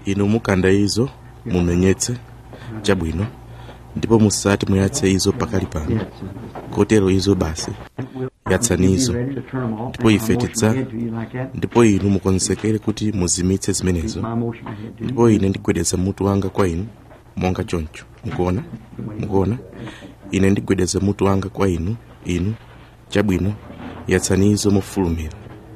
inu mukanda izo mumenyetse chabwino ndipo musati muyatse izo pakali pano kotero izo basi yatsani izo ndipo ife tidza ndipo inu mukonzekere kuti muzimitse zimenezo ndipo ine ndigwedeza mutu wanga kwa inu monga choncho mukuona mukuona ine ndigwedeza mutu wanga kwa inu inu chabwino yatsani izo mofulumira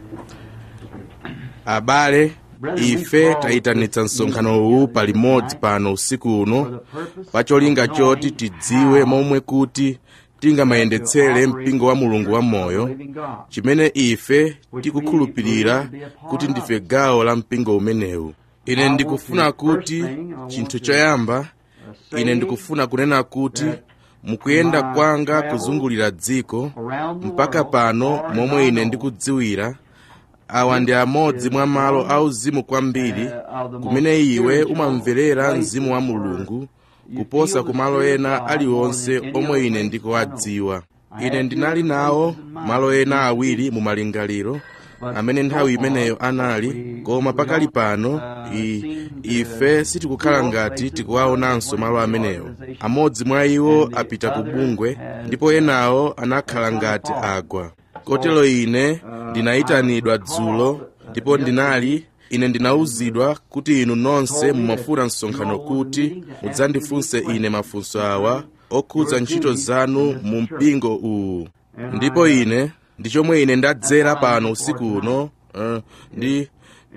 abale ife tayitanitsa msonkhano uwu palimodzi pano usiku uno pacholinga choti tidziwe momwe kuti tingamayendetsere mpingo wa mulungu wa moyo chimene ife tikukhulupirira kuti ndife gawo la mpingo umenewu ine ndikufuna kuti chinthu choyamba ine ndikufuna kunena kuti mukuyenda kwanga kuzungulira dziko mpaka pano momwe ine ndikudziwira awa ndi amodzi mwa malo auzimu kwambiri kumene iwe umamverera mzimu wa mulungu kuposa ku malo ena aliwonse omwe ine ndikuwadziwa ine ndinali nawo malo ena awiri mu malingaliro amene nthawi imeneyo anali koma pakali pano i, ife sitikukhala ngati tikuwaonanso malo amenewo amodzi mwa iwo apita ku bungwe ndipo enawo anakhala ngati agwa kotero ine ndinayitanidwa dzulo ndipo ndinali ine ndinawuzidwa kuti inu nonse mumafuna msonkhano kuti mudzandifunse ine mafunso awa okhudza ntchito zanu mu mpingo uwu ndipo ine ndi chomwe ine ndadzera pano usiku uno uh, ndi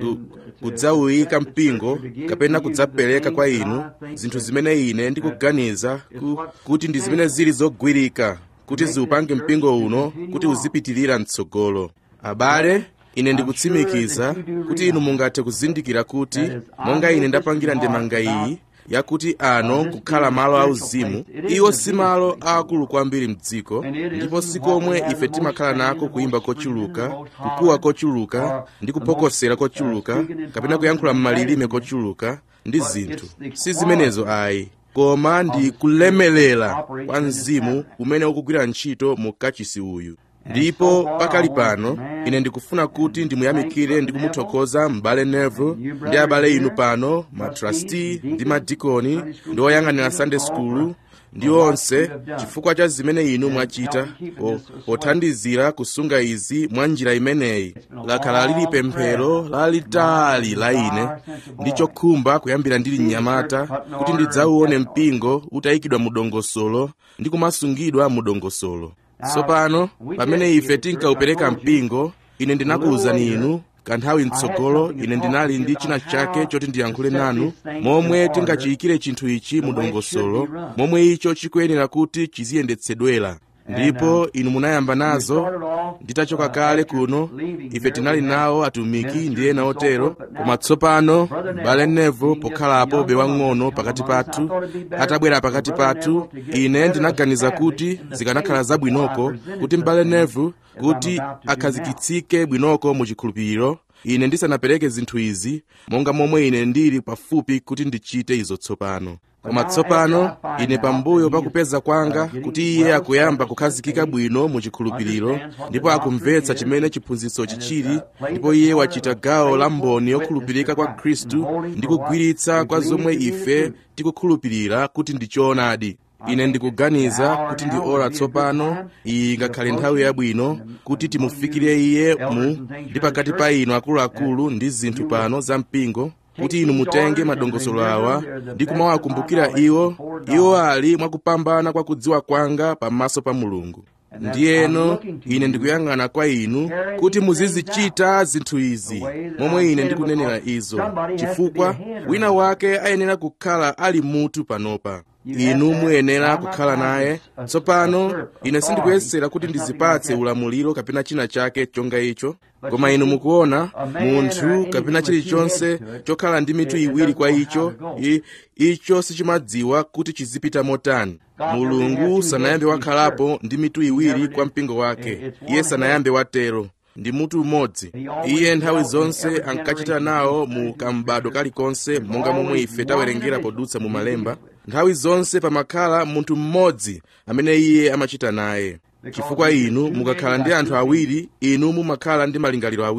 kudzawuyika mpingo kapena kudzapereka kwa inu zinthu zimene ine ndikuganiza ku, kuti ndi zimene zili zogwirika kuti ziupange mpingo uno kuti uzipitirira mtsogolo abale ine ndikutsimikiza kuti inu mungathe kuzindikira kuti monga ine ndapangira ndemanga iyi yakuti ano kukhala malo auzimu iwo si malo aakulu kwambiri mdziko ndipo sikomwe ife timakhala nako kuyimba kochuluka kukuwa kochuluka ndi kuphokosera kochuluka kapena kuyankhula m'malilime kochuluka ndi zinthu si zimenezo ayi koma ndi kulemelera kwa mzimu umene ukugwira ntchito mu kachisi uyu ndipo pakali pano ine ndikufuna kuti ndimuyamikire ndi kumuthokoza m'bale neville ndi abale inu pano matrasti ndi madikoni ndi oyang'anira sunday school ndi onse chifukwa cha zimene inu mwachita pothandizira kusunga izi mwa njira imeneyi lakhala lili pemphero lalitali la ine ndi chokhumba kuyambira ndili mnyamata kuti ndidzauone mpingo utayikidwa mu dongosolo ndi kumasungidwa mu dongosolo tsopano pamene ife tinkaupereka mpingo ine ndinakuwuzani inu kanthawi mtsogolo ine ndinali ndi china chake choti ndiyankhule nanu momwe tingachiyikire chinthu ichi mu dongosolo momwe icho chikuyenera kuti chiziyendetsedwera ndipo inu munayamba nazo nditachoka kale kuno ife tinali nawo atumiki ndi ena otero koma tsopano m'bale neville pokhalapo be wang'ono pakati pathu atabwera pakati pathu ine ndinaganiza kuti zikanakhala zabwinoko kuti m'bale neville kuti akhazikitsike bwinoko mu chikhulupiriro ine ndisanapereke zinthu izi monga momwe ine ndili pafupi kuti ndichite izo tsopano koma tsopano ine pambuyo pakupeza kwanga kuti iye akuyamba kukhazikika bwino mu chikhulupiriro ndipo akumvetsa chimene chiphunzitsochi chili ndipo iye wachita gawo la mboni yokhulupirika kwa khristu ndi kugwiritsa kwa zomwe ife tikukhulupirira kuti ndi choonadi ine ndikuganiza kuti ndi ora tsopano iyi ngakhale nthawi yabwino kuti timufikire iye mu ndi pakati pa inu akuluakulu ndi zinthu pano za mpingo kuti inu mutenge madongosolo awa ndi kumawakumbukira iwo iwo ali mwakupambana kwa kudziwa kwanga pamaso pa mulungu ndiyeno ine ndikuyang'ana kwa inu kuti muzizichita zinthu izi momwe ine ndikunenera izo chifukwa wina wake ayenera kukhala ali mutu panopa inu muyenera kukhala naye tsopano ine sindikuyesera kuti ndizipatse ulamuliro kapena china chake chonga icho koma inu mukuona munthu kapena chilichonse chokhala ndi mitu iwiri kwa icho I, icho sichimadziwa kuti chizipita motani mulungu sanayambe wakhalapo ndi mitu iwiri kwa mpingo wake iye sanayambe watero ndi mutu umodzi iye nthawi zonse ankachita nawo mu kambado kalikonse monga momwe ife tawerengera podutsa mu malemba nthawi zonse pamakhala munthu mmodzi amene iye amachita naye chifukwa inu mukakhala ndi anthu awiri inu mumakhala ndi malingaliro awiri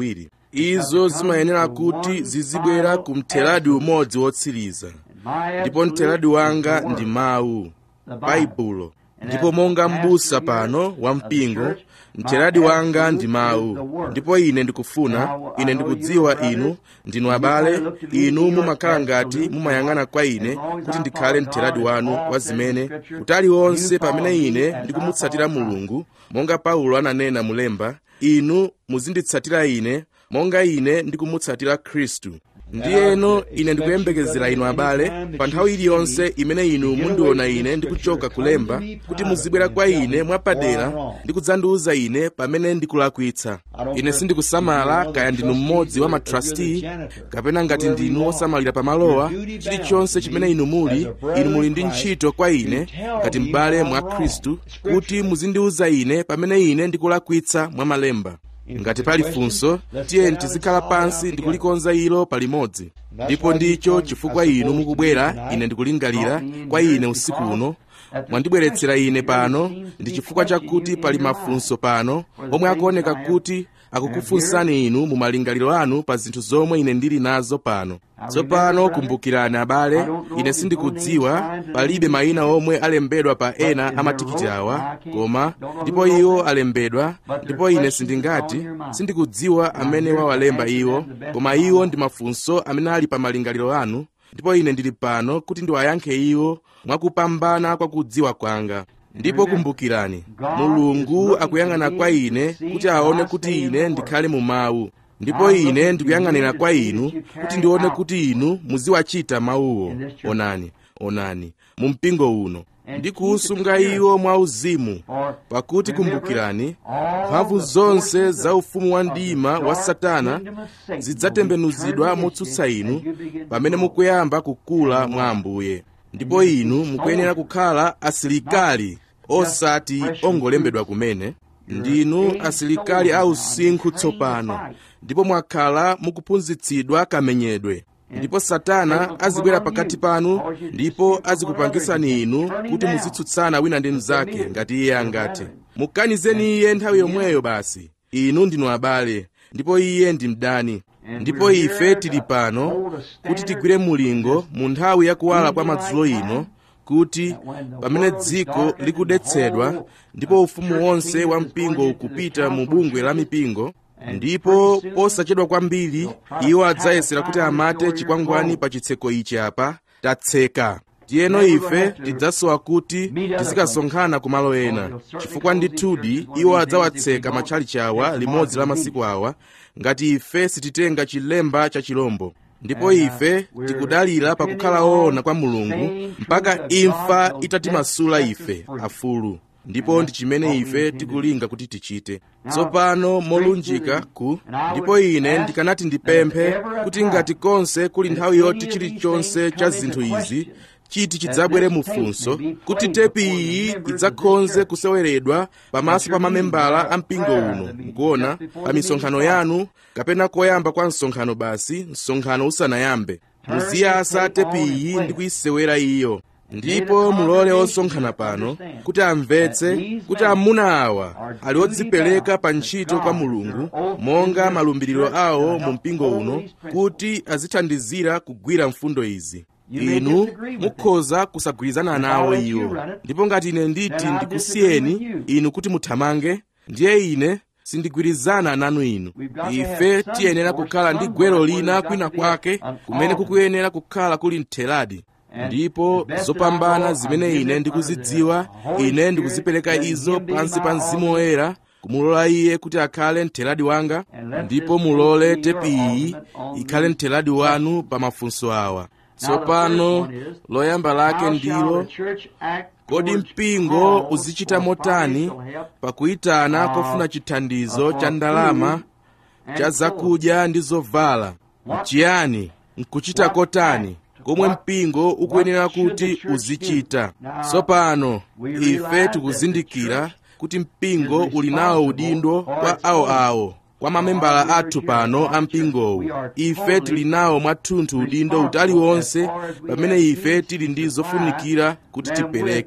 izo zimayenera kuti zizibwera ku mtheradi umodzi wotsiriza ndipo mtheradi wanga ndi mawu baibulo ndipo monga m'busa pano wa mpingo mtheradi wanga ndi mawu ndipo ine ndikufuna ine ndikudziwa inu ndinu abale inu mumakhala ngati mumayang'ana kwa ine kuti ndikhale mtheradi wanu wa zimene kutali onse pamene ine ndikumutsatira mulungu monga paulo ananena mulemba inu muzinditsatira ine monga ine ndikumutsatira khristu ndiyeno ine ndikuyembekezera inu abale pa nthawi iliyonse imene inu mundiona ine ndikuchoka kulemba kuti muzibwera kwa ine mwapadera ndi kudzandiwuza ine pamene ndikulakwitsa ine sindikusamala kaya ndinu mmodzi wa matrasti kapena ngati ndinu osamalira pamalowa chilichonse chimene inu muli inu muli ndi ntchito kwa ine ngati m'bale mwa khristu kuti muzindiwuza ine pamene ine ndikulakwitsa mwa malemba ngati pali funso tiyeni tizikhala pansi ndikulikonza ilo palimodzi ndipo ndicho chifukwa inu mukubwera ine ndikulingalira kwa ine usiku uno mwandibweretsera ine pano ndi chifukwa chakuti pali mafunso pano omwe akuoneka kuti akukufunsani inu mu malingaliro anu pa zinthu zomwe ine ndili nazo pano tsopano kumbukirani abale ine sindikudziwa palibe mayina omwe alembedwa pa ena amatikiti awa koma ndipo iwo alembedwa ndipo ine sindingati sindikudziwa amene wawalemba iwo koma iwo ndi mafunso amene ali pa malingaliro anu ndipo ine ndili pano kuti ndiwayankhe iwo mwakupambana kwa kudziwa kwanga ndipo kumbukirani mulungu akuyang'ana kwa ine kuti aone kuti ine ndikhale mu mawu ndipo ine ndikuyang'anira kwa inu kuti ndione kuti inu muziwachita mawuwo onani onani mu mpingo uno ndi kuusunga iwo mwauzimu pakuti kumbukirani mphamvu zonse za ufumu wa mdima wa satana zidzatembenuzidwa motsutsa inu pamene mukuyamba kukula mwa ambuye ndipo inu mukuyenera kukhala asilikali osati ongolembedwa kumene ndinu asilikali ausinkhu tsopano ndipo mwakhala mukuphunzitsidwa kamenyedwe ndipo satana azibwera pakati panu ndipo azikupangisani inu kuti muzitsutsana wina ndi mnzake ngati iye angati mukanizeni iye nthawi yomweyo basi inu ndinu abale ndipo iye ndi mdani ndipo ife tili pano kuti tigwire mulingo mu nthawi yakuwala kwa madzulo ino kuti pamene dziko likudetsedwa ndipo ufumu wonse wa mpingo ukupita mu bungwe la mipingo ndipo posachedwa kwambiri iwo adzayesera kuti amate chikwangwani pa chitseko ichi apa tatseka tiyeno ife tidzasowa kuti tizikasonkhana ku malo ena chifukwa ndithudi iwo adzawatseka matchalichi awa limodzi la masiku awa ngati ife sititenga chilemba cha chilombo ndipo ife tikudalira pakukhala woona kwa mulungu mpaka imfa itatimasula ife afulu ndipo ndi chimene ife tikulinga kuti tichite tsopano molunjika ku ndipo ine ndikanati ndipemphe kuti ngati konse kuli nthawi yoti chilichonse cha zinthu izi chiti chidzabwere mufunso kuti tepi iyi idzakhonze kuseweredwa pamaso pa mamembala a mpingo uno mukuona pa misonkhano yanu kapena koyamba kwa msonkhano basi msonkhano usanayambe muziyasa tepi iyi ndi kuyisewera iyo ndipo mulole osonkhana pano kuti amvetse kuti amuna awa ali odzipereka pa ntchito kwa mulungu monga malumbiriro awo mu mpingo uno kuti azithandizira kugwira mfundo izi inu mukhoza kusagwirizana nawo iwo ndipo ngati ine nditi ndikusiyeni inu kuti muthamange ndiye ine sindigwirizana nanu inu ife tiyenera kukhala ndi gwero lina kwina kwake kumene kukuyenera kukhala kuli mtheradi ndipo zopambana zimene ine ndikuzidziwa ine ndikuzipereka izo pansi pa mzimu woyera kumulola iye kuti akhale mtheradi wanga ndipo mulole tepi iyi ikhale mtheradi wanu pa mafunso awa tsopano loyamba lake ndilo kodi mpingo uzichita motani pakuyitana kofuna chithandizo cha ndalama cha zakudya ndi zovala chiyani nkuchita kotani komwe mpingo ukuyenera kuti uzichita tsopano ife tikuzindikira kuti mpingo uli nawo udindo kwa awoawo kwa mamembala athu pano a mpingowu ife tili nawo mwathunthu udindo utali wonse pamene ife tili ndi zofunikira kuti tipereke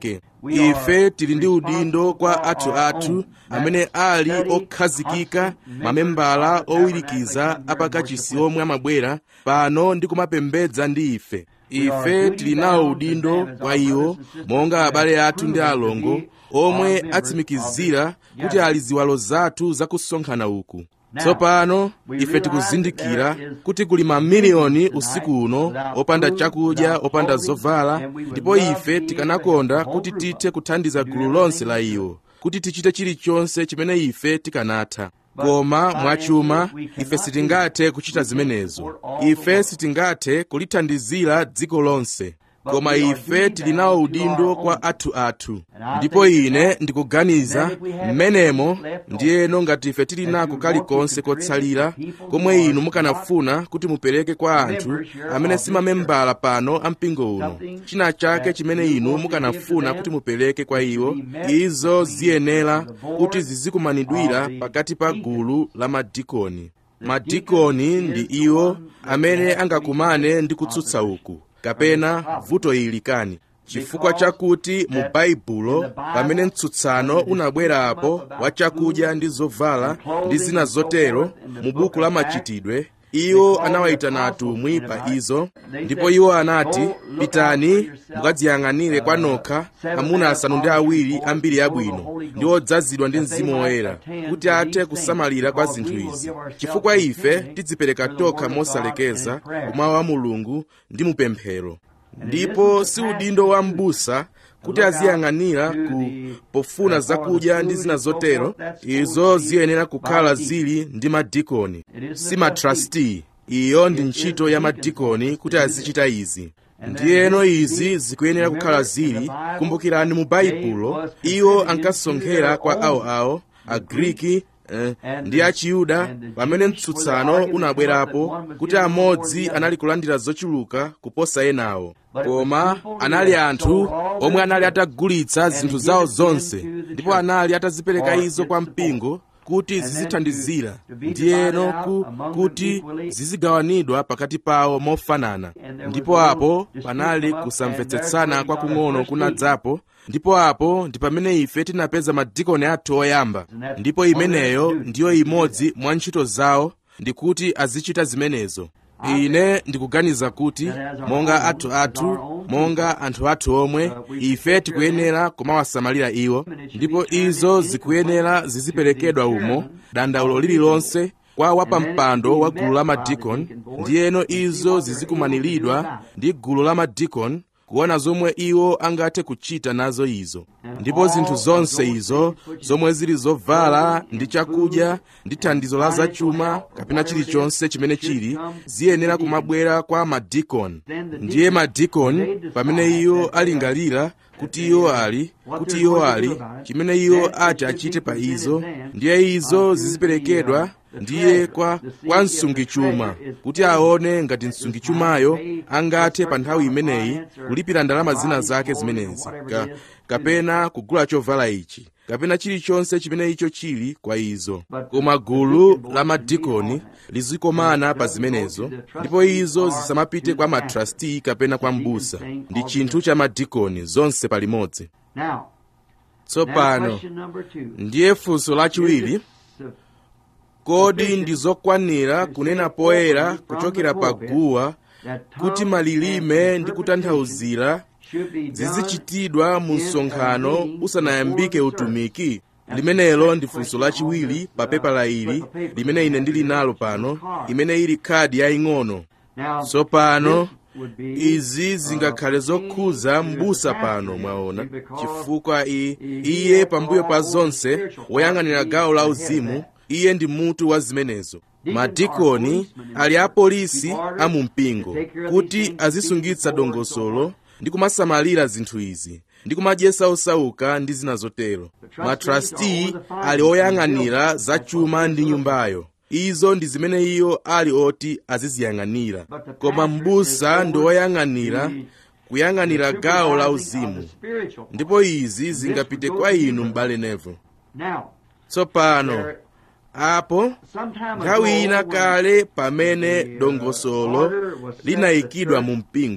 ife tili ndi udindo kwa athu athu amene ali okhazikika mamembala owirikiza apakachisi omwe amabwera pano ndi kumapembedza ndi ife ife tili nawo udindo kwa iwo monga abale athu ndi alongo omwe atsimikizira kuti ali ziwalo zathu zakusonkhana uku tsopano ife tikuzindikira kuti kuli mamiliyoni usiku uno opanda chakudya opanda zovala ndipo ife tikanakonda kuti tithe kuthandiza gulu lonse la iwo kuti tichite chilichonse chimene ife tikanatha koma mwachuma ife sitingathe kuchita zimenezo ife sitingathe kulithandizira dziko lonse koma ife tili nawo udindo kwa athu athu ndipo ine ndikuganiza mmenemo ndiyeno ngati ife tili nako kalikonse kotsalira komwe inu mukanafuna kuti mupereke kwa anthu amene simamembala pano a mpingo uno china chake chimene inu mukanafuna kuti mupereke kwa iwo izo ziyenera kuti zizikumanidwira pakati pa gulu la madikoni madikoni ndi iwo amene angakumane ndi kutsutsa uku kapena vuto ili kani chifukwa chakuti mu baibulo pamene mtsutsano unabwerapo wa chakudya ndi zovala ndi zina zotero mu buku la machitidwe iwo anawayitana atumwi pa izo ndipo iwo anati pitani mukadziyang'anire kwa nokha amuna asanu ndi awiri ambiri abwino ndi odzazidwa ndi mzimu woyera kuti athe kusamalira kwa zinthu izi chifukwa ife tidzipereka tokha mosalekeza kumawu a mulungu ndi mupemphero ndipo si udindo wa m'busa kuti aziyang'anira ku pofuna zakudya ndi zina zotero izo ziyenera kukhala zili ndi madikoni si matrasti iyo ndi ntchito ya madikoni kuti azichita izi ndiyeno izi zikuyenera kukhala zili kumbukirani mu baibulo iwo ankasonkhera kwa awoawo agriki eh, ndi achiyuda pamene mtsutsano unabwerapo kuti amodzi anali kulandira zochuluka kuposa enawo koma anali anthu omwe anali atagulitsa zinthu zawo zonse ndipo anali atazipereka izo kwa mpingo kuti zizithandizira ndiyeno ku, kuti zizigawanidwa pakati pawo mofanana ndipo apo panali kusamvetsetsana kwakung'ono kunadzapo ndipo apo ndi pamene ife tinapeza madikoni athu oyamba ndipo imeneyo ndiyo imodzi mwa ntchito zawo ndikuti azichita zimenezo ine ndikuganiza kuti monga athu athu monga anthu athu omwe ife tikuyenera kumawasamalira iwo ndipo izo zikuyenera ziziperekedwa umo dandaulo lililonse kwa wapampando wa gulu la madikoni ndiyeno izo zizikumaniridwa ndi gulu la madikoni kuona zomwe iwo angathe kuchita nazo izo ndipo zinthu zonse izo zomwe zili zovala ndi chakudya ndi thandizo la zachuma kapena chilichonse chimene chili ziyenera kumabwera kwa madikoni ndiye madikoni pamene iwo alingalira kuti iwo ali kuti iwo ali chimene iwo ati achite pa izo ndiye izo ziziperekedwa ndiye kwa, kwa msungichuma kuti aone ngati msungichumayo angathe pa nthawi imeneyi kulipira ndalama zina zake zimenezi ka, kapena kugula chovala ichi kapena chilichonse chimene icho chili kwa izo koma gulu la madikoni lizikomana pa zimenezo ndipo izo zisamapite kwa matrasti kapena kwa mbusa ndi chinthu cha madikoni zonse palimodzi tsopano ndiye funso lachiwiri kodi ndi zokwanira kunena poyera kuchokera pa guwa kuti malilime ndi kutanthauzira zizichitidwa mu msonkhano usanayambike utumiki limenelo ndi funso lachiwiri pa pepala ili limene ine ndili nalo pano imene ili khadi yaying'ono tsopano izi zingakhale zokhuza m'busa pano mwaona chifukwa iye pambuyo pa zonse woyang'anira gawo la uzimu iye ndi mutu wa zimenezo madikoni ali apolisi a mu mpingo kuti azisungitsa dongosolo ndi kumasamalira zinthu izi ndi kumadyesa osauka ndi zina zotero matrasti ali oyang'anira zachuma ndi nyumbayo izo ndi zimene iyo ali oti aziziyang'anira koma m'busa ndi oyang'anira kuyang'anira gawo la uzimu ndipo izi zingapite kwa inu m'bale nevo tsopano apo nthawi ina kale pamene dongosolo linayikidwa mu mpingo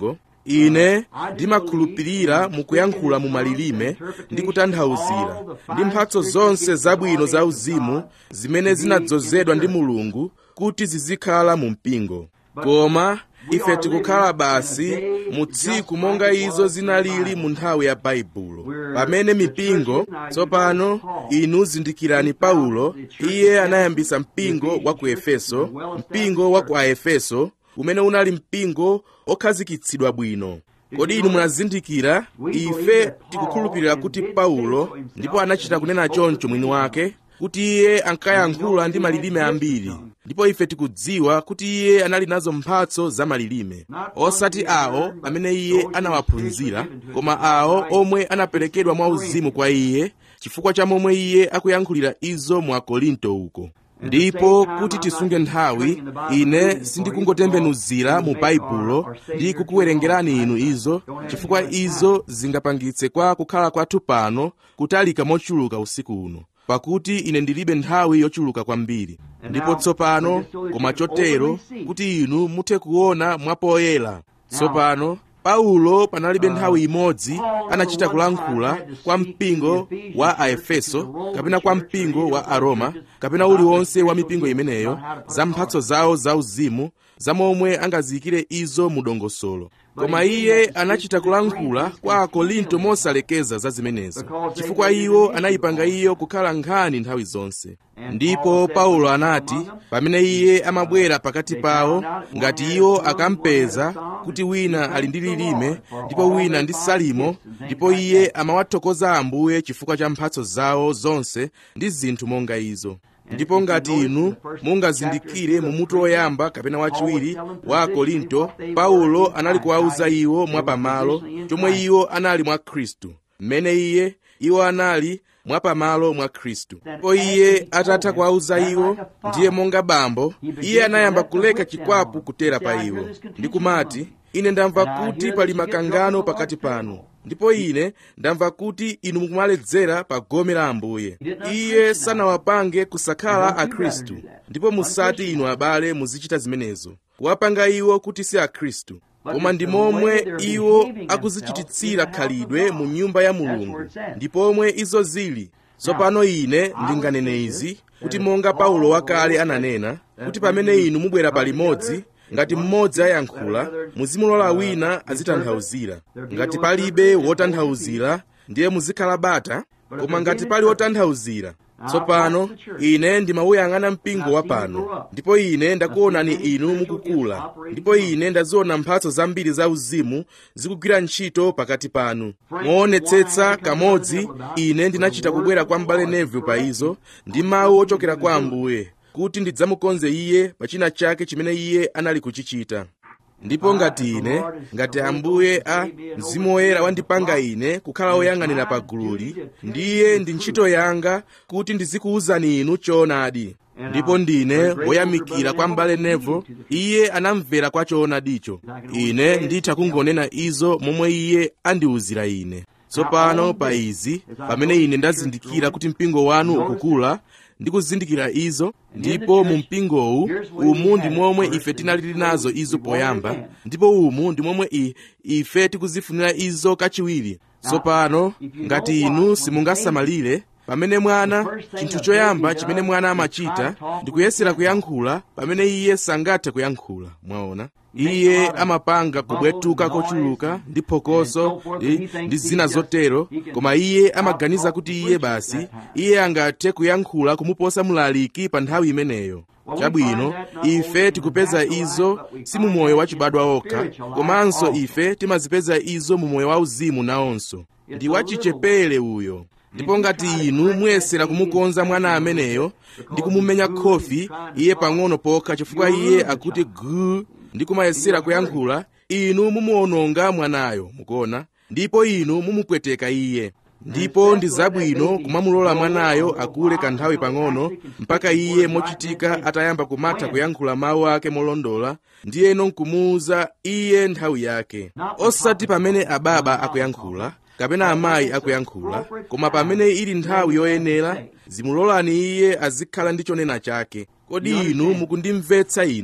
ine ndimakhulupirira mukuyankhula mu malilime ndi kutanthauzira ndi mphatso zonse zabwino za uzimu zimene zinadzozedwa ndi mulungu kuti zizikhala mu mpingo koma ife tikukhala basi mu tsiku monga izo zinalili mu nthawi ya baibulo pamene mipingo tsopano inu zindikirani paulo iye anayambisa mpingo wa ku efeso mpingo wa ku aefeso umene unali mpingo okhazikitsidwa bwino kodi inu munazindikira ife tikukhulupirira kuti paulo ndipo anachita kunena choncho mwini wake kuti iye ankayankhula ndi malilime ambiri ndipo ife tikudziwa kuti iye anali nazo mphatso za malilime osati awo amene iye anawaphunzira koma awo omwe anaperekedwa mwauzimu kwa iye chifukwa cha momwe iye akuyankhulira izo mu akorinto uko ndipo kuti tisunge nthawi ine sindikungotembenuzira mu baibulo ndi kukuwerengerani inu izo chifukwa izo zingapangitse kwa kukhala kwathu pano kutalika mochuluka usiku uno pakuti ine ndilibe nthawi yochuluka kwambiri ndipo tsopano koma chotero kuti inu muthe kuona mwapoyera tsopano paulo panalibe nthawi imodzi anachita kulankhula kwa mpingo wa aefeso kapena kwa mpingo wa aroma kapena uliwonse wa mipingo imeneyo za mphatso zawo zauzimu za momwe angaziyikire izo mu dongosolo koma iye anachita kulankhula kwa akorinto mosalekeza za zimenezo chifukwa iwo anayipanga iyo kukhala nkhani nthawi zonse ndipo paulo anati pamene iye amabwera pakati pawo ngati iwo akampeza kuti wina ali ndi lilime ndipo wina ndi salimo ndipo iye amawathokoza ambuye chifukwa cha mphatso zawo zonse ndi zinthu monga izo ndipo ngati inu mungazindikire mu mutu woyamba kapena wachiwiri wa akorinto paulo anali kuwauza iwo mwapamalo chomwe iwo anali mwa khristu mmene iye iwo anali mwapamalo mwa khristu ndipo iye atatha kuwauza iwo ndiye monga bambo iye anayamba kuleka chikwapu kutera pa iwo ndi kumati ine ndamva kuti pali makangano pakati panu ndipo ine ndamva kuti inu mukumaledzera pa gome la ambuye iye sanawapange kusakhala akhristu ndipo musati inu abale muzichita zimenezo kuwapanga iwo kuti si akhristu koma ndi momwe iwo akuzichititsira khalidwe mu nyumba ya mulungu ndi pomwe izo zili tsopano ine ndinganene izi kuti monga paulo wakale ananena kuti pamene inu mubwera palimodzi ngati mmodzi ayankhula muzimulola wina azitanthauzira ngati palibe wotanthauzira ndiye muzikhala bata koma ngati pali wotanthauzira tsopano ine ndimawuyang'ana mpingo wa pano ndipo ine ndakuonani inu mukukula ndipo ine ndaziona mphatso zambiri za uzimu zikugwira ntchito pakati panu moonetsetsa kamodzi ine ndinachita kubwera kwa m'bale neville pa izo ndi mawu ochokera kwa ambuye kuti ndidzamukonze iye pa china chake chimene iye anali kuchichita ndipo ngati ine ngati ambuye a mzimu woyera wandipanga ine kukhala woyang'anira pa gululi ndiye ndi ntchito yanga kuti ndizikuwuzani inu choonadi ndipo ndine woyamikira kwa m'bale nevo iye anamvera kwa choonadicho ine nditha kungonena izo momwe iye andiwuzira ine tsopano pa izi pamene ine ndazindikira kuti mpingo wanu ukukula ndikuzindikira izo ndipo mu mpingowu umu ndi momwe ife tinalili nazo izo poyamba ndipo umu ndi momwe i, ife tikuzifunira izo kachiwiri tsopano ngati inu simungasamalire pamene mwana chinthu choyamba chimene mwana amachita ndi kuyesera kuyankhula pamene iye sangathe kuyankhula mwaona iye amapanga kubwetuka kochuluka ndi phokoso ndi, ndi zina zotero koma iye amaganiza kuti iye basi iye angathe kuyankhula kumuposa mlaliki pa nthawi imeneyo chabwino ife tikupeza izo si mu moyo wachibadwa okha komanso ife timazipeza izo mu moyo wauzimu nawonso ndi wachichepere uyo ndipo ngati inu muyesera kumukonza mwana ameneyo ndi kumumenya khofi iye pang'ono pokha chifukwa iye akuti guu ndi kumayesera kuyankhula inu mumuwononga mwanayo mukuona ndipo inu mumupweteka iye ndipo ndi zabwino kumamulola mwanayo akule kanthawi pang'ono mpaka iye mochitika atayamba kumatha kuyankhula mawu ake molondola ndiyeno nkumuwuza iye nthawi yake osati pamene ababa akuyankhula kapena amayi akuyankhula koma pamene ili nthawi yoyenera zimulolani iye azikhala ndi chonena chake kodi inu mukundimvetsa ine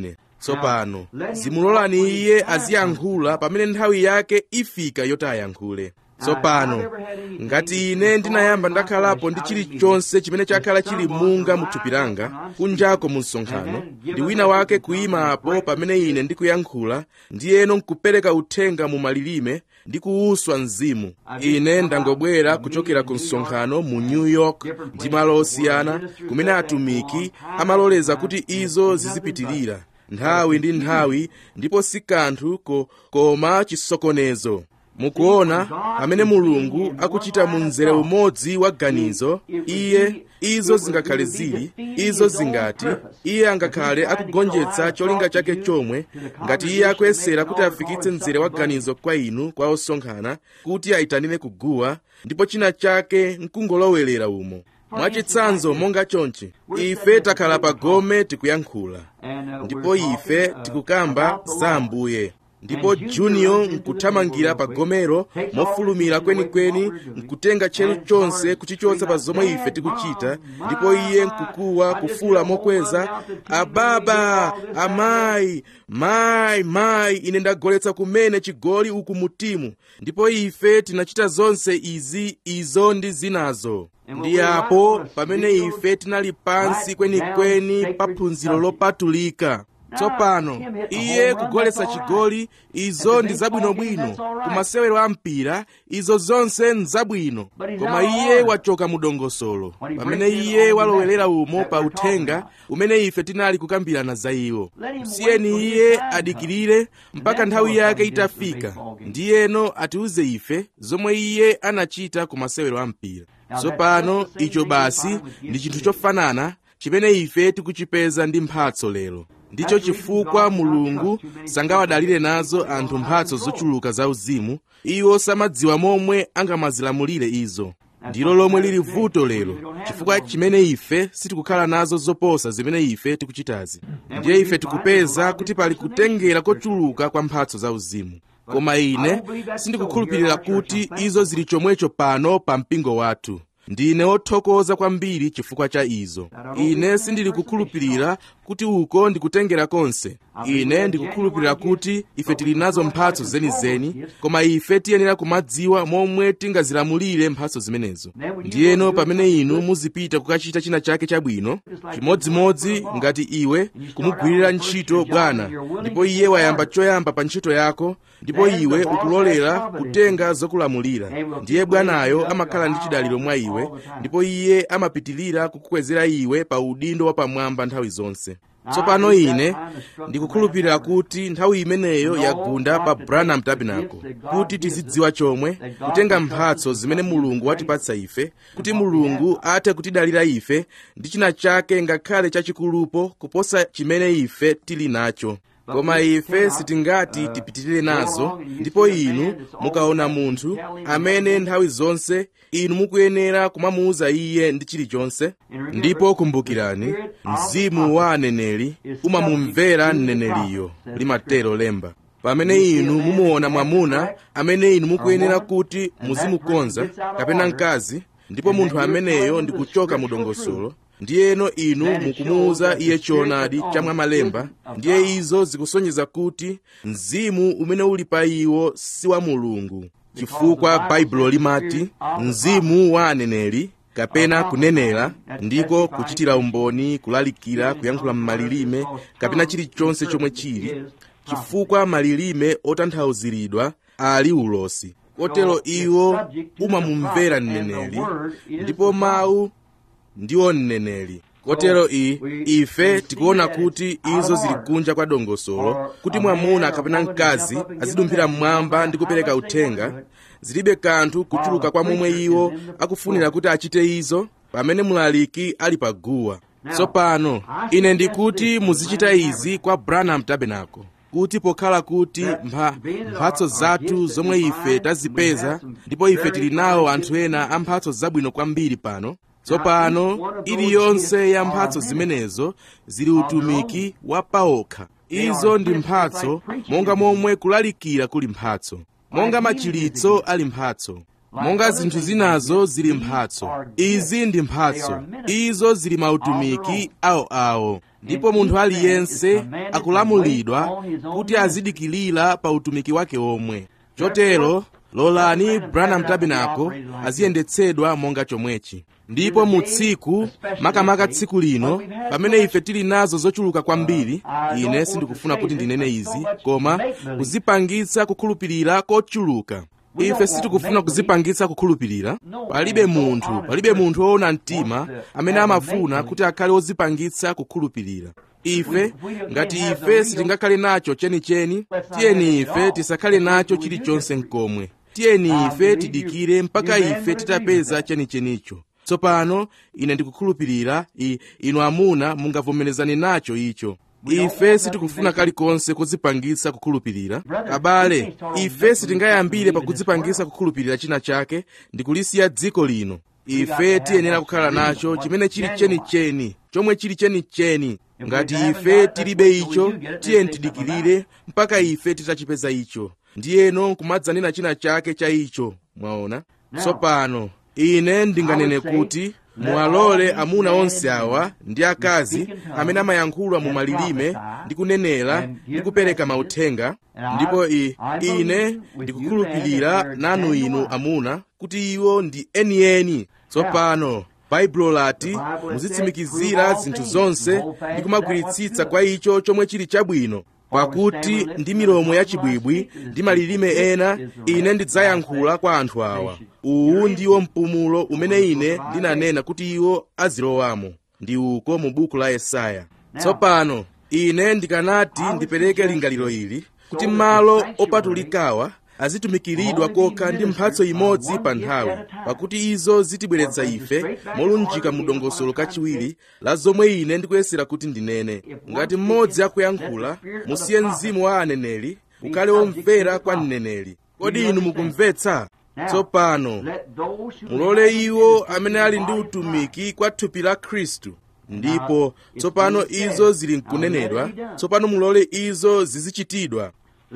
tsopano zimulolani iye aziyankhula pamene nthawi yake ifika yoti ayankhule tsopano ngati ine ndinayamba ndakhalapo ndi chilichonse chimene chakhala chili munga mu thupi langa kunjako mu msonkhano ndi wina wake kuyimapo pamene ine ndikuyankhula ndiyeno nkupereka uthenga mu malilime ndi kuwuswa mzimu ine ndangobwera kuchokera ku msonkhano mu new york ndi malo osiyana kumene atumiki amaloleza kuti izo zizipitirira nthawi ndi nthawi ndipo si kanthu ko, koma chisokonezo mukuona pamene mulungu akuchita mu mzere umodzi wa ganizo iye izo zingakhale zili izo zingati iye angakhale akugonjetsa cholinga chake chomwe ngati iye akuyesera kuti afikitse mzere wa ganizo kwa inu kwa osonkhana kuti ayitanire kuguwa ndipo china chake nkungolowerera umo mwachitsanzo monga chonchi ife takhala pa gome tikuyankhula ndipo ife tikukamba za ambuye ndipo junior nkuthamangira pa gomero mofulumira kwenikweni nkutenga tcheru chonse kuchichotsa pa zomwe ife tikuchita ndipo iye nkukuwa kufula mokweza ababa amayi mayi mayi ine ndagoletsa kumene chigoli uku mutimu ndipo ife tinachita zonse izi izo ndi zinazo ndi apo pamene ife tinali pansi kwenikweni pa phunziro lopatulika tsopano iye kugoletsa chigoli izo ndi zabwinobwino kumasewero a mpira izo zonse nzabwino koma iye wachoka mu dongosolo pamene iye walowerera umo pa uthenga umene ife tinali kukambirana za iwo msiyeni iye adikirire mpaka nthawi yake itafika ndiyeno atiuze ife zomwe iye anachita ku masewero a mpira tsopano icho basi ndi chinthu chofanana chimene ife tikuchipeza ndi mphatso lero ndicho chifukwa mulungu sangawadalire nazo anthu mphatso zochuluka zauzimu iwo samadziwa momwe angamazilamulire izo ndilo lomwe lili vuto lero chifukwa chimene ife sitikukhala nazo zoposa zimene ife tikuchitazi ndiye ife tikupeza kuti pali kutengera kochuluka kwa mphatso zauzimu koma ine sindikukhulupirira kuti izo zili chomwecho pano pa mpingo wathu ndine wothokoza kwambiri chifukwa cha izo ine sindili kukhulupirira kuti uko ndikutengera konse ine ndikukhulupirira kuti ife tili nazo mphatso zenizeni koma ife tiyenera kumadziwa momwe tingazilamulire mphatso zimenezo ndiyeno pamene inu muzipita kukachita china chake chabwino chimodzimodzi ngati iwe kumugwirira ntchito bwana ndipo iye wayamba choyamba pa ntchito yako ndipo iwe ukulolera kutenga zokulamulira ndiye bwanayo amakhala ndi chidaliro mwa iwe ndipo iye amapitilira kukukwezera iwe pa udindo wapamwamba nthawi zonse tsopano ine ndikukhulupirira kuti nthawi imeneyo yagunda pa branham tabernacle kuti tizidziwa chomwe kutenga mphatso zimene mulungu watipatsa ife kuti mulungu athe kutidalira ife ndi china chake ngakhale chachikulupo kuposa chimene ife tili nacho koma ife sitingati tipitirire nazo ndipo inu mukaona munthu amene nthawi zonse inu mukuyenera kumamuuza iye ndi chilichonse ndipo kumbukirani mzimu wa aneneri umamumvera mneneriyo limatero lemba pamene inu mumuona mwamuna amene inu mukuyenera kuti muzimukonza kapena mkazi ndipo munthu ameneyo ndi kuchoka mu dongosolo ndiyeno inu mukumuuza iye choonadi chamwamalemba ndiye izo zikusonyeza kuti mzimu umene uli pa iwo si wa mulungu chifukwa baibulo limati mzimu wa aneneri kapena kunenera ndiko kuchitira umboni kulalikira kuyankhula m'malilime kapena chilichonse chomwe chili chifukwa malilime otanthauziridwa ali ulosi kotero iwo umamumvera mneneri ndipo mawu ndiwo mneneri kotero i ife tikuona kuti izo zili kunja kwa dongosolo kuti mwamuna kapena mkazi azidumphira mmwamba ndi kupereka uthenga zilibe kanthu kuchuluka kwa momwe iwo akufunira kuti achite izo pamene mulaliki ali paguwa tsopano ine ndikuti muzichita izi kwa branham tabernacle kuti pokhala kuti mpha, mphatso zathu zomwe ife tazipeza ndipo ife tili nawo anthu ena a mphatso zabwino kwambiri pano tsopano iliyonse ya mphatso zimenezo zili utumiki wa paokha izo ndi mphatso monga momwe kulalikira kuli mphatso monga machiritso ali mphatso monga zinthu zinazo zili mphatso izi ndi mphatso izo zili mautumiki awoawo ndipo munthu aliyense akulamulidwa kuti azidikilira pa utumiki wake omwe chotero lolani branham tabernacle aziyendetsedwa monga chomwechi ndipo mu tsiku makamaka tsiku lino pamene ife tili nazo zochuluka kwambiri ine sindikufuna kuti ndinene izi koma kuzipangitsa kukhulupirira kochuluka ife sitikufuna kuzipangitsa kukhulupirira palibe munthu palibe munthu woona mtima amene amafuna kuti akhale wozipangitsa kukhulupirira ife ngati ife sitingakhale nacho chenicheni tiyeni ife tisakhale nacho chilichonse mkomwe tiyeni ife tidikire mpaka ife titapeza chenichenicho tsopano ine ndikukhulupirira inu amuna mungavomerezane nacho icho ife sitikufuna kalikonse kudzipangitsa kukhulupirira abale ife sitingayambire pakudzipangitsa kukhulupirira china chake ndikulisiya dziko lino ife tiyenera kukhala nacho chimene chili chenicheni chomwe chili chenicheni ngati ife tilibe icho tiyeni tidikirire mpaka ife titachipeza icho ndiyeno nkumadzanena china chake cha icho mwaona tsopano ine ndinganene kuti muwalole amuna onse awa ndi akazi amene amayankhula mu malilime ndi kunenera ndi kupereka mauthenga ndipo i, ine ndikukhulupirira nanu inu amuna kuti iwo ndi enieni tsopano baibulo lati muzitsimikizira zinthu zonse ndi kumagwiritsitsa kwa icho chomwe chili chabwino pakuti ndi milomo yachibwibwi ndi malilime ena ine ndidzayankhula kwa anthu awa uwu ndiwo mpumulo umene ine ndinanena kuti iwo azilowamo ndi uko mu buku la yesaya tsopano ine ndikanati ndipereke lingaliro ili kuti malo opatulikawa azitumikiridwa kokha ndi mphatso imodzi pa nthawi pakuti izo zitibweretsa ife molunjika mu dongosolo kachiwiri la zomwe ine ndikuyesera kuti ndinene ngati mmodzi akuyankhula musiye mzimu wa aneneri ukhale womvera kwa mneneri kodi inu mukumvetsa tsopano mulole iwo amene ali ndi utumiki kwa thupi la khristu ndipo tsopano izo zili nkunenedwa tsopano mulole izo zizichitidwa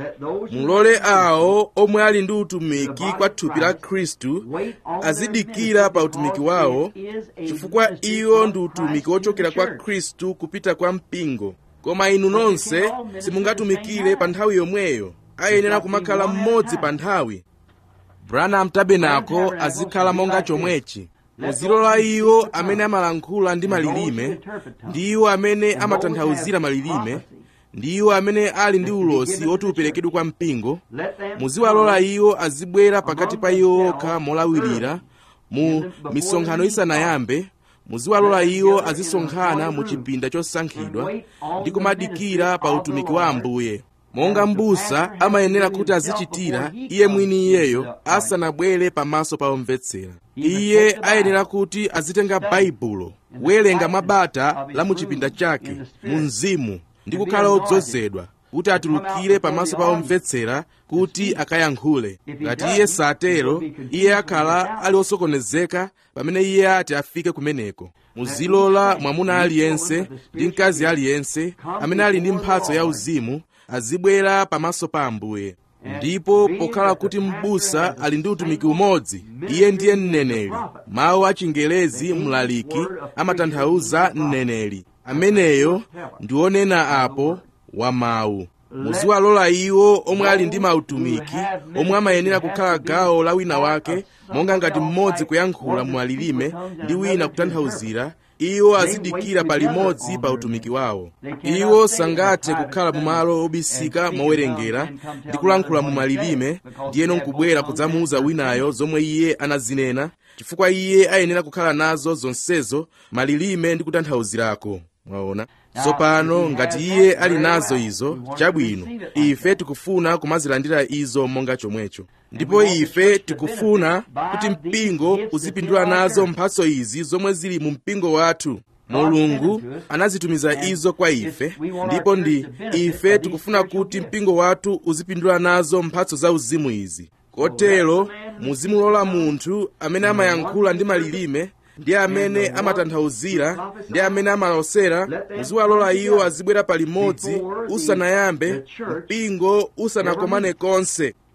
mulole awo omwe ali ndi utumiki kwa thupi la khristu azidikira pa utumiki wawo chifukwa iwo ndi utumiki wochokera kwa khristu kupita kwa mpingo koma inu nonse simungatumikire pa nthawi yomweyo ayenera kumakhala mmodzi pa nthawi branham tabernacle azikhala monga chomwechi muzilola iwo amene amalankhula ndi malilime ndi iwo amene amatanthauzira malilime ndi iwo amene ali ndi ulosi woti uperekedwe kwa mpingo muziwalola iwo azibwera pakati pa iwo okha molawirira mu misonkhano isanayambe muziwalola iwo azisonkhana mu chipinda chosankhidwa ndi kumadikira pa utumiki wa ambuye monga m'busa amayenera kuti azichitira iye mwini iyeyo asanabwere pamaso pa omvetsera iye ayenera kuti azitenga baibulo kuwerenga mabata la mu chipinda chake mu mzimu ndi kukhala odzozedwa kuti atulukire pamaso pa omvetsera kuti akayankhule ngati iye satero iye akhala ali osokonezeka pamene iye ati afike kumeneko muzilola mwamuna aliyense ndi mkazi aliyense amene ali ndi mphatso ya uzimu azibwera pamaso pa ambuye ndipo pokhala kuti m'busa ali ndi utumiki umodzi iye ndiye mneneri mawu achingelezi mlaliki amatanthauza mneneri ameneyo ndi onena apo wa mawu muziwalola iwo omwe ali ndi mautumiki omwe amayenera kukhala gawo la wina wake monga ngati mmodzi kuyankhula mwalilime ndi wina kutanthauzira iwo azidikira palimodzi pa utumiki wawo iwo sangathe kukhala mu malo obisika mowerengera ndi kulankhula mu malilime ndiyeno nkubwera kudzamuwuza winayo zomwe iye anazinena chifukwa iye ayenera kukhala nazo zonsezo malilime ndi kutanthauzirako mwaona tsopano ngati iye ali nazo izo chabwino ife tikufuna kumazilandira izo monga chomwecho ndipo ife tikufuna kuti mpingo uzipindula nazo mphatso izi zomwe zili mu mpingo wathu mulungu anazitumiza izo kwa ife ndipo ndi ife tikufuna kuti mpingo wathu uzipindula nazo mphatso za uzimu izi kotero muzimulola munthu amene amayankhula ndi malilime ndi amene amatanthauzira ndi amene amalosera muziwalola iwo azibwera palimodzi usanayambe mpingo usanakomane konse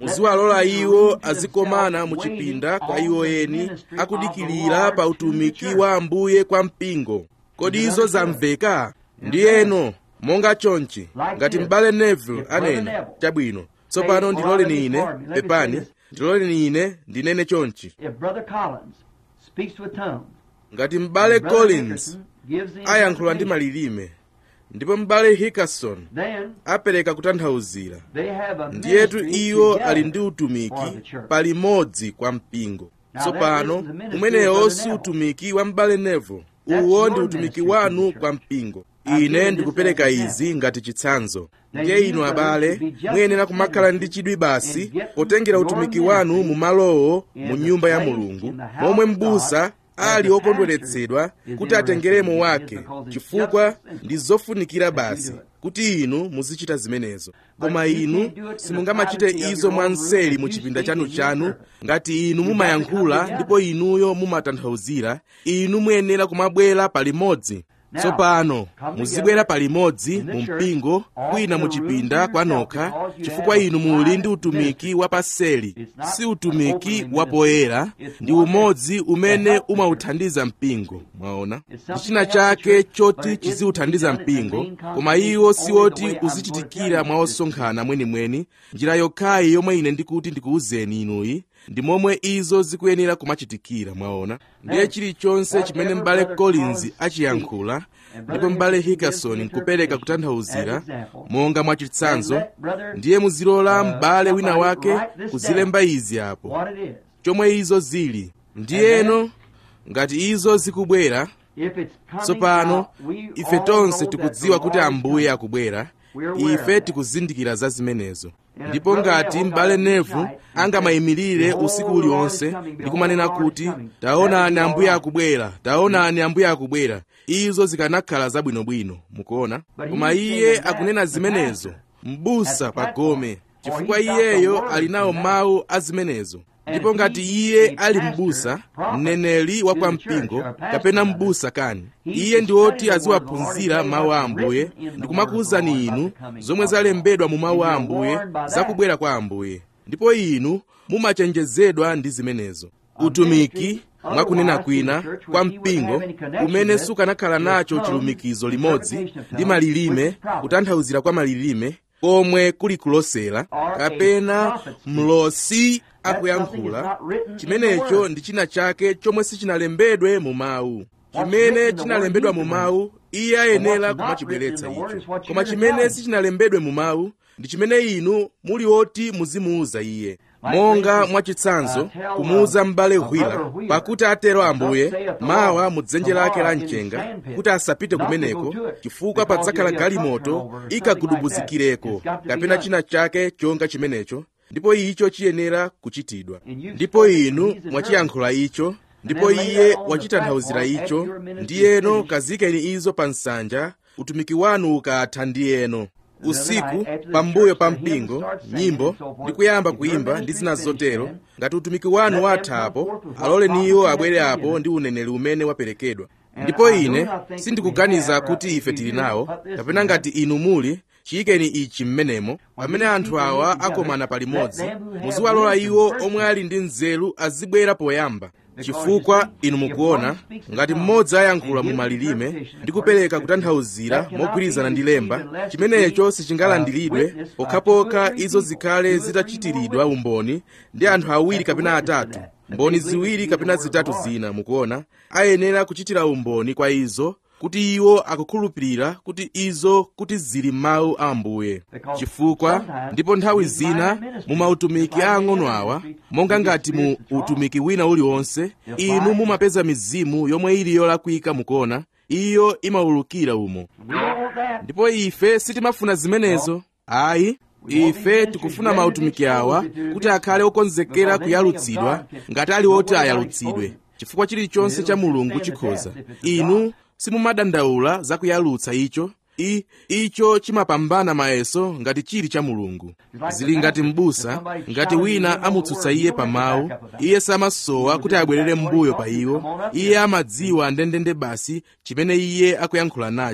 muziwalola iwo azikomana mu chipinda kwa iwo eni akudikirira pa utumiki wa ambuye kwa mpingo kodi izo zamveka ndiyeno monga chonchi ngati m'bale neville anena chabwino tsopano ndiloleni ine pepani ndiloleni ine ndinene chonchi If Brother Collins speaks with tongues, ngati m'bale Brother collins Hickerson gives the ayankhula ndi interpretation, malilime ndipo m'bale hickerson then apereka kutanthauzira they have a ndiyetu ministry iwo together ali ndi utumiki for the church. palimodzi kwa mpingo Now tsopano that is the ministry umenewo of si Brother utumiki wa m'bale nevo That's uwo your ndi utumiki ministry to the wanu church. kwa mpingo I'm ine giving ndikupereka this as an izi ngati chitsanzo Now ndiye you inu brothers abale should be just muyenera as kumakhala ndi serious chidwi basi in getting potengera your utumiki ministry wanu mu malowo in mu the nyumba ya place mulungu in the house momwe of m'busa God ali as the okondweretsedwa pastor is kuti atengeremo interested in wake it because it's chifukwa just as simple ndi zofunikira as you basi do it. kuti inu muzichita zimenezo koma But you inu can't do it in the simungamachite privacy of izo your own mwanseli room mu if you chipinda speak chanu in your chanu purpose. ngati inu You got to come mumayankhula together. ndipo inuyo mumatanthauzira inu muyenera kumabwera palimodzi Now, tsopano come muzibwera together palimodzi in the mu church, mpingo all kwina in mu a room chipinda to kwanokha yourself because you chifukwa have a inu muli ndi private utumiki ministry. wa paseli It's not si utumiki openly wa poyera It's ndi one that umodzi umene helps the umauthandiza mpingo mwaona It's ndi something china that helps the chake church, choti but it isn't chiziuthandiza to be done in the mpingo main koma congregation iwo only the siwoti way I'm going to uzichitikira tell you mwa this. osonkhana mwenimweni njira yokhayi yomwe ine ndikuti ndikuwuzeni inuyi ndi momwe izo zikuyenera kumachitikira mwaona ndiye chilichonse chimene m'bale collins achiyankhula ndipo m'bale hickerson nkupereka kutanthauzira monga mwachitsanzo ndiye muzilola m'bale wina wake kuzilemba izi apo What it is. chomwe izo zili ndiyeno ngati izo zikubwera If it's coming tsopano out, we ife all tonse know that tikudziwa the kuti Lord is ambuye coming. akubwera We're aware of ife that. tikuzindikira za zimenezo And ndipo if Brother ngati Neville m'bale got it nevu right, angamayimirire behold, usiku the Lord uliwonse is coming, ndi behold, kumanena the Lord is kuti coming. taonani That is ambuye all right. akubwera taonani ambuye akubwera izo zikanakhala zabwinobwino mukuona But koma he's iye saying that akunena the zimenezo pastor m'busa at the pagome platform, chifukwa or he's got the iyeyo word ali nawo for that. mawu a zimenezo And ndipo if ngati he iye is a ali pastor, m'busa prophet mneneri wa to kwa the church, mpingo or a pastor kapena rather, m'busa kani he iye should ndi study oti the word of the Lord and aziwaphunzira say mawu a what's ambuye written in the ndi word kumakuwuzani of the Lord inu about the coming zomwe of the zalembedwa mu mawu a Lord. ambuye You're warned by that. zakubwera kwa ambuye ndipo inu mumachenjezedwa ndi zimenezo utumiki mwakunena kwina kwa mpingo umene sukanakhala nacho chilumikizo limodzi ndi malilime kutanthauzira kwa malilime komwe kuli kulosera kapena mlosi akuyankhula chimenecho ndi china chake chomwe sichinalembedwe mu mawu chimene chinalembedwa mu mawu iye ayenera kumachibweretsa icho koma chimene sichinalembedwe mu mawu ndi chimene inu muli oti muzimuuza iye monga mwachitsanzo kumuuza m'bale hwila pakuti atero ambuye mawa mu dzenje lake la mchenga kuti asapite kumeneko chifukwa padzakhala galimoto ikagudubuzikireko kapena china chake chonga chimenecho ndipo icho chiyenera kuchitidwa ndipo inu mwachiyankhula icho ndipo iye wachitanthauzira icho ndiyeno kazikeni izo pa nsanja utumiki wanu ukatha ndiyeno usiku pambuyo pa mpingo nyimbo ndi kuyamba kuyimba ndi zina zotero ngati utumiki wanu wathapo aloleni iwo abwere apo ndi uneneri umene waperekedwa ndipo ine sindikuganiza kuti ife tili nawo kapena ngati inu muli chiyikeni ichi mmenemo pamene anthu awa akomana palimodzi muziwalola iwo omwe ali ndi nzeru azibwera poyamba chifukwa inu mukuona ngati mmodzi ayankhula mu malilime ndi kupereka kutanthauzira mogwirizana ndi lemba chimenecho sichingalandiridwe pokhapokha izo zikhale zitachitiridwa umboni ndi anthu awiri kapena atatu mboni ziwiri kapena zitatu zina mukuona ayenera kuchitira umboni kwa izo kuti iwo akukhulupirira kuti izo kuti zili mawu a ambuye chifukwa ndipo nthawi zina mu mautumiki aang'ono awa monga ngati mu utumiki wina uliwonse inu mumapeza mizimu yomwe ili yolakwika mukuona iyo imawulukira umo ndipo ife sitimafuna zimenezo ayi ife tikufuna mautumiki awa kuti akhale okonzekera kuyalutsidwa ngati ali oti ayalutsidwe chifukwa chilichonse cha mulungu chikhoza inu simumadandaula za kuyalutsa icho I, icho chimapambana mayeso ngati chili cha mulungu zili ngati m'busa ngati wina amutsutsa iye pa mawu iye samasowa kuti abwerere m'mbuyo pa iwo iye amadziwa ndendende basi chimene iye akuyankhula nacho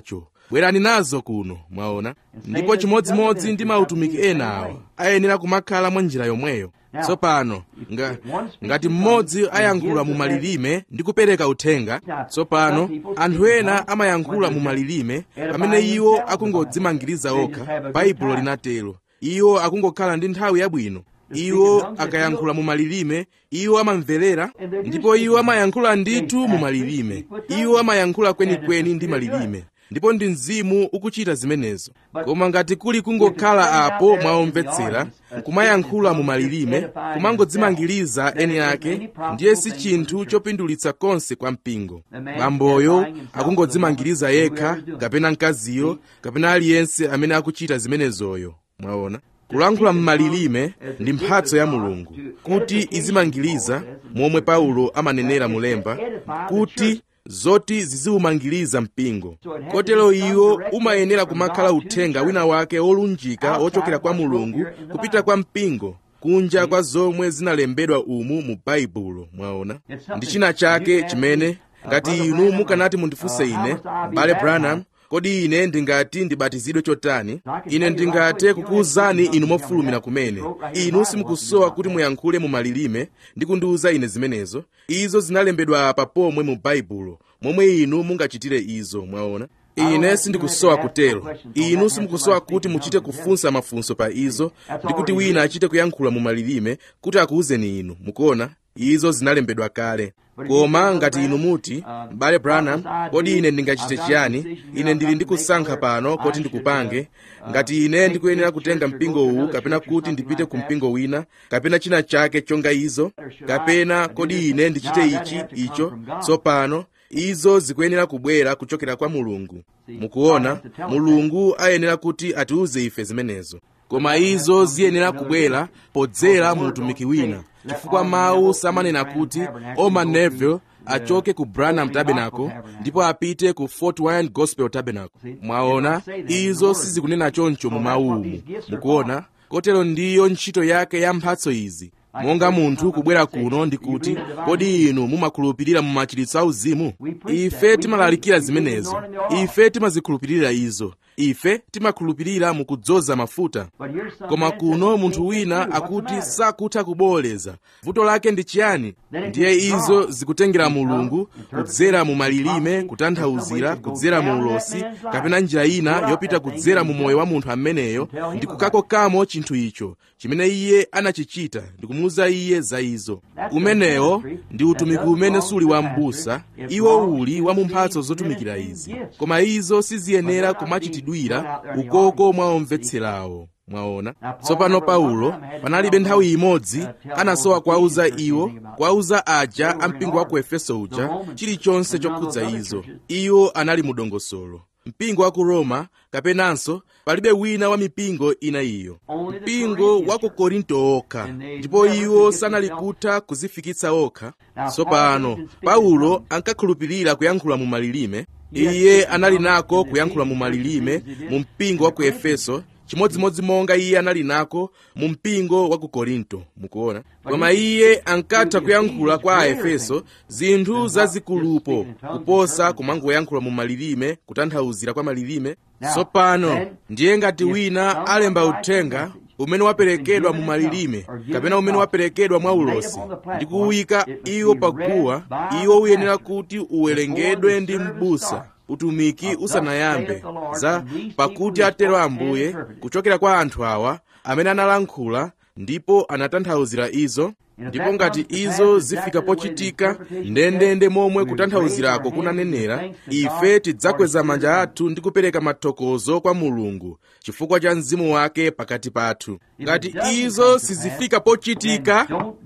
bwerani nazo kuno mwaona ndipo chimodzimodzi ndi mautumiki ena awa ayenera kumakhala mwa njira yomweyo tsopano nga, ngati mmodzi ayankhula mu malilime ndi kupereka uthenga tsopano anthu ena amayankhula mu malilime pamene iwo akungodzimangiriza okha baibulo linatero iwo akungokhala ndi nthawi yabwino iwo akayankhula mu malilime iwo amamverera ndipo iwo amayankhula ndithu mu malilime iwo amayankhula kwenikweni ndi malilime ndipo ndi mzimu ukuchita zimenezo koma ngati kuli kungokhala apo mwaomvetsera kumayankhula mu malilime kumangodzimangiriza eni ake ndiye si chinthu chopindulitsa konse kwa mpingo bamboyo akungodzimangiriza yekha kapena mkaziyo kapena aliyense amene akuchita zimenezoyo mwaona kulankhula m'malilime ndi mphatso ya mulungu kuti izimangiriza momwe paulo amanenera mulemba kuti zoti ziziwumangiriza mpingo kotero iwo umayenera kumakhala uthenga wina wake wolunjika wochokera kwa mulungu kupita kwa mpingo kunja kwa zomwe zinalembedwa umu mu baibulo mwaona ndi china chake chimene ngati inu mukanati mundifunse ine bale branham kodi ine ndingati ndibatizidwe chotani ine ndingathe kukuwuzani inu mofulumira kumene inu simukusowa kuti muyankhule mu malilime ndi kundiwuza ine zimenezo izo zinalembedwa apa pomwe mu baibulo momwe inu mungachitire izo mwaona ine sindikusowa kutero inu simukusowa kuti muchite kufunsa mafunso pa izo ndi kuti wina achite kuyankhula mu malilime kuti akuwuzeni inu mukuona izo zinalembedwa kale koma ngati inu muti m'bale branham kodi ine ndingachite chiyani ine ndili ndi kusankha pano kuti ndikupange ngati ine ndikuyenera kutenga mpingo uwu kapena kuti ndipite ku mpingo wina kapena china chake chonga izo kapena kodi ine ndichite ichi icho tsopano izo zikuyenera kubwera kuchokera kwa mulungu mukuona mulungu ayenera kuti atiuze ife zimenezo koma izo ziyenera kubwera podzera mu utumiki wina chifukwa mawu samanena kuti oma neville achoke ku branham tabernacle ndipo apite ku fort wayne gospel tabernacle mwaona izo sizikunena choncho mu mawumu mukuona kotero ndiyo ntchito yake ya mphatso izi monga munthu kubwera kuno ndi kuti kodi inu mumakhulupirira mu machiritso auzimu ife timalalikira zimenezo ife timazikhulupirira izo ife timakhulupirira mu kudzoza mafuta koma kuno munthu wina akuti sakutha kuboleza vuto lake ndi chiyani ndiye izo zikutengera mulungu kudzera mu malilime kutanthauzira kudzera mu ulosi kapena njira ina yopita kudzera mu moyo wa munthu ameneyo ndi kukakokamo chinthu icho chimene iye anachichita ndi kumuwuza iye za izo umenewo ndi utumiki umene suli wa m'busa iwo uli wa mu mphatso zotumikira izi koma izo siziyenera kumachitidwira ukoko mwa omvetserawo mwaona tsopano paulo panalibe nthawi imodzi anasowa kuwauza iwo kuwauza aja ampingo wa ku efeso uja chilichonse chokhudza izo iwo anali mu dongosolo mpingo wa ku roma kapenanso palibe wina wa mipingo ina iyo mpingo wa ku korinto okha ndipo iwo sanali kutha kuzifikitsa okha tsopano paulo ankakhulupirira kuyankhula mu malilime iye anali nako kuyankhula mu malilime mu mpingo wa ku efeso chimodzimodzi monga iye anali nako mu mpingo wa ku korinto mukuona koma iye ankatha kuyankhula kwa aefeso zinthu zazikulupo kuposa kumangoyankhula mu malilime kutanthauzira kwa malilime tsopano ndiye ngati wina alemba uthenga umene waperekedwa mu malilime kapena umene waperekedwa mwa ulosi ndi kuwuyika iwo paguwa iwo uyenera kuti uwerengedwe ndi m'busa utumiki usanayambe za pakuti atero ambuye kuchokera kwa anthu awa amene analankhula ndipo anatanthauzira izo ndipo ngati izo zifika pochitika ndendende momwe kutanthauzirako kunanenera ife tidzakweza manja athu ndi kupereka mathokozo kwa mulungu chifukwa cha mzimu wake pakati pathu ngati izo sizifika pochitika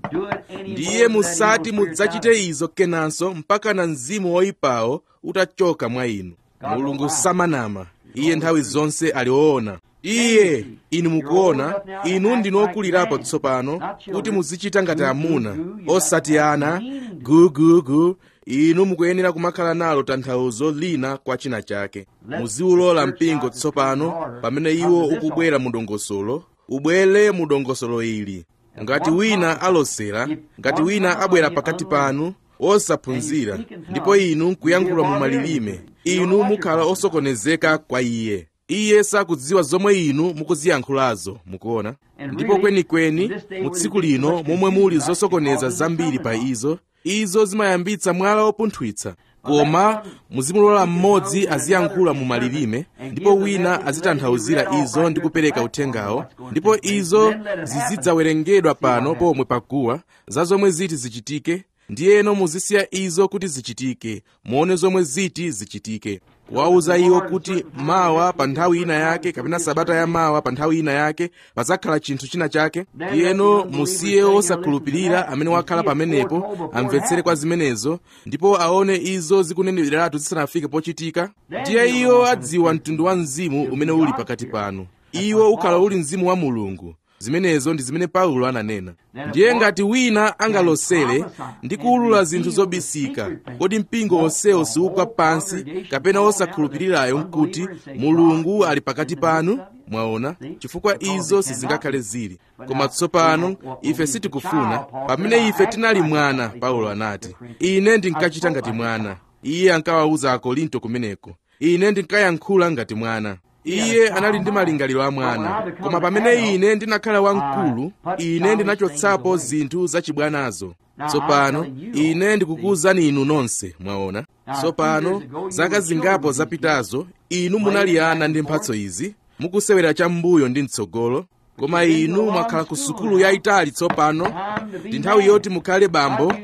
ndiye musati mudzachite izo kenanso mpaka na mzimu woyipawo utachoka mwa inu mulungu samanama iye nthawi zonse ali woona iye inu mukuona inu ndinokulirapo tsopano kuti muzichita ngati amuna osati ana gugugu inu mukuyenera kumakhala nalo tanthauzo lina kwa china chake muziwulola mpingo tsopano pamene iwo ukubwera mu dongosolo ubwere mu dongosolo ili ngati wina alosera ngati wina abwera pakati panu osaphunzira ndipo inu nkuyankhula mu malilime inu mukhala osokonezeka kwa iye iye sakudziwa zomwe inu mukuziyankhulazo mukuona ndipo kwenikweni mu tsiku lino momwe muli zosokoneza zambiri pa izo izo zimayambitsa mwala wopunthwitsa koma muzimulola mmodzi aziyankhula mu malilime ndipo wina azitanthauzira izo ndi kupereka uthengawo ndipo izo zizidzawerengedwa pano pomwe paguwa za zomwe ziti zichitike ndiyeno muzisiya izo kuti zichitike muone zomwe ziti zichitike kuwawuza iwo kuti mawa pa nthawi ina yake kapena sabata ya mawa pa nthawi ina yake pazakhala chinthu china chake ndiyeno musiye osakhulupirira amene wakhala pamenepo amvetsere kwa zimenezo ndipo aone izo zikuneneratu zisanafike pochitika ndiye iwo adziwa mtundu wa mzimu umene uli pakati panu iwo ukhala uli mzimu wa mulungu zimenezo ndi zimene paulo ananena ndiye ngati wina angalosere ndi kuwulula zinthu zobisika kodi mpingo onsewo siugwa pansi kapena osakhulupirirayo nkuti mulungu ali pakati panu mwaona chifukwa izo sizingakhale zili koma tsopano ife sitikufuna pamene ife tinali mwana paulo anati ine ndinkachita ngati mwana iye ankawawuza akorinto kumeneko ine ndinkayankhula ngati mwana iye anali ndi malingaliro a mwana koma pamene ine ndinakhala wamkulu ine ndinachotsapo zinthu zachibwanazo tsopano ine ndikukuwuzani inu nonse mwaona tsopano zaka zingapo zapitazo inu munali ana ndi mphatso izi mukusewera cham'mbuyo ndi mtsogolo koma inu mwakhala ku sukulu yayitali tsopano ndi nthawi yoti mukhale bambo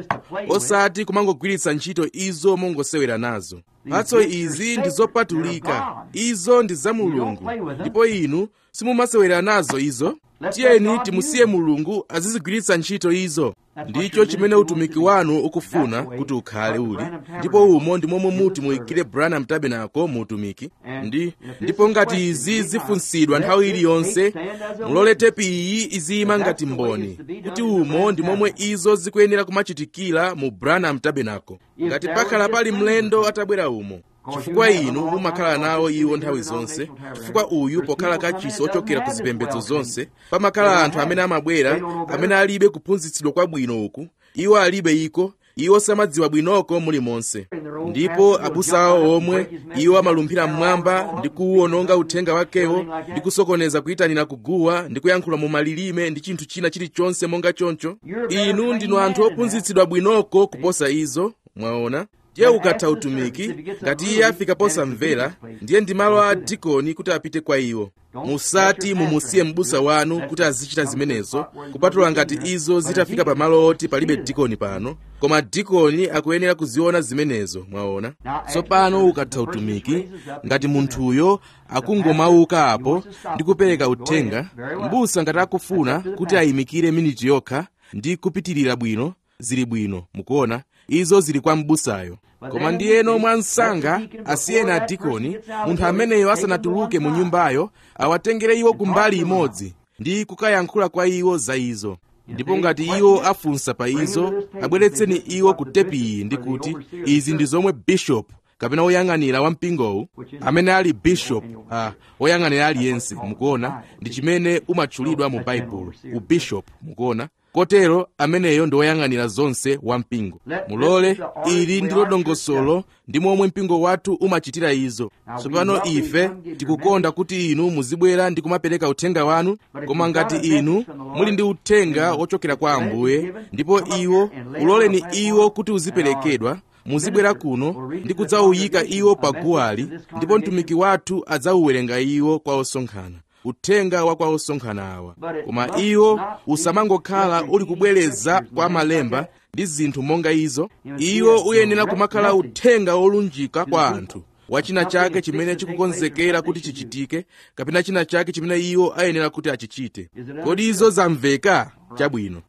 osati kumangogwiritsa ntchito izo mongosewera nazo mphatso izi ndi zopatulika izo ndi za mulungu ndipo inu simumasewera nazo izo tiyeni timusiye mulungu azizigwiritsa ntchito izo ndicho chimene utumiki wanu ukufuna kuti ukhale uli ndipo umo ndi momwe muti muyikire branham tabernacle mu utumiki ndi ndipo ngati izi zifunsidwa nthawi iliyonse mulole tepi iyi iziyima ngati mboni kuti umo ndi momwe izo zikuyenera kumachitikira mu branham tabernacle ngati pakhala pali mlendo atabwera umo chifukwa inu mumakhala nawo iwo nthawi zonse chifukwa uyu pokhala kachisi ochokera ku zipembedzo zonse pamakhala anthu amene amabwera amene alibe kuphunzitsidwa kwabwino uku iwo alibe iko iwo samadziwa bwinoko mulimonse ndipo abusa awo omwe iwo amalumphira mmwamba ndi kuwononga uthenga wakewo ndi kusokoneza kuyitanira kuguwa ndi kuyankhula mu malilime ndi chinthu china chilichonse monga choncho inu ndinu anthu ophunzitsidwa bwinoko kuposa izo mwaona ndiye ukatha utumiki ngati iye afika posamvera ndiye ndi malo a dikoni kuti apite kwa iwo musati mumusiye m'busa wanu kuti azichita zimenezo kupatula ngati izo zitafika pamalo oti palibe dikoni pano koma dikoni akuyenera kuziona zimenezo mwaona tsopano ukatha utumiki ngati munthuyo akungomauka apo ndi kupereka uthenga m'busa ngati akufuna kuti ayimikire miniti yokha ndi kupitirira bwino zili bwino mukuona izo zili kwa m'busayo koma ndiyeno mwa msanga asiyena adikoni munthu ameneyo asanatuluke mu nyumbayo awatengere iwo kumbali imodzi ndi kukayankhula kwa iwo za izo ndipo ngati iwo afunsa pa izo abweretseni iwo ku tepiyi ndi kuti izi ndi zomwe bishopu kapena woyang'anira wa mpingowu amene ali bishop uh, woyang'anira aliyense mukuona ndi chimene umatchulidwa mu baibulo ubishop mukuona kotero ameneyo ndi woyang'anira zonse wa mpingo mulole ili ndilo dongosolo ndi momwe mpingo wathu umachitira izo tsopano ife tikukonda kuti inu muzibwera ndi kumapereka uthenga wanu koma ngati inu muli ndi uthenga wochokera kwa ambuye ndipo iwo uloleni iwo kuti uziperekedwa muzibwera kuno ndi kudzawuyika iwo pa guwali ndipo mtumiki wathu adzawuwerenga iwo kwa osonkhana uthenga wa kwa osonkhana awa koma iwo usamangokhala uli kubwereza kwa malemba ndi zinthu monga izo iwo uyenera kumakhala uthenga wolunjika kwa anthu wa china chake chimene chikukonzekera kuti chichitike kapena china chake chimene iwo ayenera kuti achichite kodi izo zamveka chabwino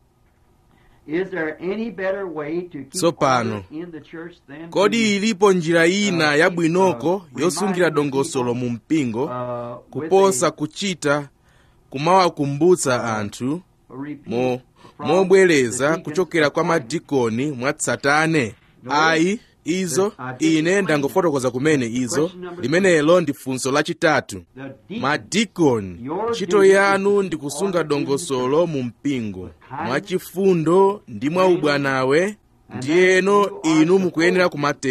tsopano kodi ilipo njira ina yabwinoko yosungira dongosolo mu mpingo kuposa kuchita kumawakumbutsa anthu mo mobwereza kuchokera kwa madikoni mwatsatane ayi izo ine ndangofotokoza kumene izo limenelo ndi funso lachitatu madikoni ntchito yanu ndi kusunga dongosolo mu mpingo mwachifundo ndi mwa ubwanawe ndiyeno inu mukuyenera kumatero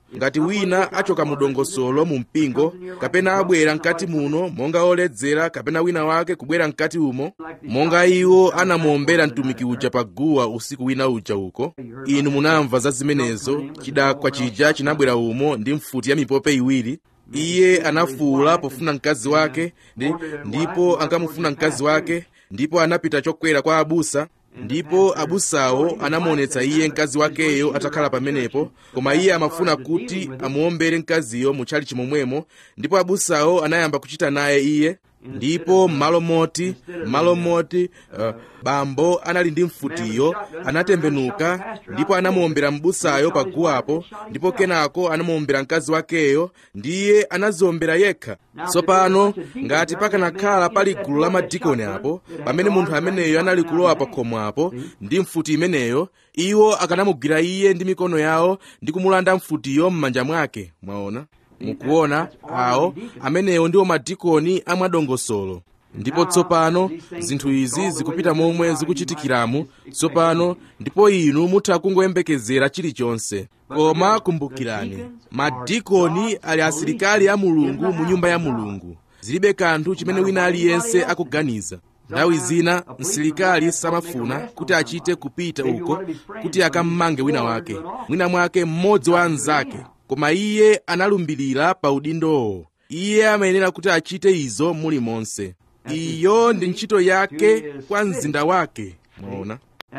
ngati wina achoka mu dongosolo mu mpingo kapena abwera mkati muno monga oledzera kapena wina wake kubwera mkati umo monga iwo anamuombera mtumiki uja pa guwa usiku wina uja uko inu munamva za zimenezo chidakwa chija chinabwera umo ndi mfuti ya mipope iwiri iye anafuwula pofuna mkazi wake ndi, ndipo ankamufuna mkazi wake ndipo anapita chokwera kwa abusa ndipo abusawo anamuonetsa iye mkazi wakeyo atakhala pamenepo koma iye amafuna kuti amuombere mkaziyo mutchali chimomwemo ndipo abusawo anayamba kuchita naye iye ndipo m'malo moti m'malo moti uh, bambo anali ndi mfutiyo anatembenuka ndipo anamuombera m'busayo paguwapo ndipo kenako anamuombera mkazi wakeyo ndiye anaziombera yekha tsopano ngati pakanakhala pali gulu la madikoni apo pamene munthu ameneyo anali kulowa pa khomo apo ndi mfuti imeneyo iwo akanamugwira iye ndi mikono yawo ndi kumulanda mfutiyo m'manja mwake mwaona mukuona awo amenewo ndiwo madikoni amwadongosolo ndipo tsopano zinthu izi zikupita momwe zikuchitikiramu tsopano ndipo inu mutha kungoyembekezera chilichonse koma kumbukirani madikoni ali asilikali a mulungu mu nyumba ya mulungu zilibe kanthu chimene wina aliyense akuganiza nthawi zina msilikali samafuna kuti achite kupita uko kuti akammange wina wake mwina mwake mmodzi wa anzake koma iye analumbirira pa udindowo iye amayenera kuti achite izo mulimonse iyo ndi ntchito yake kwa mzinda wake mwaona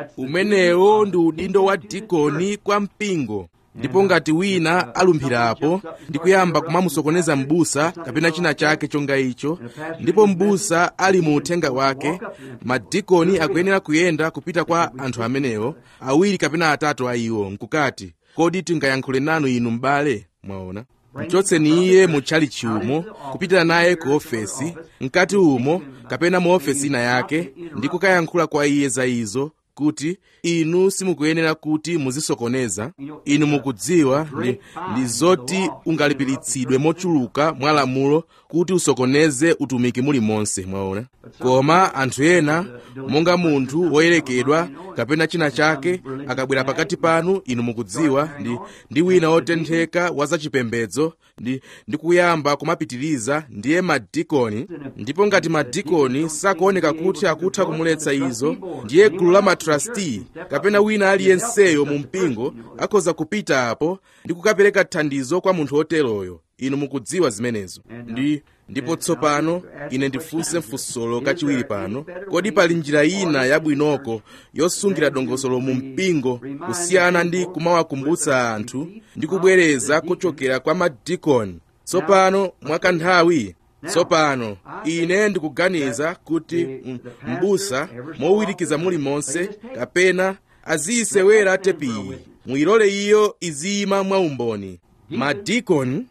umenewo ndi udindo wa dikoni kwa mpingo ndipo ngati wina alumphirapo ndi kuyamba kumamusokoneza m'busa kapena china chake chonga icho ndipo m'busa ali mu uthenga wake madikoni akuyenera kuyenda kupita kwa anthu amenewo awiri kapena atatu a iwo nkukati kodi tingayankhule nanu inu m'bale mwaona mchotseni iye mutchali chiumo kupita naye ku ofesi mkati umo kapena mu ofesi ina yake ndi kukayankhula kwa iye za izo kuti inu simukuyenera kuti muzisokoneza inu mukudziwa ndi, ndi zoti ungalipiritsidwe mochuluka mwa lamulo kuti usokoneze utumiki mulimonse mwaona koma anthu ena monga munthu woyerekedwa kapena china chake akabwera pakati panu inu mukudziwa ndi, ndi wina wotentheka wa zachipembedzo ndi, ndi kuyamba kumapitiriza ndiye madikoni ndipo ngati madikoni sakuoneka kuti akutha kumuletsa izo ndiye gulu la matrasti kapena wina aliyenseyo mu mpingo akhoza kupita apo ndi kukapereka thandizo kwa munthu woteroyo inu mukudziwa zimenezo ndi ndipo tsopano ine ndifunse mfunsolo kachiwiri pano kodi pali njira ina yabwinoko yosungira dongosolo mu mpingo kusiyana ndi kumawakumbutsa anthu ndi kubwereza kuchokera kwa madikoni tsopano mwakanthawi tsopano ine ndikuganiza kuti m'busa mowirikiza mulimonse kapena aziyisewera tepiyi mwilole iyo iziyima mwaumboni madikoni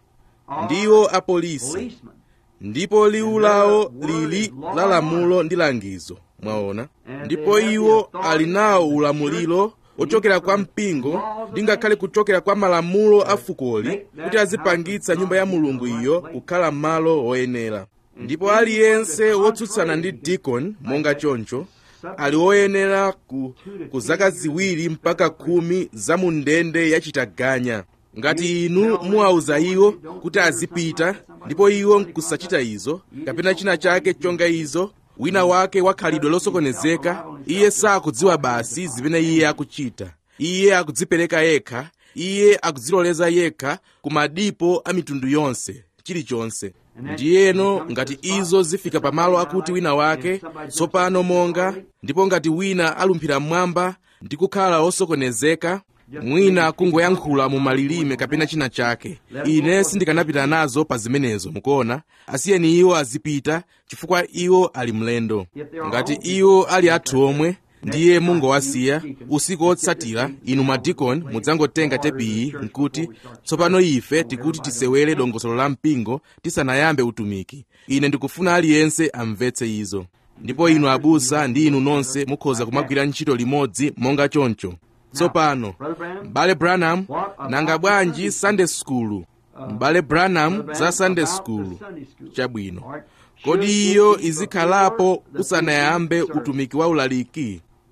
ndiwo apolisi ndipo liwu lawo lili la lamulo ndi langizo mwaona ndipo iwo ali nawo ulamuliro ochokera kwa mpingo ndi ngakhale kuchokera kwa malamulo a fukoli kuti azipangitsa nyumba ya mulungu iyo kukhala malo woyenera ndipo aliyense wotsutsana ndi dikoni monga choncho ali woyenera ku, ku zaka ziwiri mpaka khumi za mu ndende yachitaganya ngati inu muwauza iwo kuti azipita ndipo iwo nkusachita izo kapena china chake chonga izo wina wake wakhalidwe losokonezeka iye sakudziwa basi zimene iye akuchita iye akudzipereka yekha iye akudziloleza yekha ku madipo a mitundu yonse chilichonse ndiyeno ngati izo zifika pamalo akuti wina wake tsopano monga ndipo ngati wina alumphira mmwamba ndi kukhala wosokonezeka mwina kungoyankhula mu malilime kapena china chake ine sindikanapita nazo pa zimenezo mukuona asiyeni iwo azipita chifukwa iwo ali mlendo ngati iwo ali athu omwe ndiye mungowasiya usiku wotsatira inu madikoni mudzangotenga tepiyi nkuti tsopano ife tikuti tisewere dongosolo la mpingo tisanayambe utumiki ine ndikufuna aliyense amvetse izo ndipo inu abusa ndi inu nonse mukhoza kumagwira ntchito limodzi monga choncho tsopano m'bale branham nanga bwanji sunday school m'bale branham za sunday school chabwino kodi iyo izikhalapo usanayambe utumiki wa ulaliki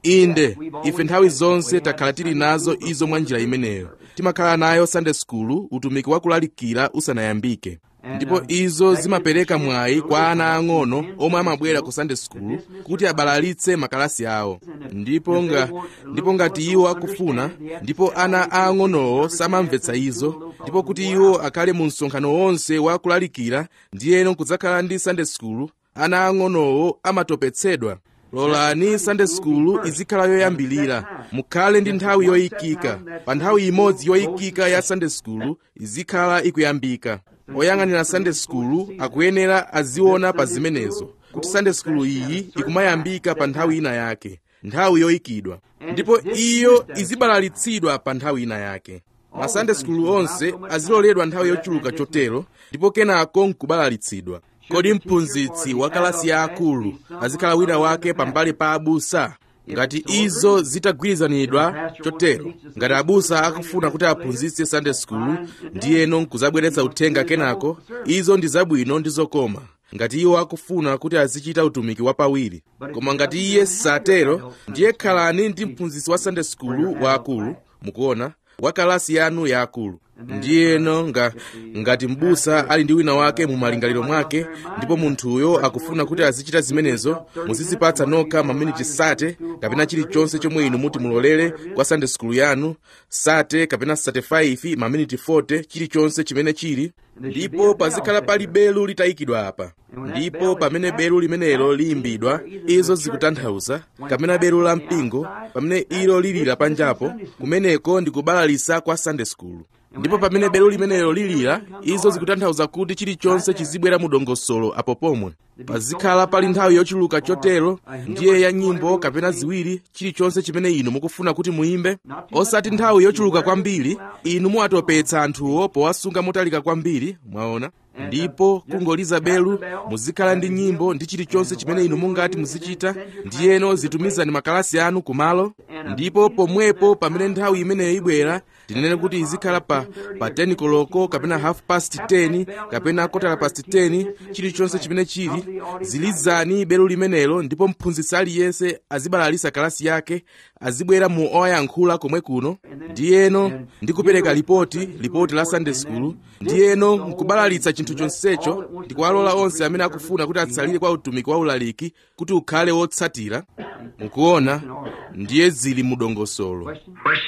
inde ife nthawi zonse takhala tili nazo izo mwa njira imeneyo timakhala nayo sunday school utumiki wakulalikira usanayambike ndipo izo zimapereka mwayi kwa ana ang'ono omwe amabwera ku sunday school kuti abalalitse makalasi awo ndipo nga ndipo ngati iwo akufuna ndipo ana aang'onowo samamvetsa izo ndipo kuti iwo akhale mu msonkhano wonse wa kulalikira ndiyeno kudzakhala ndi sunday school ana ang'onowo amatopetsedwa lolani sunday school izikhala yoyambilira mukhale ndi nthawi yoyikika pa nthawi imodzi yoyikika ya sunday school izikhala ikuyambika oyang'anira sunday school akuyenera aziona pa zimenezo kuti sunday school iyi ikumayambika pa nthawi ina yake nthawi yoyikidwa ndipo iyo izibalalitsidwa pa nthawi ina yake ma sunday school onse aziloledwa nthawi yochuluka chotero ndipo kenako nkubalalitsidwa kodi mphunzitsi wa kalasi ya akulu azikhala wina wake pambali pa abusa ngati izo zitagwirizanidwa chotero ngati abusa akufuna kuti aphunzitse sunday school ndiyeno nkuzabweretsa uthenga kenako izo ndi zabwino ndi zokoma ngati iwo akufuna kuti azichita utumiki wapawiri koma ngati iye satero ndiye khalani ndi mphunzitsi wa sunday school wa akulu mukuona wa kalasi yanu ya akulu ndiyeno nga, ngati mbusa ali ndi wina wake mu malingaliro mwake ndipo munthuyo akufuna kuti azichita zimenezo muzizipatsa nokha maminiti sate kapena chilichonse chomwe inu muti mulolere kwa sunday school yanu sate kapena 35 maminiti 40 chilichonse chimene chili ndipo pazikhala pali belu litayikidwa apa ndipo pamene belu limenelo liyimbidwa izo zikutanthauza kapena belu la mpingo pamene ilo lilira panjapo kumeneko ndi kubalalisa kwa sunday school ndipo pamene belu limenelo lilira izo zikutanthauza kuti chilichonse chizibwera mu dongosolo apo pomwe pazikhala pali nthawi yochuluka chotero ndiye ya nyimbo kapena ziwiri chilichonse chimene inu mukufuna kuti muyimbe osati nthawi yochuluka kwambiri inu muwatopetsa anthuwo powasunga motalika kwambiri mwaona ndipo kungoliza belu muzikhala ndi nyimbo ndi chilichonse chimene inu mungati muzichita ndiyeno zitumizani makalasi anu kumalo ndipo pomwepo pamene nthawi imeneyo ibwera tinene kuti izikhala pa, pa 10 koloko kapena half past 10 kapena kotala past 10 chilichonse chimene chili zilizani belu limenelo ndipo mphunzitsi aliyense azibalalisa kalasi yake azibwera mu oyankhula komwe kuno ndiyeno ndikupereka lipoti lipoti la sunday school ndiyeno nkubalalitsa chinthu chonsecho ndikuwalola onse amene akufuna kuti atsalire kwa utumiki wa ulaliki kuti ukhale wotsatira mukuona ndiye zili mu dongosolo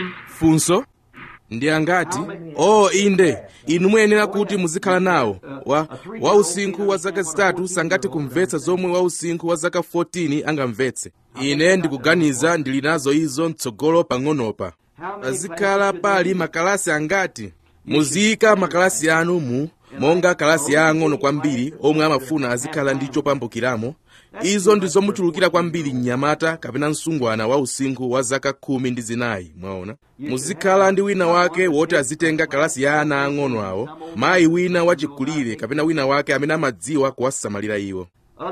funso ndi angati oh inde inu muyenera kuti muzikhala nawo wa, wa usinkhu wa zaka zitatu sangati kumvetsa zomwe wa usinkhu wa zaka 14 angamvetse ine ndikuganiza ndili nazo izo mtsogolo pang'onopa pazikhala pali makalasi angati muziyika makalasi anu mu monga kalasi ya ang'ono kwambiri omwe amafuna azikhala ndi chopambukiramo izo ndi zomuchulukira kwambiri mnyamata kapena msungwana wa usinkhu wa zaka khumi ndi zinayi mwaona muzikhala ndi wina wake woti azitenga kalasi ya ana ang'ono awo mayi wina wachikulire kapena wina wake amene amadziwa kuwasamalira iwo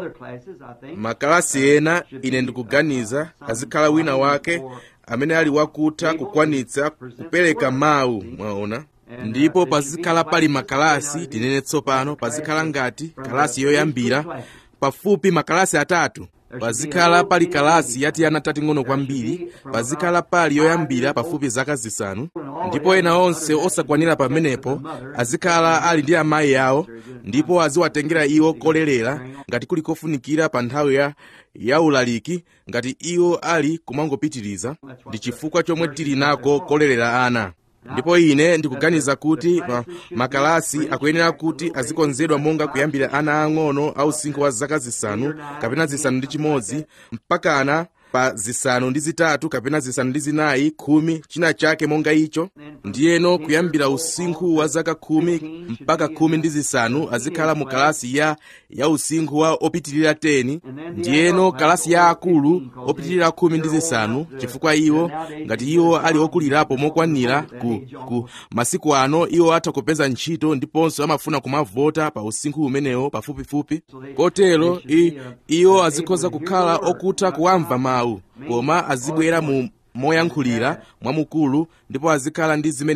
makalasi ena ine ndikuganiza azikhala wina wake amene ali wakutha kukwanitsa kupereka mawu mwaona ndipo pazikhala pali makalasi tinene tsopano pazikhala ngati kalasi yoyambira pafupi makalasi atatu pazikhala pali kalasi yati ana tating'ono kwambiri pazikhala pali yoyambira pafupi zaka zisanu ndipo ena onse osakwanira pamenepo azikhala ali ndi amayi awo ndipo aziwatengera iwo kolerera ngati kuli kofunikira pa nthawi ya ya ulaliki ngati iwo ali kumangopitiriza ndi chifukwa chomwe tili nako kolerera ana ndipo ine ndikuganiza kuti ma, makalasi akuyenera kuti azikonzedwa monga kuyambira ana ang'ono a usinkhu wa zaka zisanu kapena zisanu ndi chimodzi mpakana pa zisanu ndi zitatu kapena zisanu ndi zinayi khumi china chake monga icho ndiyeno kuyambira usinkhu wa zaka khumi mpaka khumi ndi zisanu azikhala mu kalasi ya ya usinkhu wa opitirira 10 ndiyeno kalasi ya akulu opitirira khumi ndi zisanu chifukwa iwo ngati iwo ali okulirapo mokwanira ku, ku masiku ano iwo atha kupeza ntchito ndiponso amafuna kumavota pa usinkhu umenewo pafupifupi kotero iwo azikhoza kukhala okutha kuwamva mawu koma azibwera mu moyankhulira mwamukulu ndipo azikhala ndi zimenezo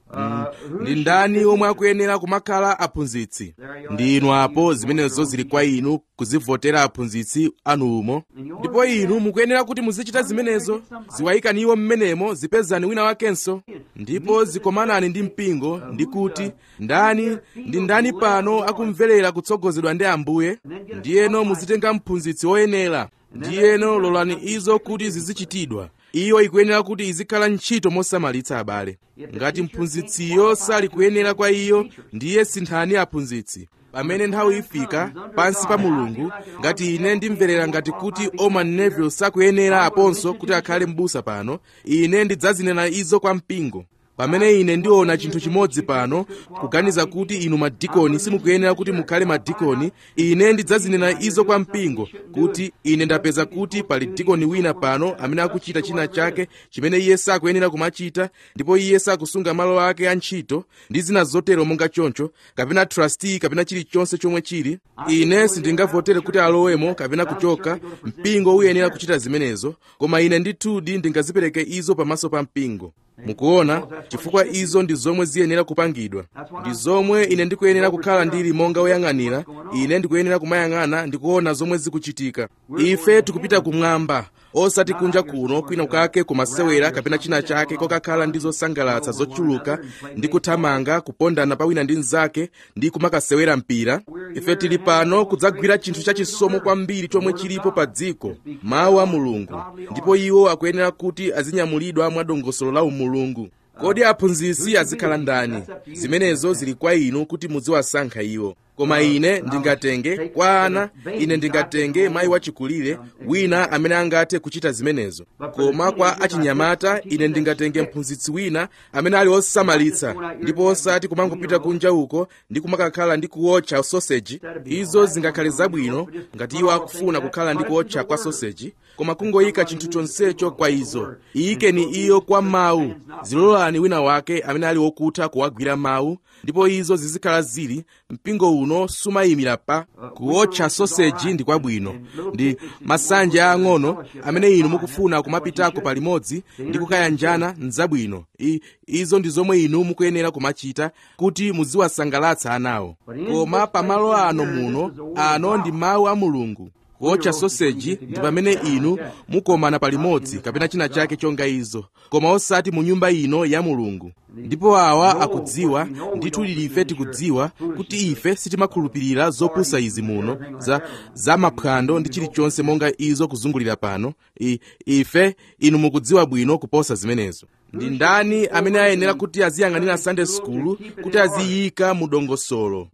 Mm, ndi ndani omwe akuyenera kumakhala aphunzitsi ndi inu apo zimenezo zili kwa inu kuzivotera aphunzitsi anu umo ndipo inu mukuyenera kuti muzichita zimenezo ziwayikani iwo mmenemo zipezani wina wakenso ndipo zikomanani ndi mpingo ndi kuti ndani ndi ndani pano akumverera kutsogozedwa ndi ambuye ndiyeno muzitenga mphunzitsi woyenera ndiyeno lolani izo kuti zizichitidwa iyo ikuyenera kuti izikhala ntchito mosamalitsa abale ngati mphunzitsiyo sali kuyenera kwa iyo ndiye sinthani aphunzitsi pamene nthawi ifika pansi pa mulungu ngati ine ndimverera ngati kuti oman neville sakuyenera aponso kuti akhale m'busa pano ine ndidzazinena izo kwa mpingo pamene ine ndiona chinthu chimodzi pano kuganiza kuti inu madikoni simukuyenera kuti mukhale madikoni ine ndidzazinena izo kwa mpingo kuti ine ndapeza kuti pali dikoni wina pano amene akuchita china chake chimene iye sakuyenera kumachita ndipo iye sakusunga malo ake a ntchito ndi zina zotero monga choncho kapena trustee kapena chilichonse chomwe chili ine sindingavotere kuti alowemo kapena kuchoka mpingo uyenera kuchita zimenezo koma ine ndithudi ndingazipereke izo pamaso pa mpingo mukuona chifukwa izo ndi zomwe ziyenera kupangidwa ndi zomwe ine ndikuyenera kukhala ndili monga woyang'anira ine ndikuyenera kumayang'ana ndikuona zomwe zikuchitika ife tikupita kumwamba osati kunja kuno kwina kake kumasewera kapena china chake kokakhala ndi zosangalatsa zochuluka ndi kuthamanga kupondana pawina ndi mnzake ndi kumakasewera mpira ife tili pano kudzagwira chinthu chachisomo kwambiri chomwe chilipo pa dziko mawu a mulungu ndipo iwo akuyenera kuti azinyamulidwa mwadongosolo la umulungu kodi aphunzitsi azikhala ndani zimenezo zili kwa inu kuti muziwasankha iwo koma ine ndingatenge kwa ana ine ndingatenge mayi wachikulire wina amene angathe kuchita zimenezo koma kwa achinyamata ine ndingatenge mphunzitsi wina amene ali osamalitsa ndipo osati kumangopita kunja uko ndi kumakakhala ndi kuotcha soseji izo zingakhale zabwino ngati iwo akufuna kukhala ndi kuotcha kwa soseji koma kungoyika chinthu chonsecho kwa izo iyikeni iyo kwa mawu zilolani wina wake amene ali wokutha kuwagwira mawu ndipo izo zizikhala zili mpingo uno sumayimira pa kuotcha soseji ndi kwabwino ndi masanja ang'ono amene inu mukufuna kumapitako palimodzi ndi kukayanjana nzabwino I, izo ndi zomwe inu mukuyenera kumachita kuti muziwasangalatsa anawo koma pamalo ano muno ano ndi mawu a mulungu kuotcha soseji ndi pamene inu mukomana palimodzi kapena china chake chonga izo koma osati mu nyumba ino ya mulungu ndipo awa akudziwa ndithu lilife tikudziwa kuti ife sitimakhulupirira zopusa izi muno za, za maphwando ndi chilichonse monga izo kuzungulira pano I, ife inu mukudziwa bwino kuposa zimenezo ndi ndani amene ayenera kuti aziyang'anira sunday school kuti aziyika mu dongosolo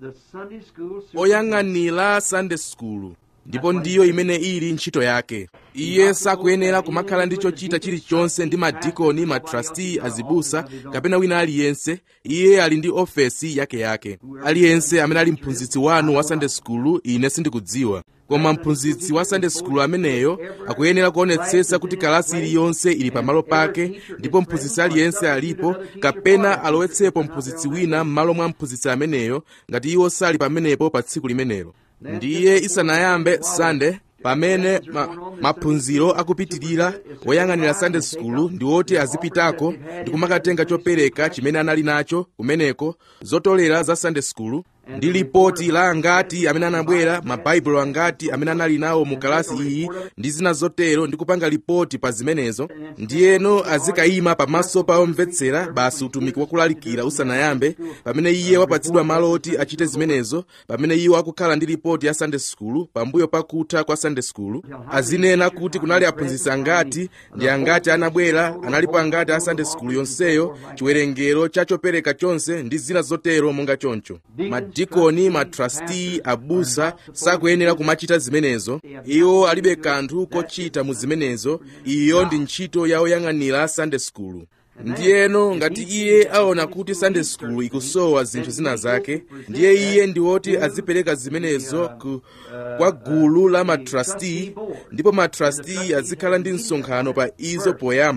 oyang'anira sunday school ndipo ndiyo imene ili ntchito yake iye sakuyenera kumakhala ndi chochita chilichonse ndi madikoni matrasti azibusa kapena wina aliyense iye ali ndi ofesi yake yake aliyense amene ali mphunzitsi wanu wa sunday school ine sindikudziwa koma mphunzitsi wa sunday school ameneyo akuyenera kuonetsetsa kuti kalasi iliyonse ili pamalo pake ndipo mphunzitsi aliyense alipo kapena alowetsepo mphunzitsi wina m'malo mwa mphunzitsi ameneyo ngati iwo sali pamenepo pa tsiku limenelo ndiye isanayambe sande pamene maphunziro ma akupitirira woyang'anira sunday school ndi woti azipitako ndi kumakatenga chopereka chimene anali nacho kumeneko zotolera za sunday school ndi lipoti la angati amene anabwera mabaibulo angati amene anali nawo mu kalasi iyi ndi zina zotero ndi kupanga lipoti pa zimenezo ndiyeno azikayima pamaso pa omvetsera basi utumiki wakulalikira usanayambe pamene iye wapatsidwa malo oti achite zimenezo pamene iwo akukhala ndi lipoti ya sunday school pambuyo pakutha kwa sunday school azinena kuti kunali aphunzitsi angati ndi angati anabwera analipo angati a sunday school yonseyo chiwerengero cha chopereka chonse ndi zina zotero monga choncho madikoni matrasti abusa sakuyenera kumachita zimenezo iwo alibe kanthu kochita mu zimenezo iyo ndi ntchito ya oyang'anira sunday school ndiyeno ngati iye aona kuti sunday school ikusowa zinthu zina zake ndiye iye ndi woti azipereka zimenezo ku, kwa gulu la matrasti ndipo matrasti azikhala ndi msonkhano pa izo poyamba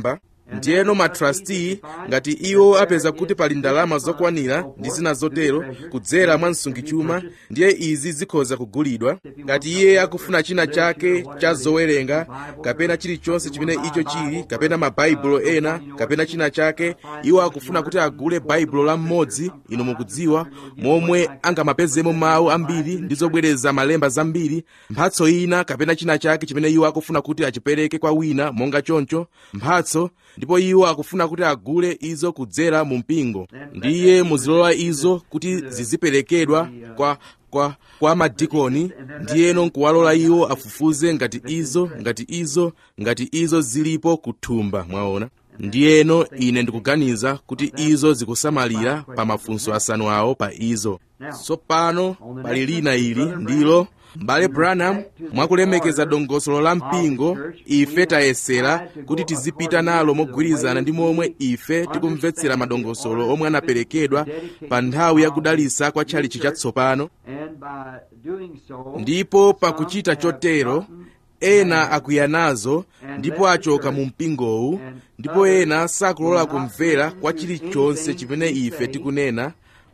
ndiyeno matrustee ngati iwo apeza kuti pali ndalama zokwanira ndi zina zotero kudzera mwa msungichuma ndiye izi zikhoza kugulidwa ngati iye akufuna china chake cha zowerenga kapena chilichonse chimene icho chili kapena mabaibulo ena kapena china chake iwo akufuna kuti agule baibulo la mmodzi inu mukudziwa momwe angamapezemo mawu ambiri ndi zobwereza malemba zambiri mphatso ina kapena china chake chimene iwo akufuna kuti achipereke kwa wina monga choncho mphatso ndipo iwo akufuna kuti agule izo kudzera mu mpingo ndiye muzilola izo kuti ziziperekedwa kwa kwa kwa madikoni ndiyeno nkuwalola iwo afufuze ngati izo ngati izo ngati izo zilipo kuthumba mwaona ndiyeno ine ndikuganiza kuti izo zikusamalira pa mafunso asanu awo pa izo tsopano pali lina ili ndilo m'bale branham mwakulemekeza dongosolo la mpingo ife tayesera kuti tizipita nalo mogwirizana ndi momwe ife tikumvetsera madongosolo omwe anaperekedwa pa nthawi ya kudalitsa kwa tchalichi chatsopano ndipo pakuchita chotero ena akwiya nazo ndipo achoka mu mpingowu ndipo ena sakulola kumvera kwa chilichonse chimene ife tikunena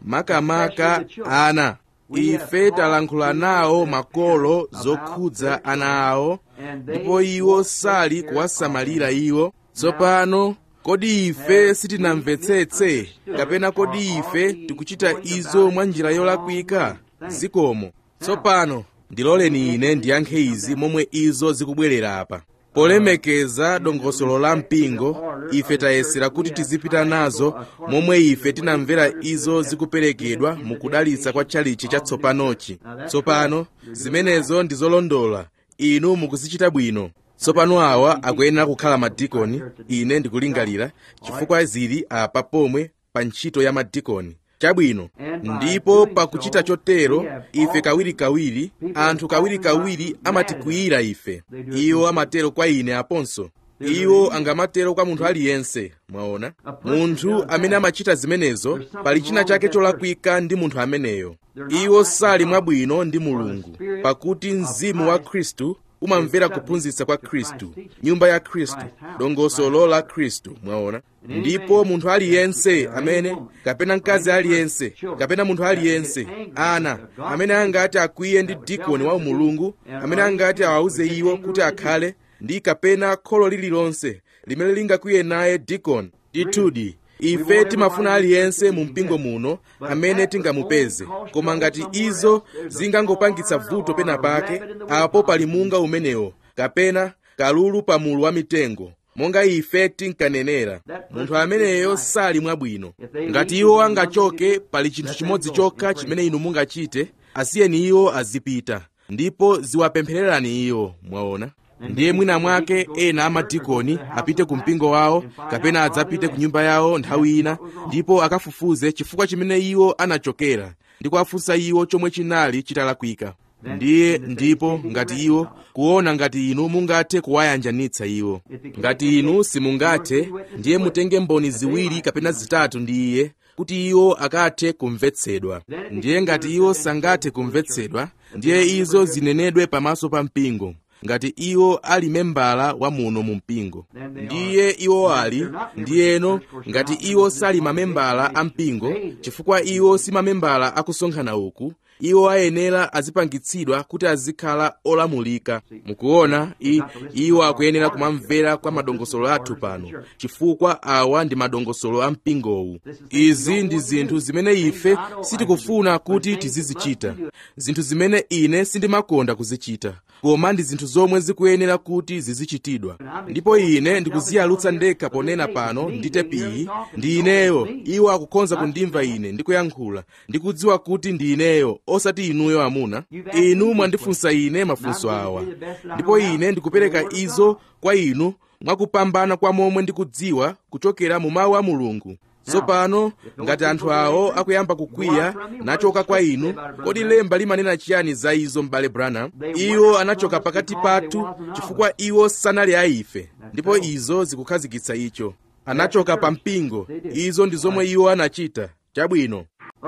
makamaka ana ife talankhula nawo makolo zokhudza ana awo ndipo iwo sali kuwasamalira iwo tsopano kodi ife sitinamvetsetse kapena kodi ife tikuchita izo mwa njira yolakwika zikomo tsopano ndiloleni ine ndiyankhe izi momwe izo zikubwerera apa polemekeza dongosolo la mpingo ife tayesera kuti tizipita nazo momwe ife tinamvera izo zikuperekedwa mu kudalitsa kwa tchalichi chatsopanochi tsopano zimenezo ndi zolondola inu mukuzichita bwino tsopano awa akuyenera kukhala madikoni ine ndikulingalira chifukwa zili apa pomwe pa ntchito ya madikoni chabwino ndipo pakuchita chotero ife kawirikawiri anthu kawirikawiri amatikwiyira ife iwo amatero kwa ine aponso iwo angamatero kwa munthu aliyense mwaona munthu amene amachita zimenezo pali china chake cholakwika ndi munthu ameneyo iwo sali mwabwino ndi mulungu pakuti mzimu wa khristu umamvera kuphunzitsa kwa khristu nyumba ya khristu dongosolo la khristu mwaona ndipo munthu aliyense amene kapena mkazi aliyense kapena munthu aliyense ana amene angati akwiye ndi dikoni wa umulungu amene angati awawuze iwo kuti akhale ndi kapena kholo lililonse limene lingakwiye naye dikoni ndithudi ife timafuna aliyense mu mpingo muno amene tingamupeze koma ngati izo zingangopangitsa vuto pena pake apo pali munga umenewo kapena kalulu pa mulu wa mitengo monga ife tinkanenera munthu ameneyo sali mwabwino ngati iwo angachoke pali chinthu chimodzi chokha chimene inu mungachite asiyeni iwo azipita ndipo ziwapemphererani iwo mwaona ndiye mwina mwake ena amadikoni apite ku mpingo wawo kapena adzapite ku nyumba yawo nthawi ina ndipo akafufuze chifukwa chimene iwo anachokera ndi kuwafunsa iwo chomwe chinali chitalakwika ndiye ndipo ngati iwo kuona ngati inu mungathe kuwayanjanitsa iwo ngati inu simungathe ndiye mutenge mboni ziwiri kapena zitatu ndi iye kuti iwo akathe kumvetsedwa ndiye ngati iwo sangathe kumvetsedwa ndiye izo zinenedwe pamaso pa mpingo ngati iwo ali membala wa muno mu mpingo ndiye iwo ali ndiyeno ngati iwo sali mamembala a mpingo chifukwa iwo si mamembala akusonkhana uku iwo ayenera azipangitsidwa kuti azikhala olamulika mukuona i, iwo akuyenera kumamvera kwa madongosolo athu pano chifukwa awa ndi madongosolo a mpingowu izi ndi zinthu zimene ife sitikufuna kuti tizizichita zinthu zimene ine sindimakonda kuzichita koma ndi zinthu zomwe zikuyenera kuti zizichitidwa ndipo ine ndikuziyalutsa ndekha ponena pano ndi tepiyi ndi ineyo iwo akukhonza kundimva ine ndikuyankhula ndikudziwa kuti ndi ineyo osati inuyo amuna inu mwandifunsa ine mafunso awa ndipo ine ndikupereka izo kwa inu mwakupambana kwa momwe ndikudziwa kuchokera mu mawu a mulungu tsopano ngati anthu awo akuyamba kukwiya nachoka kwa inu kodi lemba limanena chiyani za izo m'bale branham iwo anachoka pakati pathu chifukwa iwo sanali a ife ndipo izo zikukhazikitsa icho anachoka pa mpingo izo ndi zomwe iwo anachita chabwino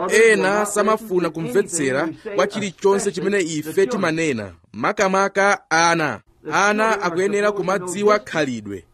ena samafuna kumvetsera kwa chilichonse chimene ife timanena makamaka ana ana akuyenera kumadziwa khalidwe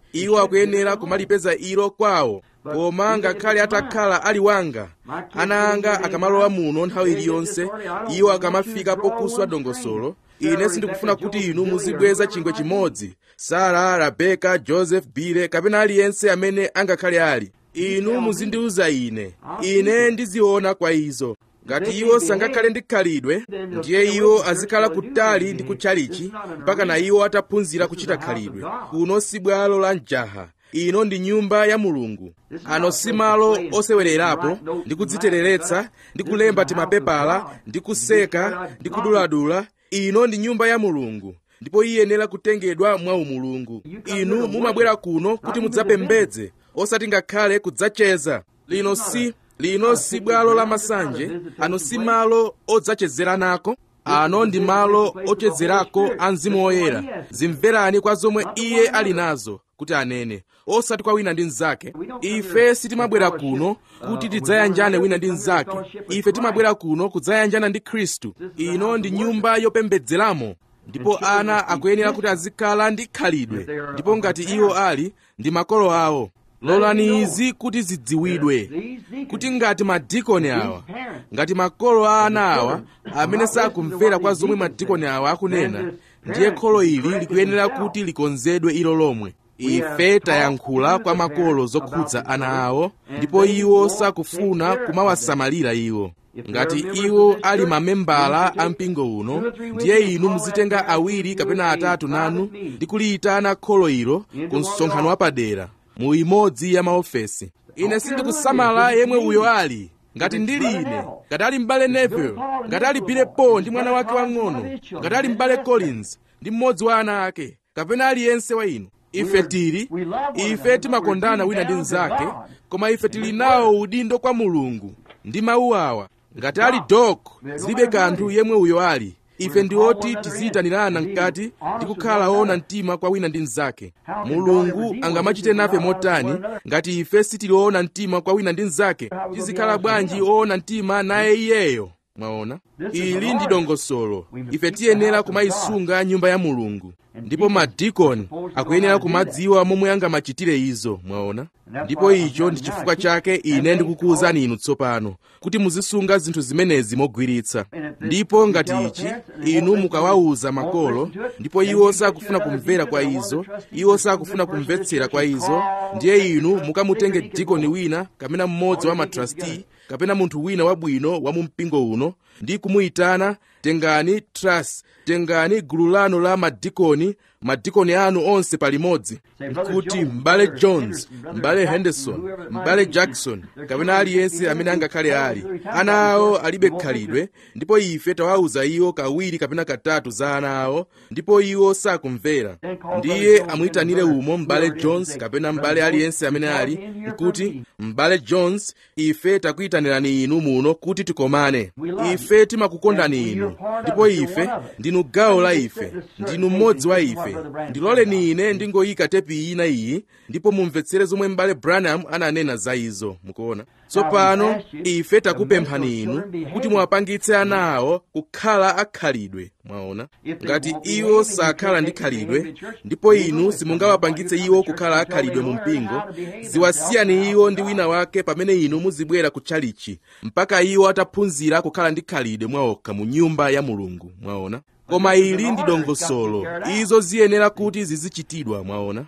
iwo akuyenera kumalipeza ilo kwawo koma ngakhale atakhala ali wanga ana anga akamalowa muno nthawi iliyonse iwo akamafika pokuswa dongosolo ine sindikufuna kuti inu muzibweza chingwe chimodzi sara rabeka joseph bile kapena aliyense amene angakhale ali inu muzindiuza ine ine ndiziona kwa izo ngati iwo sangakhale ndi khalidwe ndiye iwo azikhala kutali ndi kutchalichi mpaka na iwo ataphunzira kuchita khalidwe kuno si bwalo la mjaha ino ndi nyumba ya mulungu ano si malo osewererapo ndi kudzitereretsa ndi kulemba timapepala ndi kuseka ndi kuduladula ino ndi nyumba ya mulungu ndipo iyenera kutengedwa mwa umulungu inu mumabwera kuno kuti mudzapembedze osati ngakhale kudzacheza lino si lino si bwalo la masanje ano si malo odzachezeranako ano ndi malo ochezerako a mzimu woyera zimverani kwa zomwe iye ali nazo kuti anene osati kwa wina ndi mnzake ife sitimabwera kuno kuti tidzayanjane wina ndi mnzake ife timabwera kuno kudzayanjana ndi khristu ino ndi nyumba yopembedzeramo ndipo ana akuyenera kuti azikhala ndi khalidwe ndipo ngati iwo ali ndi makolo awo lolani izi kuti zidziwidwe kuti ngati madikoni awa ngati makolo a ana awa amene sakumvera kwa zomwe madikoni awa akunena ndiye kholo ili likuyenera kuti likonzedwe ilo lomwe ife tayankhula kwa makolo zokhudza ana awo ndipo iwo sakufuna kumawasamalira iwo ngati iwo ali mamembala a mpingo uno ndiye inu muzitenga awiri kapena atatu nanu ndi kuliyitana kholo ilo ku msonkhano wapadera mu imodzi ya maofesi ine sindikusamala yemwe uyo ali ngati ndili ine ngati ali m'bale neville ngati ali bile paul ndi mwana wake wang'ono ngati ali m'bale collins ndi mmodzi wa ana ake kapena aliyense wa inu ife tili ife timakondana wina ndi mnzake koma ife tili nawo udindo kwa mulungu ndi mawu awa ngati ali dok zilibe kanthu yemwe uyo ali ife ndi oti tiziyitanirana mkati ndi kukhala woona mtima kwa wina ndi mnzake mulungu angamachite nafe motani ngati ife sitili woona mtima kwa wina ndi mnzake tizikhala bwanji woona mtima naye iyeyo mwaona ili ndi dongosolo ife tiyenera kumayisunga nyumba ya mulungu ndipo madikoni akuyenera kumadziwa momwe angamachitire izo mwaona ndipo icho ndi chifukwa chake ine ndikukuwuzani inu tsopano kuti muzisunga zinthu zimenezi mogwiritsa ndipo ngati ichi inu mukawawuza makolo ndipo iwo sakufuna kumvera kwa izo iwo sakufuna kumvetsera kwa izo ndiye inu mukamutenge dikoni wina kapena mmodzi wa matrasti kapena munthu wina wabwino wa mu mpingo uno ndi kumuyitana tengani trust tengani gulu lanu la madikoni madikoni anu onse palimodzi nkuti m'bale jones m'bale henderson m'bale jackson kapena aliyense amene angakhale ali ana awo alibe khalidwe ndipo ife tawawuza iwo kawiri kapena katatu za ana awo ndipo iwo sakumvera ndiye amuyitanire umo m'bale jones kapena m'bale aliyense amene ali nkuti m'bale jones ife takuyitanirani inu muno kuti tikomane ife timakukondani inu ndipo ife ndinu gawo la ife ndinu mmodzi wa ife ndiloleni ine ndingoyika tepi ina iyi ndipo mumvetsere zomwe m'bale branham ananena za izo mukuona tsopano ife takupemphani inu kuti muwapangitse ana awo kukhala akhalidwe mwaona ngati iwo sakhala ndi khalidwe ndipo inu simungawapangitse iwo kukhala akhalidwe mu mpingo ziwasiyani iwo ndi wina wake pamene inu muzibwera ku tchalichi mpaka iwo ataphunzira kukhala ndi khalidwe mwaokha mu nyumba ya mulungu mwaona koma ili ndi dongosolo izo ziyenera kuti zizichitidwa mwaona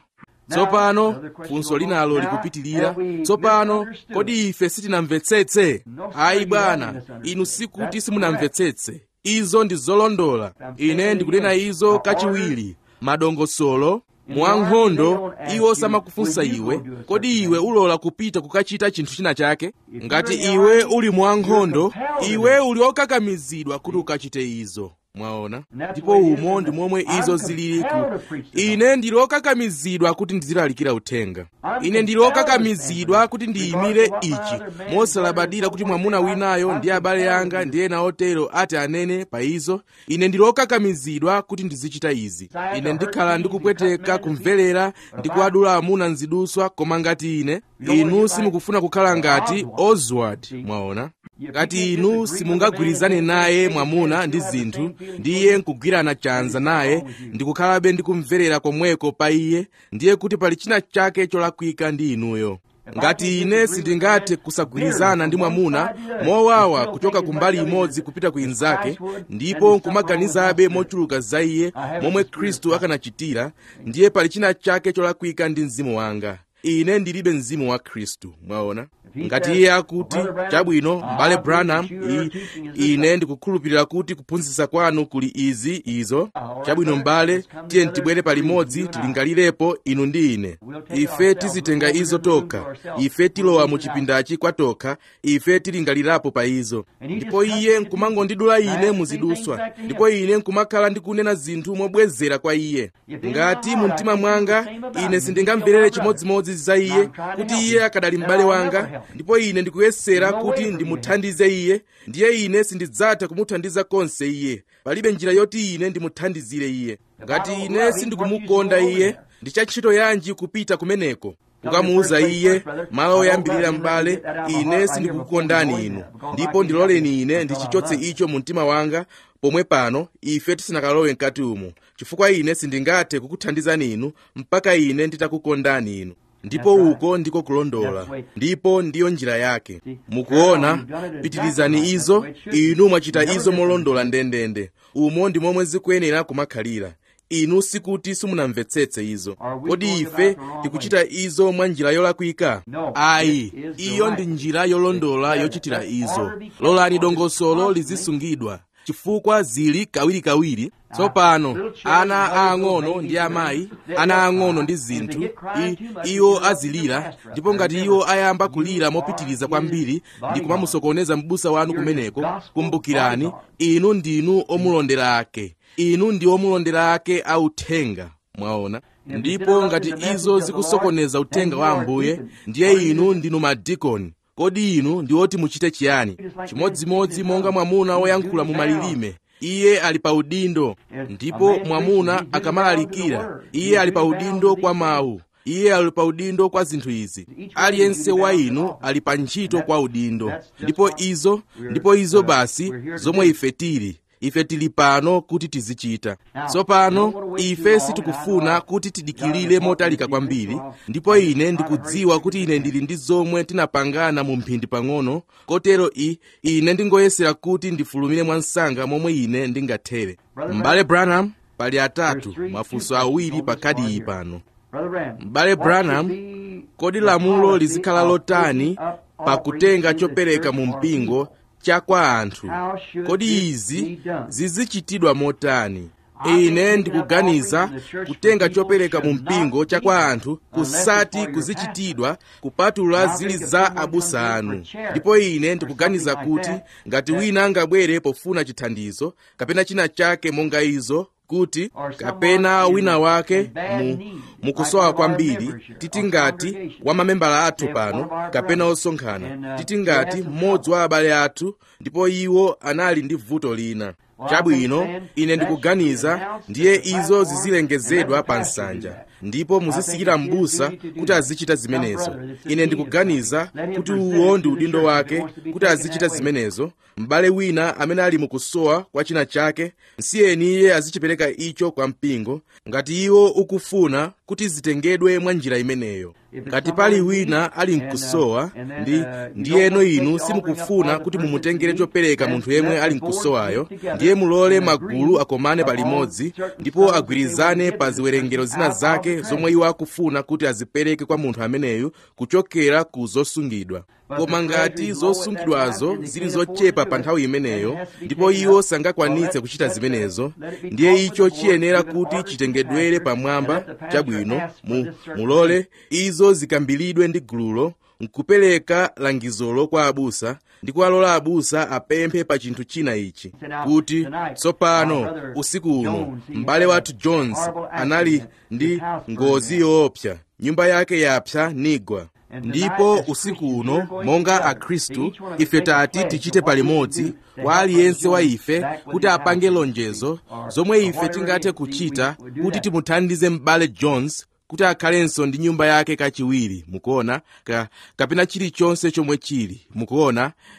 tsopano funso linalo likupitilira tsopano kodi ife sitinamvetsetse ayi bwana inu sikuti simunamvetsetse izo ndi zolondola ine ndikunena izo kachiwiri madongosolo mwankhondo iwo samakufunsa iwe kodi iwe ulola kupita kukachita chinthu china chake ngati iwe uli mwankhondo iwe uli okakamizidwa kuti ukachite izo mwaona ndipo umo ndi momwe izo zililiku ine ndili okakamizidwa kuti ndizilalikira uthenga ine ndili okakamizidwa kuti ndiyimire ichi mosalabadira kuti mwamuna winayo ndi abale anga ndi ena otero ati anene pa izo ine ndili okakamizidwa kuti ndizichita izi ine ndikhala ndikupweteka kumverera ndi kuwadula amuna nziduswa koma ngati ine inu simukufuna kukhala ngati oswald mwaona ngati inu simungagwirizane naye mwamuna ndi zinthu ndiye nkugwirana chanza naye ndikukhalabe ndi kumverera komweko pa iye ndiye kuti pali china chake cholakwika ndi inuyo ngati ine sindingathe kusagwirizana ndi mwamuna mowawa kuchoka kumbali imodzi kupita ku inzake ndipo nkumaganizabe mochuluka za iye momwe khristu akanachitira ndiye pali china chake cholakwika ndi mzimu wanga ine ndilibe mzimu wa khristu mwaona ngati iye akuti chabwino m'bale branham i, ine ndikukhulupirira kuti kuphunzitsa kwanu kuli izi izo chabwino m'bale tiye tibwere palimodzi tilingalirepo inu ndi ine ife tizitenga izo tokha ife tilowa mu chipindachi kwa tokha ife tilingalirapo pa izo ndipo iye nkumangondidula ine muziduswa ndipo ine nkumakhala ndikunena zinthu mobwezera kwa iye ngati mu mtima mwanga ine sindingamverere chimodzimodzi za iye kuti iye akadali m'bale wanga ndipo ine ndikuyesera kuti ndimuthandize iye ndiye ine sindidzatha kumuthandiza konse iye palibe njira yoti ine ndimuthandizire iye ngati ine sindikumukonda iye ndi cha ntchito yanji kupita kumeneko kukamuwuza iye malo oyambirira m'bale ine sindikukukondani inu ndipo ndiloleni ine ndichichotse icho mu mtima wanga pomwe pano ife tisanakalowe mkati umu chifukwa ine sindingathe kukuthandizani inu mpaka ine nditakukondani inu ndipo uko ndiko kulondola ndipo ndiyo njira yake mukuona pitirizani izo inu mwachita izo molondola ndendende umo ndi momwe zikuyenera kumakhalira inu sikuti simunamvetsetse izo kodi ife tikuchita izo mwa njira yolakwika ayi iyo ndi njira yolondola yochitira izo lolani dongosolo lizisungidwa chifukwa zili kawirikawiri tsopano ana aang'ono ndi amayi ana ang'ono ndi zinthu iwo azilira ndipo ngati iwo ayamba kulira mopitiriza kwambiri ndi kumamusokoneza m'busa wanu kumeneko kumbukirani inu ndinu omulondera ake inu ndi omulondera ake authenga mwaona ndipo ngati izo zikusokoneza uthenga wa ambuye ndiye inu ndinu madikoni kodi inu ndi oti muchite chiyani chimodzimodzi monga mwamuna woyankhula mu malilime iye ali pa udindo ndipo mwamuna akamalalikira iye ali pa udindo kwa mawu iye ali pa udindo kwa zinthu izi aliyense wa inu ali pa ntchito kwa udindo ndipo izo ndipo izo basi zomwe ife tili ife tili pano kuti tizichita tsopano ife sitikufuna kuti tidikilire motalika kwambiri ndipo ine ndikudziwa kuti ine ndili ndi zomwe tinapangana mu mphindi pang'ono kotero i ine ndingoyesera kuti ndifulumire mwansanga momwe ine ndingathere m'bale branham pali atatu mafunso awiri pa kadi iyi pano m'bale branham kodi lamulo lizikhala lotani pakutenga chopereka mu mpingo cha kwa anthu kodi izi zizichitidwa motani ine ndikuganiza kutenga chopereka mu mpingo cha kwa anthu kusati kuzichitidwa kupatula zili za abusa anu ndipo ine ndikuganiza kuti ngati wina angabwere pofuna chithandizo kapena china chake monga izo kuti kapena wina wake mu mukusowa kwambiri titi ngati wa mamembala athu pano kapena osonkhana titi ngati mmodzi wa abale athu ndipo iwo anali ndi vuto lina chabwino ine ndikuganiza ndiye izo zizilengezedwa pa nsanja ndipo muzisikira m'busa kuti azichita zimenezo ine ndikuganiza kuti uwo ndi udindo wake kuti azichita zimenezo m'bale wina amene ali mukusowa kwa china chake nsiyeni iye azichipereka icho kwa mpingo ngati iwo ukufuna kuti zitengedwe mwa njira imeneyo ngati pali wina ali mkusowa ndi ndiyeno inu simukufuna kuti mumutengere chopereka munthu yemwe ali mkusowayo ndiye mulole magulu akomane palimodzi ndipo agwirizane pa ziwerengero zina zake zomwe iwo akufuna kuti azipereke kwa munthu ameneyu kuchokera ku zosungidwa koma ngati zosungidwazo zili zochepa pa nthawi imeneyo ndipo iwo sangakwanitse kuchita zimenezo ndiye icho chiyenera kuti chitengedwere pamwamba chabwino mu, mulole izo zikambilidwe ndi gululo nkupereka langizolo kwa abusa ndi kuwalola abusa apemphe pa chinthu china ichi kuti tsopano usiku uno m'bale wathu jones anali ndi ngozi yoopsa nyumba yake yapsa nigwa ndipo usiku uno monga akhristu ife tati tichite palimodzi kwa aliyense wa ife kuti apange lonjezo zomwe ife tingathe kuchita kuti timuthandize m'bale jones kuti akhalenso ndi nyumba yake kachiwiri mukuona ka, kapena chilichonse chomwe chili mukuona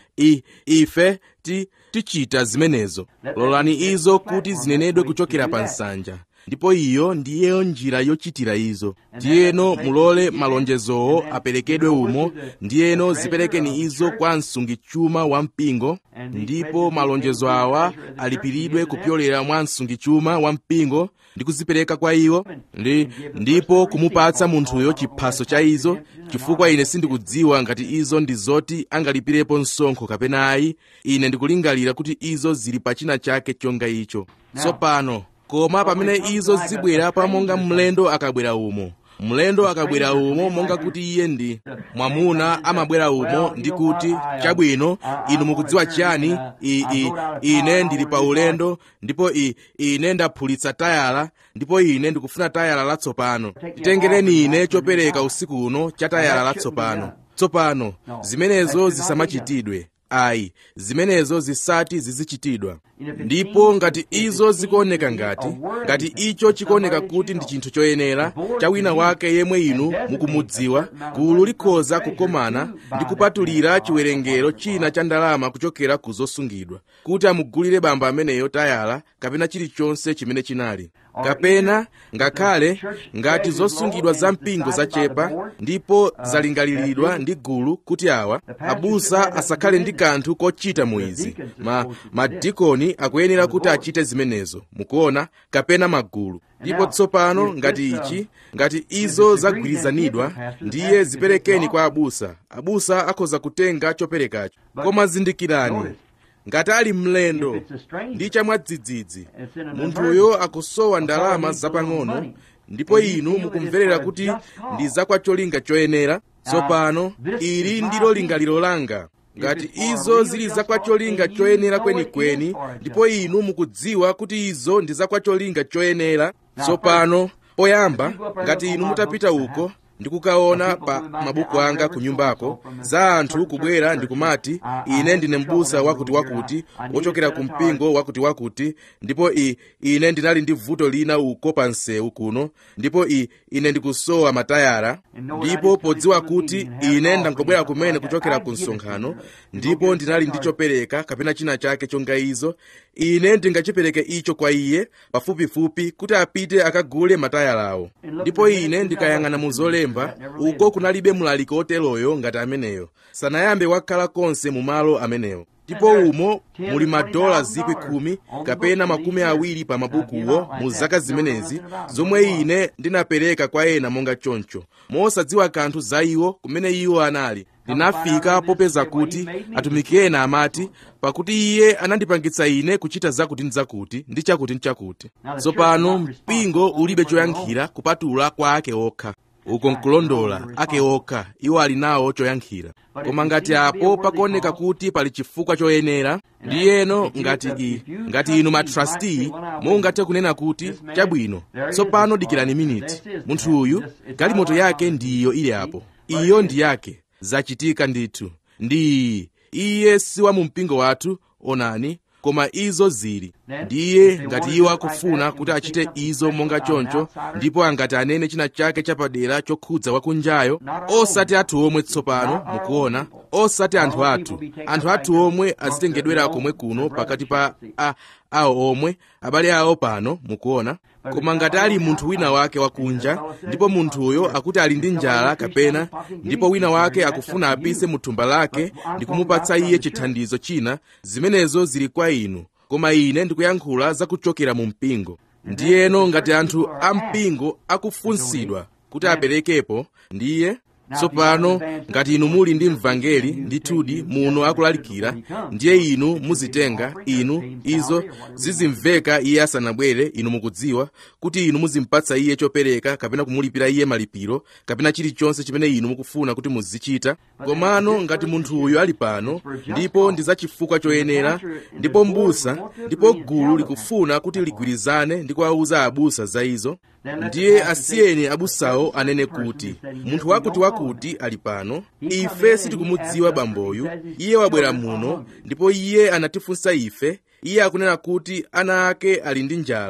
I, ife ti, tichita zimenezo lolani izo kuti zinenedwe kuchokera pa nsanja ndipo iyo ndiyeyo njira yochitira izo ndiyeno mulole malonjezowo aperekedwe umo ndiyeno ziperekeni izo kwa msungichuma wa mpingo ndipo malonjezo awa alipiridwe kupyolera mwa msungichuma wa mpingo ndi kuzipereka kwa iwo ndi ndipo kumupatsa munthuyo chiphaso cha izo chifukwa ine sindikudziwa ngati izo ndi zoti angalipirepo msonkho kapena ayi ine ndikulingalira kuti izo zili pa china chake chonga icho tsopano koma pamene izo zibwera pa monga mlendo akabwera umo mlendo akabwera umo monga kuti iye ndi mwamuna amabwera umo ndi kuti chabwino inu mukudziwa chiyani i, i, ine ndili pa ulendo ndipo i, ine ndaphulitsa tayala ndipo ine ndikufuna tayala latsopano titengereni ine chopereka usiku uno cha tayala latsopano tsopano zimenezo zisamachitidwe ayi zimenezo zisati zizichitidwa ndipo ngati izo zikuoneka ngati ngati icho chikuoneka kuti ndi chinthu choyenera cha wina wake yemwe inu mukumudziwa gulu likhoza kukomana ndi kupatulira chiwerengero china cha ndalama kuchokera ku zosungidwa kuti amugulire bamba ameneyo tayala kapena chilichonse chimene chinali kapena ngakhale ngati zosungidwa za mpingo zachepa ndipo zalingaliridwa ndi gulu kuti awa abusa asakhale ndi kanthu kochita mu izi ma madikoni akuyenera kuti achite zimenezo mukuona kapena magulu ndipo tsopano ngati ichi ngati izo zagwirizanidwa ndiye ziperekeni kwa abusa abusa akhoza kutenga choperekacho koma zindikirani ngati ali mlendo ndi chamwadzidzidzi munthuyo akusowa ndalama zapang'ono ndipo inu mukumverera kuti ndi zakwa cholinga choyenera tsopano ili ndilo lingaliro langa ngati izo zili zakwa cholinga choyenera kwenikweni ndipo inu mukudziwa kuti izo ndi zakwa cholinga choyenera tsopano poyamba ngati inu mutapita uko ndikukaona pa mabuku anga ku nyumbako za anthu kubwera ndikumati ine ndine m'busa wakutiwakuti wochokera ku mpingo wakutiwakuti ndipo i ine ndinali ndi vuto lina uko pa msewu kuno ndipo i ine ndikusowa matayara ndipo podziwa kuti ine ndangobwera kumene kuchokera ku msonkhano ndipo ndinali ndi chopereka kapena china chake chonga izo ine ndingachipereke icho kwa iye pafupifupi kuti apite akagule matayalawo ndipo ine ndikayang'ana mu zolemba uko kunalibe mlaliki oteroyo ngati ameneyo sanayambe wakhala konse mu malo amenewo ndipo umo muli madola zikwi khumi kapena makumi awiri pa mabukuwo mu zaka zimenezi zomwe ine ndinapereka kwa ena monga choncho mosadziwa kanthu za iwo kumene iwo anali ndinafika popeza kuti atumiki ena amati pakuti iye anandipangitsa ine kuchita zakuti ndi zakuti ndi chakuti ndi chakuti tsopano mpingo ulibe choyankhira kupatula kwa ake okha uko nkulondola ake okha iwo ali nawo choyankhira koma ngati apo pakuoneka kuti pali chifukwa choyenera ndiyeno ngati i ngati inu matrustee mungathe kunena kuti chabwino tsopano dikirani miniti munthu uyu galimoto yake ndiyo ili apo iyo ndi yake zachitika ndithu ndi iye si wa mu mpingo wathu onani koma izo zili ndiye ngati iwo akufuna kuti achite izo monga choncho ndipo angati anene china chake chapadera chokhudza wakunjayo osati athu omwe tsopano mukuona osati anthu athu anthu athu omwe azitengedwera komwe kuno pakati pa a, awo omwe abale awo pano mukuona koma ngati ali munthu wina wake wakunja ndipo munthuyo akuti ali ndi njala kapena ndipo wina wake akufuna apise mu thumba lake ndi kumupatsa iye chithandizo china zimenezo zili kwa inu koma ine ndikuyankhula zakuchokera mu mpingo ndiyeno ngati anthu a mpingo akufunsidwa kuti aperekepo ndiye tsopano ngati inu muli ndi mvangeli ndithudi muno akulalikira ndiye inu muzitenga inu izo zizimveka iye asanabwere inu mukudziwa kuti inu muzimpatsa iye chopereka kapena kumulipira iye malipiro kapena chilichonse chimene inu mukufuna kuti muzichita komano ngati munthu uyu ali pano ndipo ndi za chifukwa choyenera ndipo mbusa ndipo gulu likufuna kuti ligwirizane ndi kuwauza abusa za izo ndiye asiyeni abusawo anene kuti munthu wakuti wakuti ali pano ife sitikumudziwa bamboyu iye wabwera muno ndipo iye anatifunsa ife iye akunena kuti ana ake ali ndi njala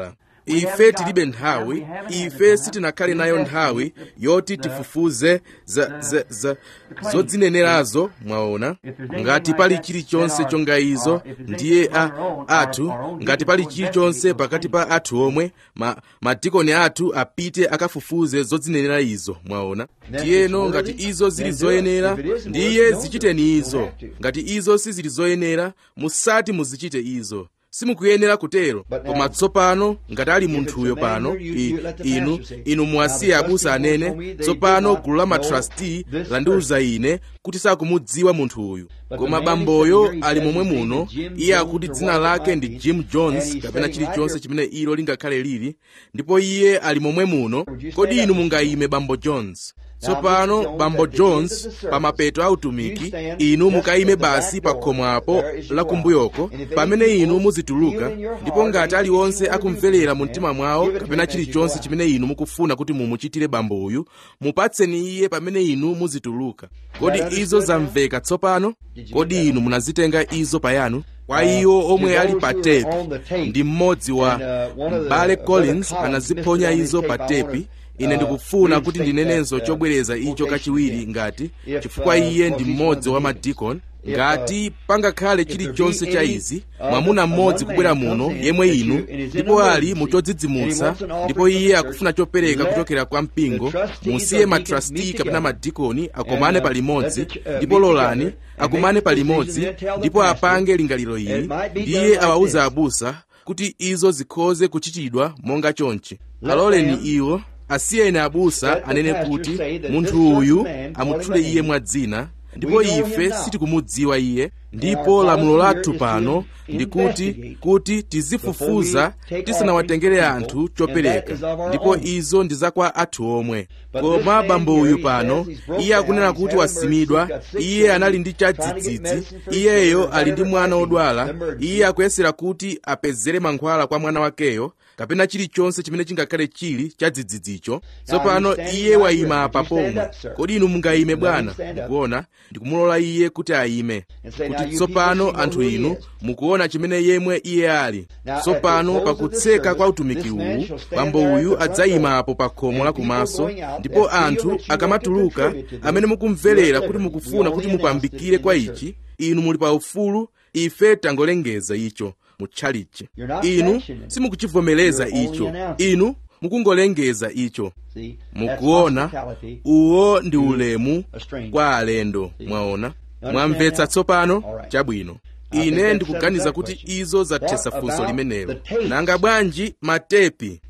ife tilibe nthawi ife sitinakhale nayo nthawi yoti tifufuze za, za, za, zodzinenerazo mwaona ngati pali chilichonse chonga izo ndiye a, athu ngati pali chilichonse pakati pa athu omwe ma, madikoni athu apite akafufuze zodzinenera izo mwaona tiyeno ngati izo zili zoyenera ndiye zichiteni izo ngati izo sizili zoyenera musati muzichite izo simukuyenera kutero koma tsopano ngati ali munthuyo pano I, inu inu muwasiye abusa anene tsopano gulu la matrasti landiwuza ine kuti sakumudziwa munthu uyu koma bamboyo ali momwe muno iye akuti dzina lake ndi jim jones kapena chilichonse chimene ilo lingakhale lili ndipo iye ali momwe muno kodi inu mungayime bambo jones tsopano bambo jones pa mapeto a utumiki inu mukayime basi pa khomo apo lakumbuyoko pamene inu muzituluka ndipo ngati aliwonse akumverera mu mtima mwawo kapena chilichonse chimene inu mukufuna kuti mumuchitire bambo uyu mupatseni iye pamene inu muzituluka kodi izo zamveka tsopano kodi inu munazitenga izo payanu kwa iwo omwe ali pa tepi ndi mmodzi wa mbale collins anaziphonya izo pa tepi ine ndikufuna kuti ndinenenso chobwereza icho kachiwiri ngati chifukwa iye ndi mmodzi wa madikoni ngati pangakhale chilichonse cha izi mwamuna mmodzi kubwera muno yemwe inu ndipo ali muchodzidzimutsa ndipo iye akufuna chopereka kuchokera kwa mpingo musiye matrasti kapena madikoni akomane palimodzi ndipo lolani akumane palimodzi ndipo apange lingaliro ili ndiye awawuza abusa kuti izo zikhoze kuchitidwa monga chonchi aloleni iwo asiyeni abusa anene kuti munthu uyu amutchule iye mwadzina ndipo ife sitikumudziwa iye ndipo lamulo lathu pano ndi kuti kuti tizifufuza tisanawatengere anthu chopereka ndipo izo ndi zakwa athu omwe koma bambo uyu pano iye akunena kuti wasimidwa iye anali ndi chadzidzidzi iyeyo ali ndi mwana wodwala iye akuyesera kuti apezere mankhwala kwa mwana wakeyo kapena chilichonse chimene chingakhale chili chadzidzidzicho tsopano iye wayima apa pomwe kodi inu mungayime bwana mukuona ndikumulola iye kuti ayime kuti tsopano anthu inu mukuona chimene yemwe iye ali tsopano pakutseka kwa utumiki uwu bambo uyu adzayima apo pa khomo lakumaso ndipo anthu akamatuluka amene mukumverera kuti mukufuna kuti mupambikire kwa ichi inu muli pa ufulu ife tangolengeza icho mutchalichi inu simukuchivomereza icho inu mukungolengeza icho mukuona uwo ndi ulemu kwa alendo mwaona mwamvetsa tsopano chabwino ine ndikuganiza kuti izo zathetsa funso limenelo nanga bwanji matepi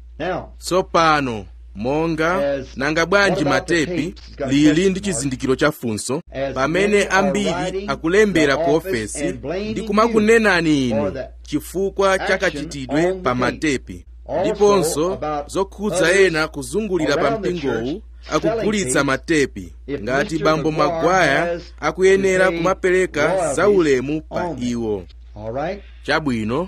tsopano monga nanga bwanji matepi lili ndi chizindikiro cha funso pamene ambiri akulembera ku ofesi ndi kumakunenani inu chifukwa chakachitidwe pa matepi ndiponso zokhudza ena kuzungulira pa mpingowu akugulitsa matepi ngati bambo magwaya akuyenera kumapereka zaulemu pa iwo chabwino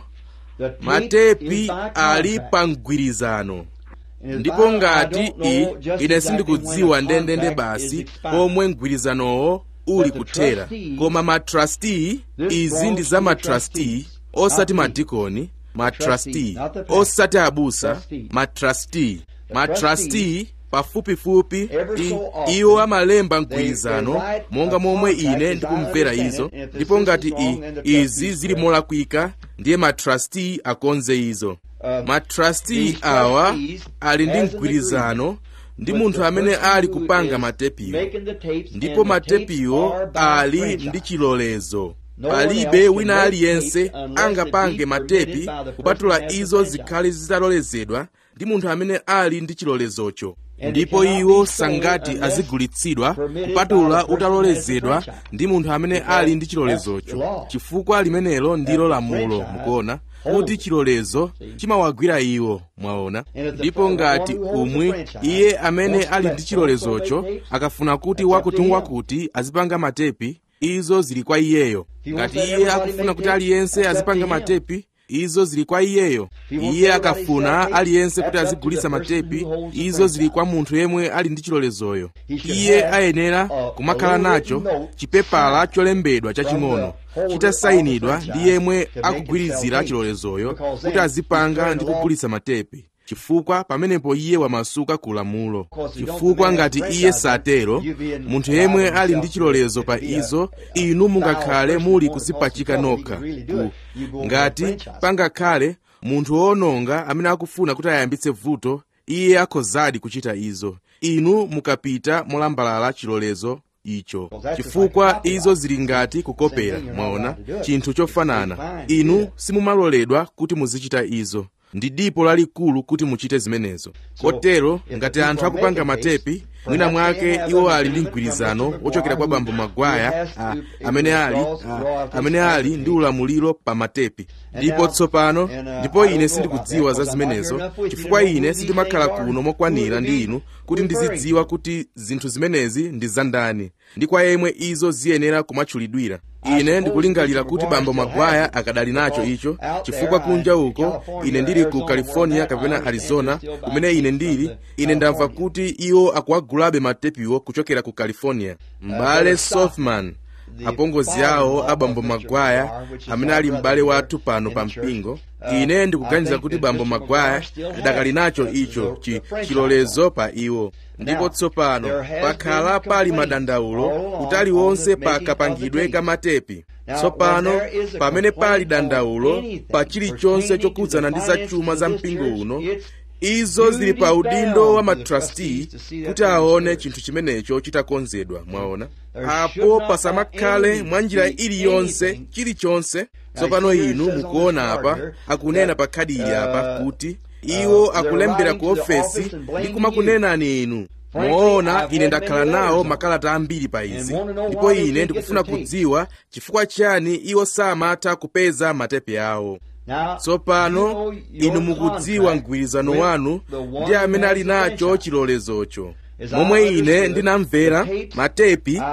matepi ali pa mgwirizano ndipo ngati i ine sindikudziwa ndendende basi pomwe mgwirizanowo uli kuthera koma matrasti izi ndi za matrasti osati madikoni matrasti osati abusa matrasti matrasti pafupifupi iwo amalemba mgwirizano monga momwe ine ndikumvera izo ndipo ngati i izi zili molakwika ndiye matrasti akonze izo matrasti awa ali ndi mgwirizano ndi munthu amene ali kupanga matepiwo ndipo matepiwo ali ndi chilolezo palibe wina aliyense angapange matepi kupatula izo zikhale zitalolezedwa ndi munthu amene ali ndi chilolezocho ndipo iwo sangati azigulitsidwa kupatula utalolezedwa ndi munthu amene ali ndi chilolezocho chifukwa limenelo ndilo lamulo mukuona kuti chilolezo chimawagwira iwo mwaona ndipo ngati umwi iye amene ali ndi chilolezocho akafuna kuti wakuti wakuti azipanga matepi izo zili kwa iyeyo ngati iye akufuna kuti aliyense azipanga matepi izo zili kwa iyeyo iye akafuna aliyense kuti azigulitsa matepi izo zili kwa munthu yemwe ali ndi chilolezoyo iye ayenera kumakhala nacho chipepala cholembedwa chaching'ono chitasayinidwa ndi yemwe akugwirizira chilolezoyo kuti azipanga ndi kugulitsa matepi chifukwa pamenepo iye wamasuka ku lamulo chifukwa ngati iye satero munthu yemwe ali ndi chilolezo pa izo inu mungakhale muli kuzipachika nokha ngati pangakhale munthu wononga amene akufuna kuti ayambitse vuto iye akhozadi kuchita izo inu mukapita molambalala chilolezo icho chifukwa izo zili ngati kukopera mwaona chinthu chofanana inu simumaloledwa kuti muzichita izo ndi dipo lalikulu kuti muchite zimenezo kotero ngati anthu akupanga matepi mwina mwake iwo ali ndi mgwirizano wochokera kwa bambo magwaya a, amene ali a, amene ali ndi ulamuliro pa matepi ndipo tsopano ndipo ine sindikudziwa za zimenezo chifukwa ine sindimakhala kuno mokwanira ndi inu kuti ndizidziwa kuti zinthu zimenezi ndi zandani ndi kwa yemwe izo ziyenera kumatchulidwira ine ndikulingalira kuti bambo magwaya akadali nacho icho chifukwa kunja uko ine ndili ku california kapena arizona kumene ine ndili ine ndamva kuti iwo akuwagulabe matepiwo kuchokera ku california m'bale sothman apongozi awo a bambo magwaya amene ali m'bale wathu pano pa mpingo ine ndikuganiza kuti bambo magwaya adakali nacho icho chi, chilolezo pa iwo ndipo tsopano pakhala pali madandaulo utali wonse pa kapangidwe ka matepi tsopano pamene pali dandaulo pa chilichonse chokhudzana ndi za chuma za mpingo uno izo zili pa udindo wa matrustee kuti aone chinthu chimenecho chitakonzedwa mwaona apo pasamakhale mwa njira iliyonse chilichonse tsopano inu mukuona apa akunena pa khadi ili apa kuti iwo akulembera ku ofesi ndi kumakunenani inu moona ine ndakhala nawo makalata ambiri pa izi ndipo ine ndikufuna kudziwa chifukwa chani iwo samatha kupeza matepe awo tsopano inu mukudziwa mgwirizano wanu ndi amene ali nacho chilolezocho momwe ine ndinamvera matepi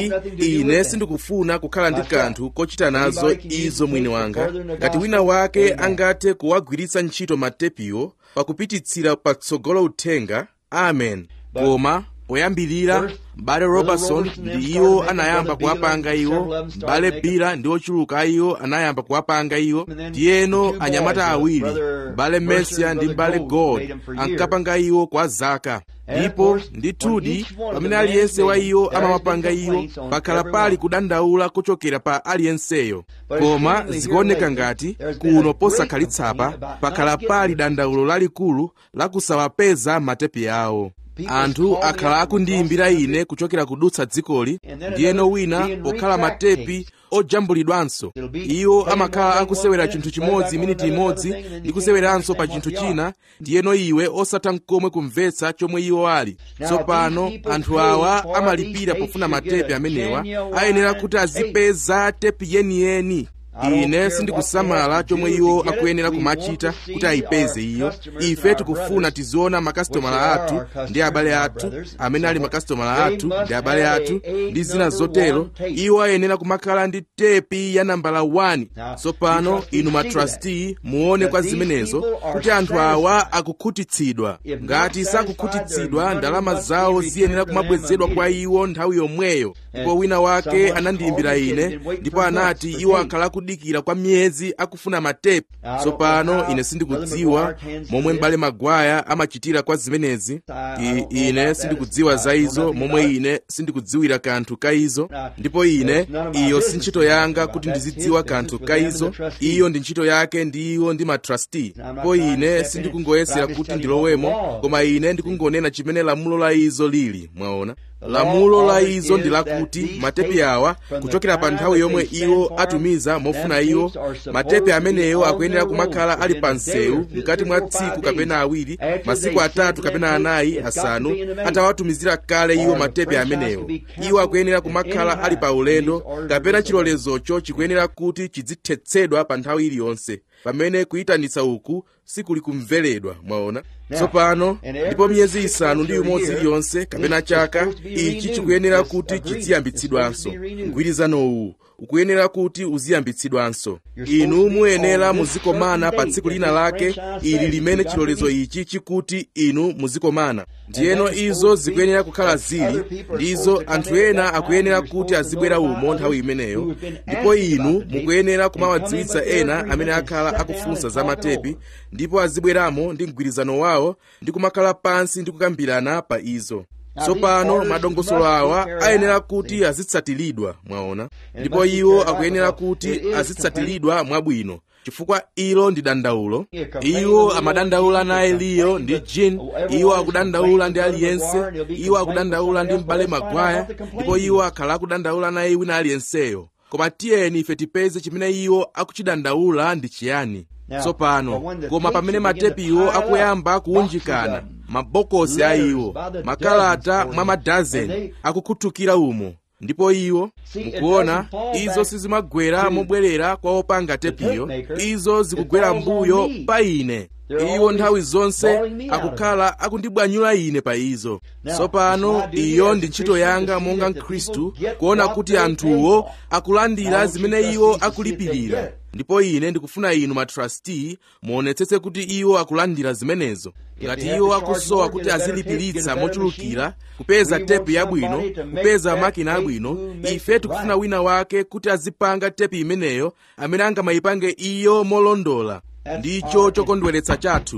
i ine sindikufuna kukhala ndi kanthu kochita nazo izo mwini wanga ngati wina wake angathe kuwagwiritsa ntchito matepiwo pakupititsira patsogolo uthenga amen koma poyambirira m'bale robertson ndi iwo anayamba kuwapanga iwo m'bale bira ndi ochuluka iwo anayamba kuwapanga iwo ndiyeno anyamata awiri m'bale mercia ndi m'bale gold ankapanga iwo kwa zaka ndipo ndithudi pamene aliyense wa iwo amawapanga iwo pakhala pali kudandaula kuchokera pa aliyenseyo koma zikuoneka ngati kuno posakhalitsa pakhala pali dandaulo lalikulu lakusawapeza matepi awo anthu akhala akundiyimbira ine kuchokera kudutsa dzikoli ndiyeno wina pokhala matepi ojambulidwanso iwo amakhala akusewera chinthu chimodzi miniti imodzi ndi kuseweranso pa chinthu china ndiyeno iwe osatha nkomwe kumvetsa chomwe iwo ali tsopano anthu awa amalipira pofuna matepi amenewa ayenera kuti azipeza tepi yeniyeni ine sindikusamala chomwe iwo akuyenera kumachita kuti ayipeze iyo ife tikufuna tiziona makasitomala athu ndi abale athu amene ali makasitomala athu ndi abale athu ndi zina zotero iwo ayenera kumakhala ndi tepi ya nambala 1 tsopano inu matrustee muone kwa zimenezo kuti anthu awa akukhutitsidwa ngati sakukhutitsidwa ndalama zawo ziyenera kumabwezedwa kwa iwo nthawi yomweyo ndipo wina wake anandiyimbira ine ndipo anati iwo akhala kudikira kwa miyezi akufuna matepi tsopano ine sindikudziwa momwe m'bale magwaya amachitira kwa zimenezi I, ine sindikudziwa za izo momwe ine sindikudziwira kanthu ka izo ndipo ine iyo si ntchito yanga kuti ndizidziwa kanthu ka izo iyo ndi ntchito yake ndi iwo ndi matrustee ndipo ine sindikungoyesera kuti ndilowemo koma ine ndikungonena chimene lamulo la izo lili mwaona lamulo la izo ndi lakuti matepi awa kuchokera pa nthawi yomwe iwo atumiza mofuna iwo matepi amenewo akuyenera kumakhala ali pa msewu mkati mwa tsiku kapena awiri masiku atatu kapena anayi asanu atawatumizira kale iwo matepi amenewo iwo akuyenera kumakhala ali pa ulendo kapena chilolezocho chikuyenera kuti chizithetsedwa pa nthawi iliyonse pamene kuyitanitsa uku sikuli kumveredwa mwaona tsopano ndipo miyezi isanu ndi umodzi iliyonse kapena chaka ichi chikuyenera kuti chiziyambitsidwanso mgwirizano uwu ukuyenera kuti uziyambitsidwanso inu muyenera muzikomana pa tsiku lina lake ili limene chilolezo ichi chikuti inu muzikomana ndiyeno izo zikuyenera kukhala zili ndizo anthu ena akuyenera kuti azibwera umo nthawi imeneyo ndipo inu mukuyenera kumawadziwitsa ena amene akhala akufunsa za matepi ndipo azibweramo ndi mgwirizano wawo ndi kumakhala pansi ndi kukambirana pa izo tsopano madongosolo awa ayenera kuti azitsatiridwa mwaona ndipo iwo akuyenera kuti azitsatiridwa mwabwino chifukwa ilo ndi dandaulo iwo amadandaula naye liyo ndi jin iwo akudandaula ndi aliyense iwo akudandaula ndi m'bale magwaya ndipo iwo akhala akudandaula naye wina aliyenseyo koma tiyeni ife tipeze chimene iwo akuchidandaula ndi chiyani tsopano koma pamene matepiwo akuyamba kuunjikana mabokosi a iwo makalata mwa madazeni akukhuthukira umo ndipo iwo mukuona izo sizimagwera mobwerera kwa opanga tepiyo izo zikugwera mbuyo pa ine iwo nthawi zonse akukhala akundibwanyula ine pa izo tsopano iyo ndi ntchito yanga monga mkhristu kuona kuti anthuwo akulandira zimene iwo akulipirira ndipo ine ndikufuna inu matrasti muonetsetse kuti iwo akulandira zimenezo ngati iwo akusowa kuti azilipiritsa mochulukira kupeza tepu yabwino kupeza makina abwino ife tikufuna wina wake kuti azipanga tepu imeneyo amene angamayipange iyo molondola ndicho chokondweretsa chathu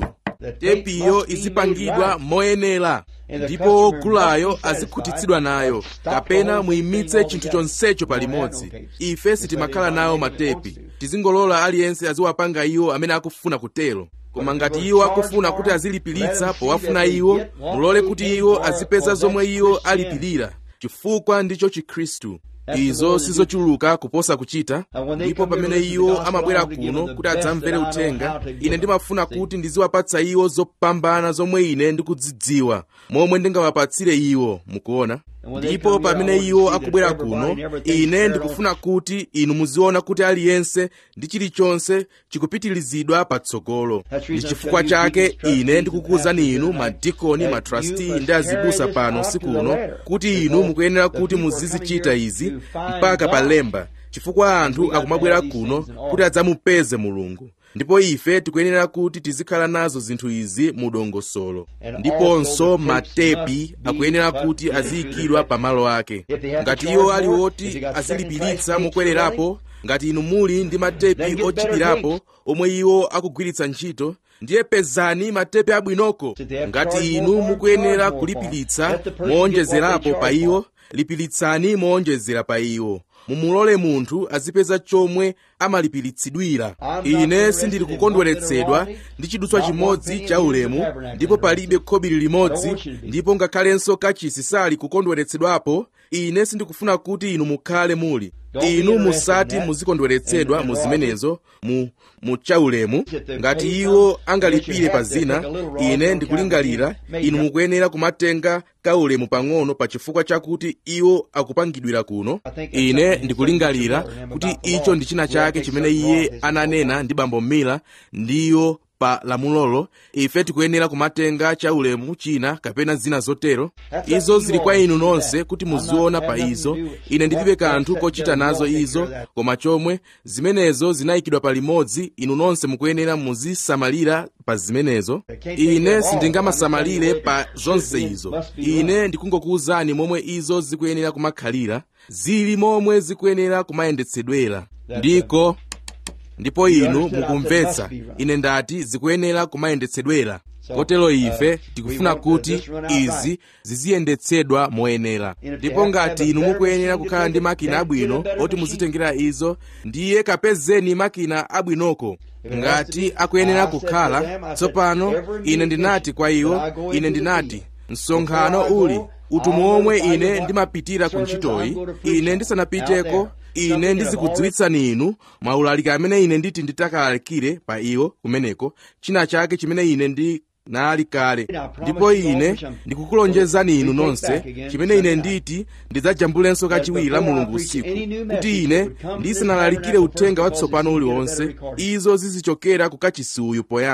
tepiyo izipangidwa moyenera ndipo wogulayo azikhutitsidwa nayo kapena muyimitse chinthu chonsecho palimodzi ife sitimakhala nawo matepi tizingolola aliyense aziwapanga iwo amene akufuna kutero koma ngati iwo akufuna kuti azilipiritsa powafuna iwo mulole kuti iwo azipeza zomwe iwo alipirira chifukwa ndicho chikhristu izo sizochuluka kuposa kuchita ndipo pamene iwo amabwera kuno kuti adzamvere uthenga ine ndimafuna kuti ndiziwapatsa iwo zopambana zomwe ine ndikudzidziwa momwe ndingawapatsire iwo mukuona ndipo pamene iwo akubwera kuno ine ndikufuna kuti inu muziona kuti aliyense ndi chilichonse chikupitirizidwa patsogolo ndi chifukwa chake ine ndikukuwuzani inu madikoni matrasti ndi azibusa pano usiku uno kuti inu mukuyenera kuti muzizichita izi mpaka palemba chifukwa anthu akumabwera kuno kuti adzamupeze mulungu ndipo ife tikuyenera kuti tizikhala nazo zinthu izi mu dongosolo ndiponso matepi akuyenera kuti aziyikidwa pamalo ake ngati iwo ali woti azilipiritsa mokwererapo ngati inu muli ndi matepi ochipirapo omwe iwo akugwiritsa ntchito ndiye pezani matepi abwinoko ngati inu mukuyenera kulipiritsa moonjezerapo pa iwo lipiritsani moonjezera pa iwo mumulole munthu azipeza chomwe amalipiritsidwira ine sindili kukondweretsedwa ndi chidutswa chimodzi cha ulemu ndipo palibe khobiri limodzi ndipo ngakhalenso kachisi sali kukondweretsedwapo ine sindikufuna kuti inu mukhale muli inu musati muzikondweretsedwa mu zimenezo mu mu chaulemu ngati iwo angalipire pa zina ine ndikulingalira inu mukuyenera kumatenga kaulemu pang'ono pa chifukwa chakuti iwo akupangidwira kuno ine ndikulingalira kuti icho ndi china chake chimene iye ananena ndi bambo mila ndiyo pa lamulolo ife tikuyenera kumatenga chaulemu china kapena zina zotero izo zili kwa inu nonse kuti muziona pa izo ine ndilibe kanthu kochita nazo izo koma chomwe zimenezo zinayikidwa palimodzi inu nonse mukuyenera muzisamalira pa zimenezo ine sindingamasamalire pa zonse izo ine ndikungokuwuzani momwe izo zikuyenera kumakhalira zili momwe zikuyenera kumayendetsedwera ndiko ndipo inu mukumvetsa ine ndati zikuyenera kumayendetsedwera kotero ife tikufuna kuti izi ziziyendetsedwa moyenera ndipo ngati inu mukuyenera kukhala ndi makina abwino oti muzitengera izo ndiye kapezeni makina abwinoko ngati akuyenera kukhala tsopano ine ndinati kwa iwo ine ndinati msonkhano uli utumwa omwe ine ndimapitira ku ntchitoyi ine ndisanapiteko ine ndizikudziwitsani inu maulaliki amene ine nditi nditakalalikire pa iwo kumeneko china chake chimene ine ndi nali kale ndipo ine ndikukulonjezani inu nonse chimene ine nditi ndidzajambulenso kachiwiri la mulungu usiku kuti ine ndisanalalikire uthenga watsopano uliwonse izo zizichokera ku kachisi uyu poyamba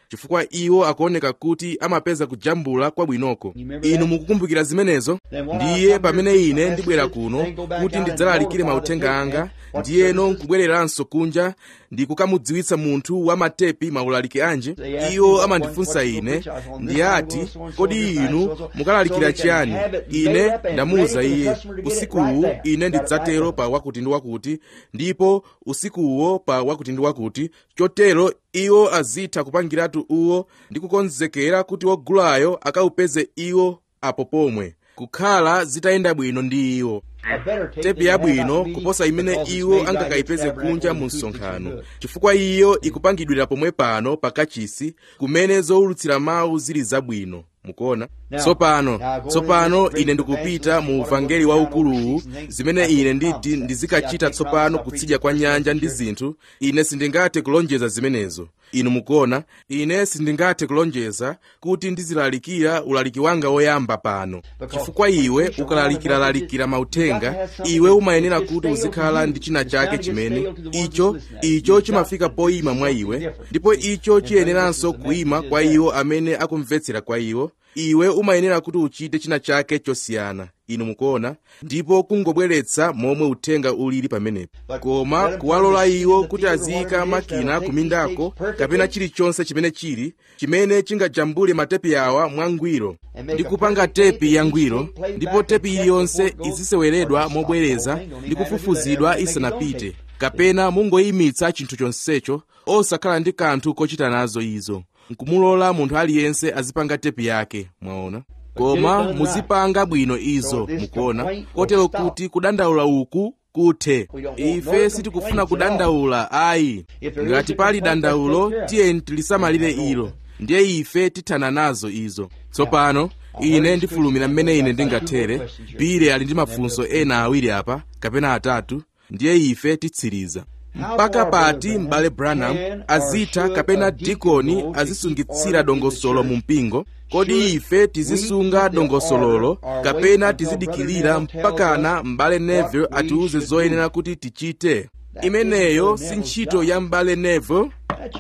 chifukwa iwo akuoneka kuti amapeza kujambula kwabwinoko inu mukukumbukira zimenezo ndiye pamene ine ndibwera kuno kuti ndidzalalikire mauthenga anga ndiyeno nkubwereranso kunja ndikukamudziwitsa munthu wa matepi maulaliki anje iwo amandifunsa ine ndiyati kodi inu mukalalikira chiyani ine ndamuwuza iye usikuwu ine ndidzatero pa wakuti ndi wakuti ndipo usikuwo pa wakuti ndi wakuti chotero iwo azitha kupangiratu uwo ndi kukonzekera kuti wogulayo akawupeze iwo apo pomwe kukhala zitayenda bwino ndi iwo tepi yabwino kuposa imene iwo angakayipeze kunja mu msonkhano chifukwa iyo ikupangidwira pomwe pano pakachisi kumene zowulutsira mawu zili zabwino mukuona tsopano tsopano ine ndikupita mu uvangeli waukuluwu zimene ine nditi ndizikachita tsopano kutsidya kwa nyanja ndi zinthu ine sindingathe kulonjeza zimenezo inu mukuona ine sindingathe kulonjeza kuti ndizilalikira ulaliki wanga woyamba pano chifukwa iwe ukalalikiralalikira mauthenga iwe umayenera kuti uzikhala ndi china chake chimene icho icho chimafika poyima mwa iwe ndipo icho chiyeneranso kuyima kwa iwo amene akumvetsera kwa iwo iwe umayenera kuti uchite china chake chosiyana inu mukuona ndipo kungobweretsa momwe uthenga ulili pamenepo koma kuwalola iwo kuti aziyika makina kumindako kapena chilichonse chimene chili chimene chingajambule matepi awa mwangwiro ndi kupanga tepi yangwiro ndipo tepi iliyonse iziseweredwa mobwereza ndi kufufuzidwa isanapite kapena mungoyimitsa chinthu chonsecho osakhala ndi kanthu kochita nazo izo nkumulola munthu aliyense azipanga tepi yake mwaona koma muzipanga bwino izo mukuona kotero kuti kudandaula uku kuthe ife sitikufuna kudandaula ayi ngati pali dandaulo tiyeni tilisamalire ilo ndiye ife tithana nazo izo tsopano ine ndifulumira mmene ine ndingathere pile ali ndi mafunso ena awiri apa kapena atatu ndiye ife titsiriza mpaka pati m'bale branham azitha kapena dikoni azisungitsira dongosolo mu mpingo kodi ife tizisunga dongosololo kapena tizidikirira mpakana m'bale neville atiuze zoyenera kuti tichite imeneyo si ntchito ya m'bale neville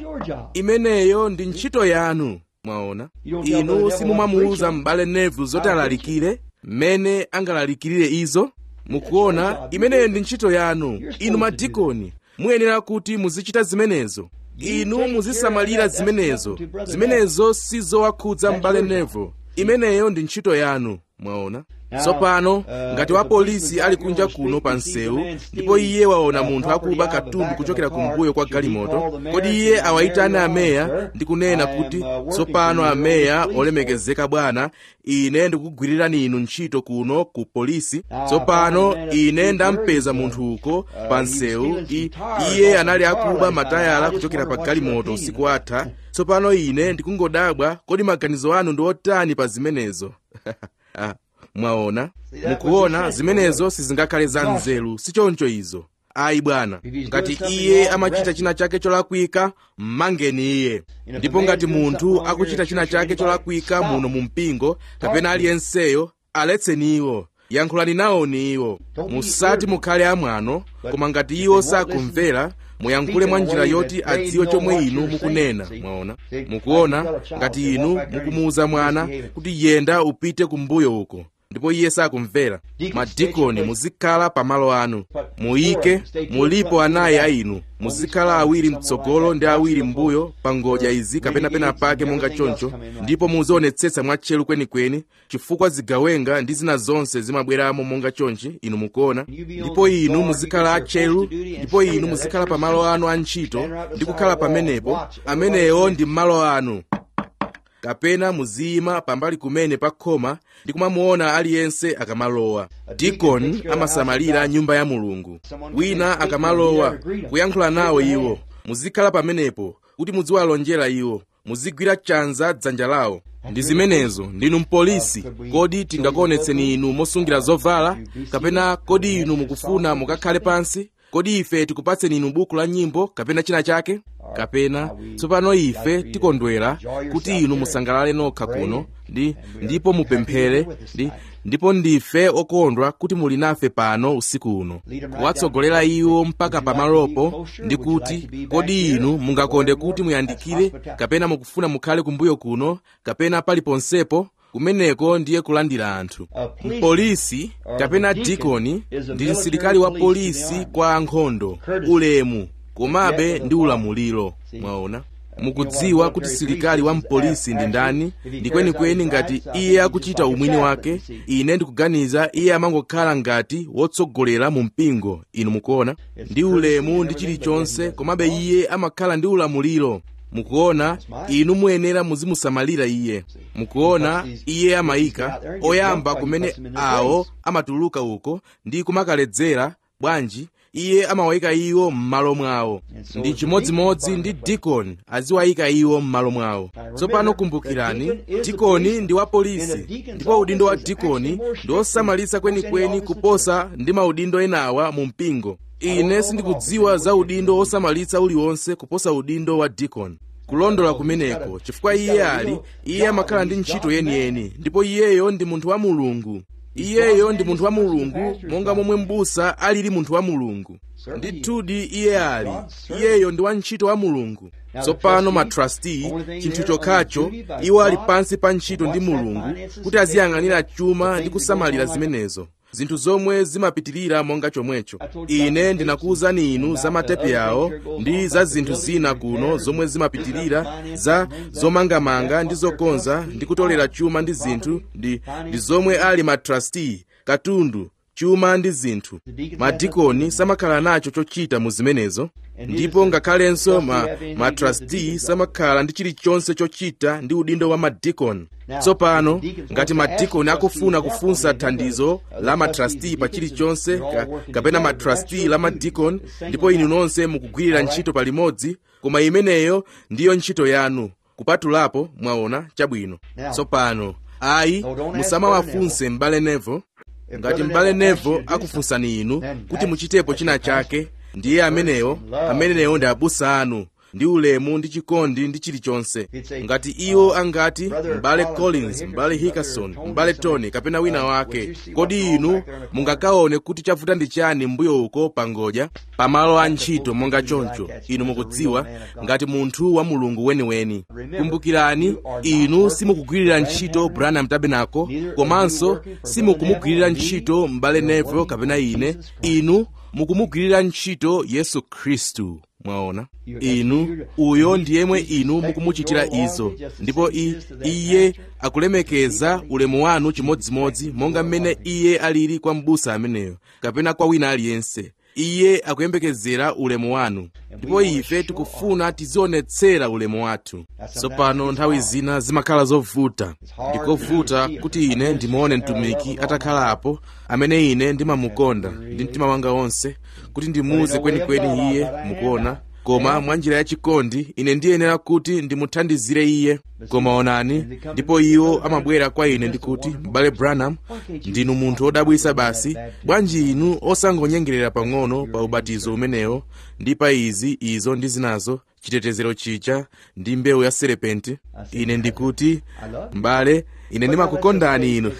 imeneyo ndi ntchito yanu mwaona inu simumamuuza m'bale neville zoti alalikire mmene angalalikirire izo mukuona imeneyo ndi ntchito yanu inu madikoni muyenera kuti muzichita zimenezo inu muzisamalira zimenezo zimenezo sizowakhudza m'bale neville imeneyo ndi ntchito yanu mwaona tsopano ngati wapolisi ali kunja kuno pa msewu ndipo iye waona munthu akuba katundu kuchokera kumbuyo kwa galimoto kodi iye awayitane ameya ndi kunena kuti tsopano ameya olemekezeka bwana ine ndikugwirirani inu ntchito kuno ku polisi tsopano ine ndampeza munthu uko pa msewu iye anali akuba matayala kuchokera pa galimoto usiku atha tsopano ine ndikungodabwa kodi maganizo anu ndi otani pa zimenezo ah. mwaona mukuona zimenezo sizingakhale za nzeru sichoncho izo ayi bwana ngati iye amachita china chake cholakwika mmangeni iye ndipo ngati munthu akuchita china chake cholakwika muno mu mpingo kapena aliyenseyo aletseni iwo yankhulani nawoni iwo musati mukhale amwano koma ngati iwo sakumvera muyankhule mwa njira yoti adziwe chomwe inu mukunena mwaona mukuona ngati inu mukumuwuza mwana kuti yenda upite kumbuyo uko ndipo iye sakumvera madikoni muzikhala pamalo anu muyike mulipo anayi a inu muzikhala awiri mtsogolo ndi awiri mbuyo pa ngodya izi kapena pena pake monga choncho ndipo muzionetsetsa mwatcheru kwenikweni chifukwa zigawenga ndi zina zonse zimabweramo monga chonchi inu mukuona ndipo inu muzikhala atcheru ndipo inu muzikhala pamalo anu a ntchito ndi kukhala pamenepo amenewo ndi malo anu kapena muziyima pambali kumene pa khoma ndi kumamuona aliyense akamalowa dikoni amasamalira nyumba ya mulungu wina akamalowa kuyankhula nawo iwo muzikhala pamenepo kuti muziwalonjera iwo muzigwira chanza dzanja lawo ndi zimenezo ndinu mpolisi kodi tingakuonetseni inu mosungira zovala kapena kodi inu mukufuna mukakhale pansi kodi ife tikupatseni inu buku la nyimbo kapena china chake kapena tsopano ife tikondwera kuti inu musangalale nokha kuno ndi ndipo mupemphere ndi ndipo ndife okondwa kuti muli nafe pano usiku uno kuwatsogolera iwo mpaka pamalopo ndi kuti kodi inu mungakonde kuti muyandikire kapena mukufuna mukhale kumbuyo kuno kapena paliponsepo kumeneko ndiye kulandira anthu mpolisi kapena dikoni ndi msilikali wa polisi kwa ankhondo ulemu komabe ndi ulamuliro mwaona mukudziwa kuti silikali wa mpolisi ndi ndani ndi kwenikweni ngati iye akuchita umwini wake ine ndikuganiza iye amangokhala ngati wotsogolera mu mpingo inu mukuona ndi ulemu ndi chilichonse komabe iye amakhala ndi ulamuliro mukuona inu muyenera muzimusamalira iye mukuona iye amayika oyamba kumene awo amatuluka uko ndi kumakaledzera bwanji iye amawayika iwo m'malo mwawo ndi chimodzimodzi ndi dikoni aziwayika iwo m'malo mwawo tsopano kumbukirani dikoni ndi wa polisi ndipo udindo wa dikoni ndi osamalitsa kwenikweni kuposa ndi maudindo enawa mu mpingo ine sindikudziwa za udindo osamalitsa uliwonse kuposa udindo wa dikoni kulondola kumeneko chifukwa iye ali iye amakhala ndi ntchito yeniyeni ndipo iyeyo ndi munthu wa mulungu iyeyo ndi munthu wa mulungu monga momwe m'busa alili munthu wa mulungu ndithudi iye ali iyeyo ndi wantchito wa mulungu tsopano matrustee chinthu chokhacho iwo ali pansi pa ntchito ndi mulungu kuti aziyang'anira chuma ndi kusamalira zimenezo zinthu zomwe zimapitirira monga chomwecho ine ndinakuwuzani inu za matepe yawo ndi za zinthu zina kuno zomwe zimapitirira za zomangamanga ndi zokonza ndi kutolera chuma ndi zinthu ndi, ndi zomwe ali matrustee katundu chuma ndi zinthu madikoni samakhala nacho chochita mu zimenezo ndipo ngakhalenso ma, matrustee samakhala ndi chilichonse chochita ndi udindo wa madikoni tsopano ngati madikoni akufuna kufunsa thandizo la matrustee pa chilichonse ka, kapena matrustee la madikoni ndipo inu nonse mukugwirira ntchito palimodzi koma imeneyo ndiyo ntchito yanu kupatulapo mwaona chabwino tsopano ayi musamawafunse m'bale nevo ngati m'bale nevo akufunsani inu kuti muchitepo china chake ndiye amenewo amenewo ndi abusa anu ndi ulemu ndi chikondi ndi chilichonse ngati iwo angati m'bale collins m'bale hickerson m'bale tony kapena wina wake kodi inu mungakaone kuti chavuta ndi chani mbuyo uko pangodya pamalo a ntchito monga choncho inu mukudziwa ngati munthu wa mulungu weniweni kumbukirani inu simukugwirira ntchito branham tabernacle komanso simukumugwirira ntchito m'bale neville kapena ine inu mukumugwirira ntchito yesu khristu mwaona inu uyo ndi yemwe inu mukumuchitira izo ndipo i, iye akulemekeza ulemu wanu chimodzimodzi monga mmene iye alili kwa m'busa ameneyo kapena kwa wina aliyense iye akuyembekezera ulemu wanu ndipo ife tikufuna tizionetsera ulemu wathu tsopano nthawi zina zimakhala zovuta ndikovuta kuti ine ndimuone mtumiki atakhalapo amene ine ndimamukonda ndi mtima wanga wonse kuti ndimuuze kwenikweni iye mukuona koma mwa njira yachikondi ine ndiyenera kuti ndimuthandizire iye koma onani ndipo iwo amabwera kwa ine ndikuti m'bale branham ndinu munthu wodabwisa basi bwanji inu osangonyengerera pang'ono pa ubatizo umenewo ndi pa izi izo ndi zinazo chitetezero chicha ndi mbewu ya serepenti ine ndikuti m'bale ine ndimakukondani inu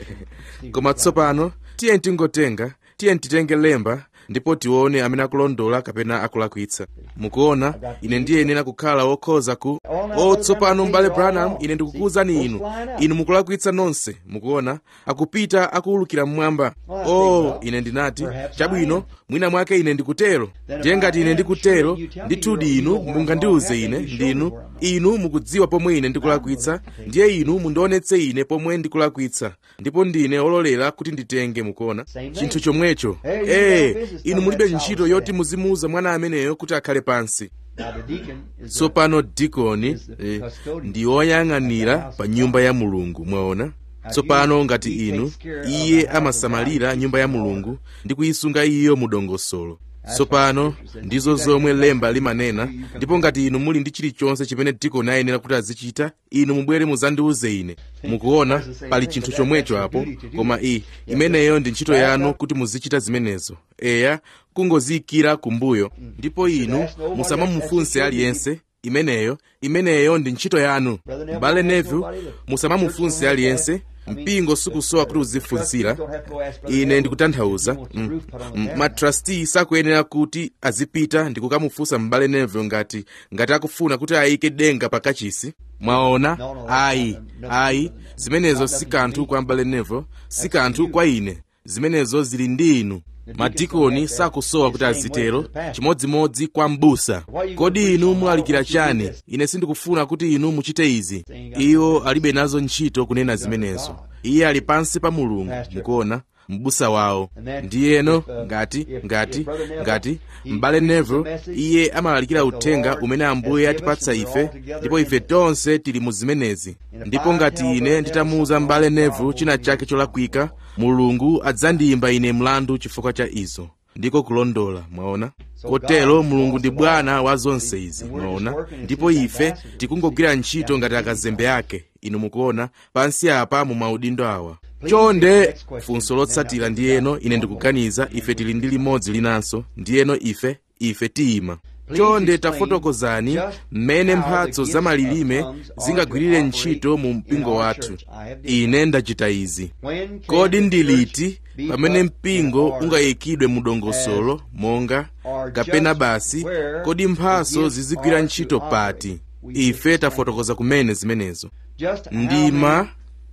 koma tsopano tiye tingotenga tiye titenge lemba ndipo tione amene akulondola kapena akulakwitsa mukuona ine ndiyenera kukhala wokhoza ku o tsopano m'bale branham ine ndikukuwuzani inu inu mukulakwitsa nonse mukuona akupita akuwulukira mmwamba o ine ndinati chabwino mwina mwake ine ndikutero ndiye ngati ine ndikutero ndithudi inu mungandiuze ine ndinu inu mukudziwa pomwe ine ndikulakwitsa ndiye inu mundionetse ine pomwe ndikulakwitsa ndipo ndine ololera kuti nditenge mukuona chinthu chomwecho ee inu mulibe ntchito yoti muzimuuza mwana ameneyo kuti akhale pansi tsopano dikoni eh, ndi woyang'anira pa nyumba ya mulungu mwaona tsopano ngati inu iye amasamalira nyumba ya mulungu ndi kuyisunga iyo mu dongosolo tsopano ndizo zomwe lemba limanena ndipo ngati inu muli ndi chilichonse chimene dikoni ayenera kuti azichita inu mubwere muzandiuze ine mukuona pali chinthu chomwecho apo koma iyi imeneyo ndi ntchito yanu kuti muzichita zimenezo eya kungoziyikira kumbuyo ndipo inu musamamufunse aliyense imeneyo imeneyo ndi ntchito yanu m'bale neville musamamufunse aliyense mpingo sikusowa kuti uzifunsira ine ndikutanthauza mm, mm, matrustee sakuyenera kuti azipita ndi kukamufunsa m'bale neville ngati ngati akufuna kuti ayike denga pa kachisi mwaona ayi ayi zimenezo si kanthu kwa m'bale neville si kanthu kwa ine zimenezo zili ndi inu madikoni sakusowa kuti azitero chimodzimodzi kwa m'busa kodi inu mulalikira chani ine sindikufuna kuti inu muchite izi iwo alibe nazo ntchito kunena zimenezo iye ali pansi pa mulungu mukuona m'busa wawo ndiyeno ngati ngati ngati m'bale neville iye amalalikira uthenga umene ambuye atipatsa ife ndipo ife tonse tili mu zimenezi ndipo ngati ine nditamuwuza m'bale neville china chake cholakwika mulungu adzandiyimba ine mlandu chifukwa cha izo ndiko kulondola mwaona kotero mulungu ndi bwana wa zonse izi mwaona ndipo ife tikungogwira ntchito ngati akazembe ake inu mukuona pansi apa mu maudindo awa chonde funso lotsatira ndiyeno ine ndikuganiza ife tili ndi limodzi linanso ndiyeno ife ife tiyima chonde tafotokozani mmene mphatso za malilime zingagwirire ntchito mu mpingo wathu ine ndachita izi kodi ndi liti pamene mpingo ungayikidwe mu dongosolo monga kapena basi kodi mphatso zizigwira ntchito pati ife tafotokoza kumene zimenezo ndima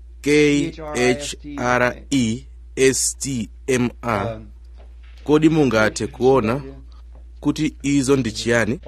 khrestmr kodi mungathe kuona kuti izo ndi chiyani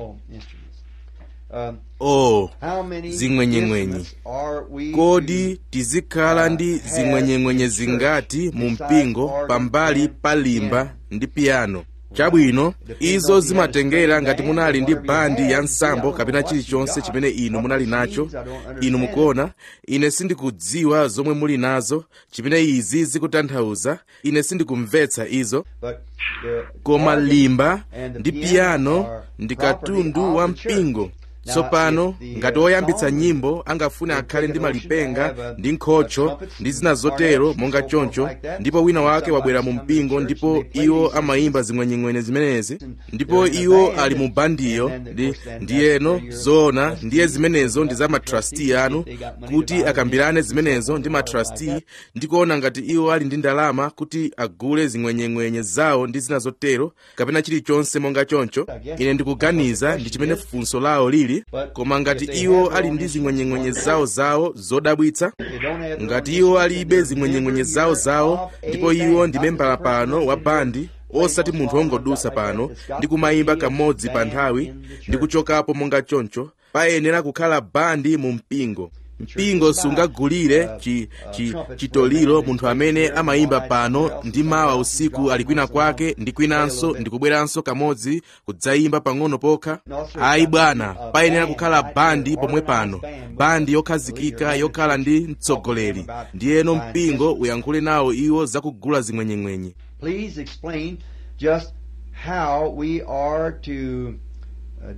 oh zing'wenyeng'wenye kodi tizikhala ndi zing'wenyeng'wenye zingati mu mpingo pambali pa limba ndi piyano chabwino izo zimatengera ngati munali ndi bandi ya nsambo kapena chilichonse chimene inu munali nacho inu mukuona ine sindikudziwa zomwe muli nazo chimene izi zikutanthauza ine sindikumvetsa izo koma limba ndi piyano ndi katundu wa mpingo tsopano ngati woyambitsa nyimbo angafune akhale ndi malipenga ndi nkhocho ndi zina zotero monga choncho ndipo wina wake wabwera mu mpingo ndipo iwo amayimba zing'wenyeng'wenye zimenezi ndipo iwo ali mu bandiyo ndi ndiyeno zoona ndiye zimenezo ndi za matrustee anu kuti akambirane zimenezo ndi matrustee ndi kuona ngati iwo ali ndi ndalama kuti agule zing'wenyeng'wenye zawo ndi zina zotero kapena chilichonse monga choncho ine ndikuganiza ndi chimene funso lawo lili koma ngati iwo ali ndi zing'wenyeng'wenye zawo zawo zodabwitsa ngati iwo alibe zing'wenyeng'wenye zawo zawo ndipo iwo ndi membala pano wa bandi osati munthu wongodusa pano ndi kumayimba kamodzi pa nthawi ndi kuchokapo monga choncho payenera kukhala bandi mu mpingo mpingo sungagulire chi, chi, chitoliro munthu amene amayimba pano ndi mawa usiku ali kwina kwake ndi kwinanso ndi kubweranso kamodzi kudzayimba pang'ono pokha ayi bwana payenera kukhala bandi pomwe pano bandi yokhazikika yokhala ndi mtsogoleri ndiyeno mpingo uyankhule nawo iwo zakugula zing'wenyeng'wenye Please explain just how we are to, uh,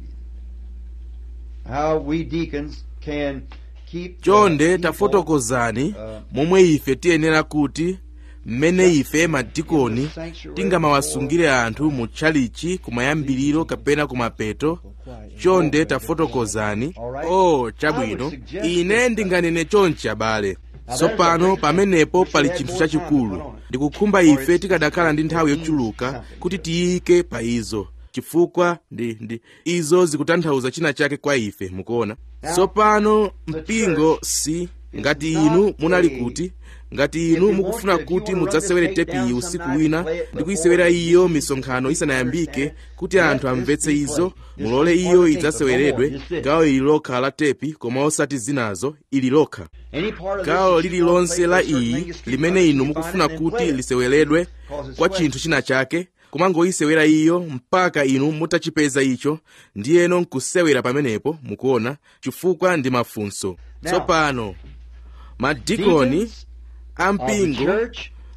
how we deacons can keep. the chonde people, tafotokozani momwe ife tiyenera kuti mmene ife madikoni tingamawasungire anthu mu tchalichi kumayambiriro kapena kumapeto chonde tafotokozani o chabwino ine ndinganene chonchi abale tsopano pamenepo pali chinthu chachikulu ndikukhumba ife tikadakhala ndi nthawi yochuluka kuti tiyike pa izo chifukwa ndi, ndi izo zikutanthauza china chake kwa ife mukuona tsopano mpingo si ngati inu munali kuti ngati inu mukufuna kuti mudzasewere tepiyi usiku wina ndi kuyisewera iyo misonkhano isanayambike kuti anthu amvetse izo mulole iyo idzaseweredwe gawo ili lokha la tepi koma osati zinazo ili lokha any part of this gawo that you lililonse la want to make iyi or sing limene inu you mukufuna find and kuti play it. liseweredwe Cause it's kwa sweat. chinthu china chake kumangoyisewera iyo mpaka inu mutachipeza icho ndiyeno nkusewera pamenepo mukuona chifukwa ndi mafunso Now, tsopano madikoni Deacons of the ampingo church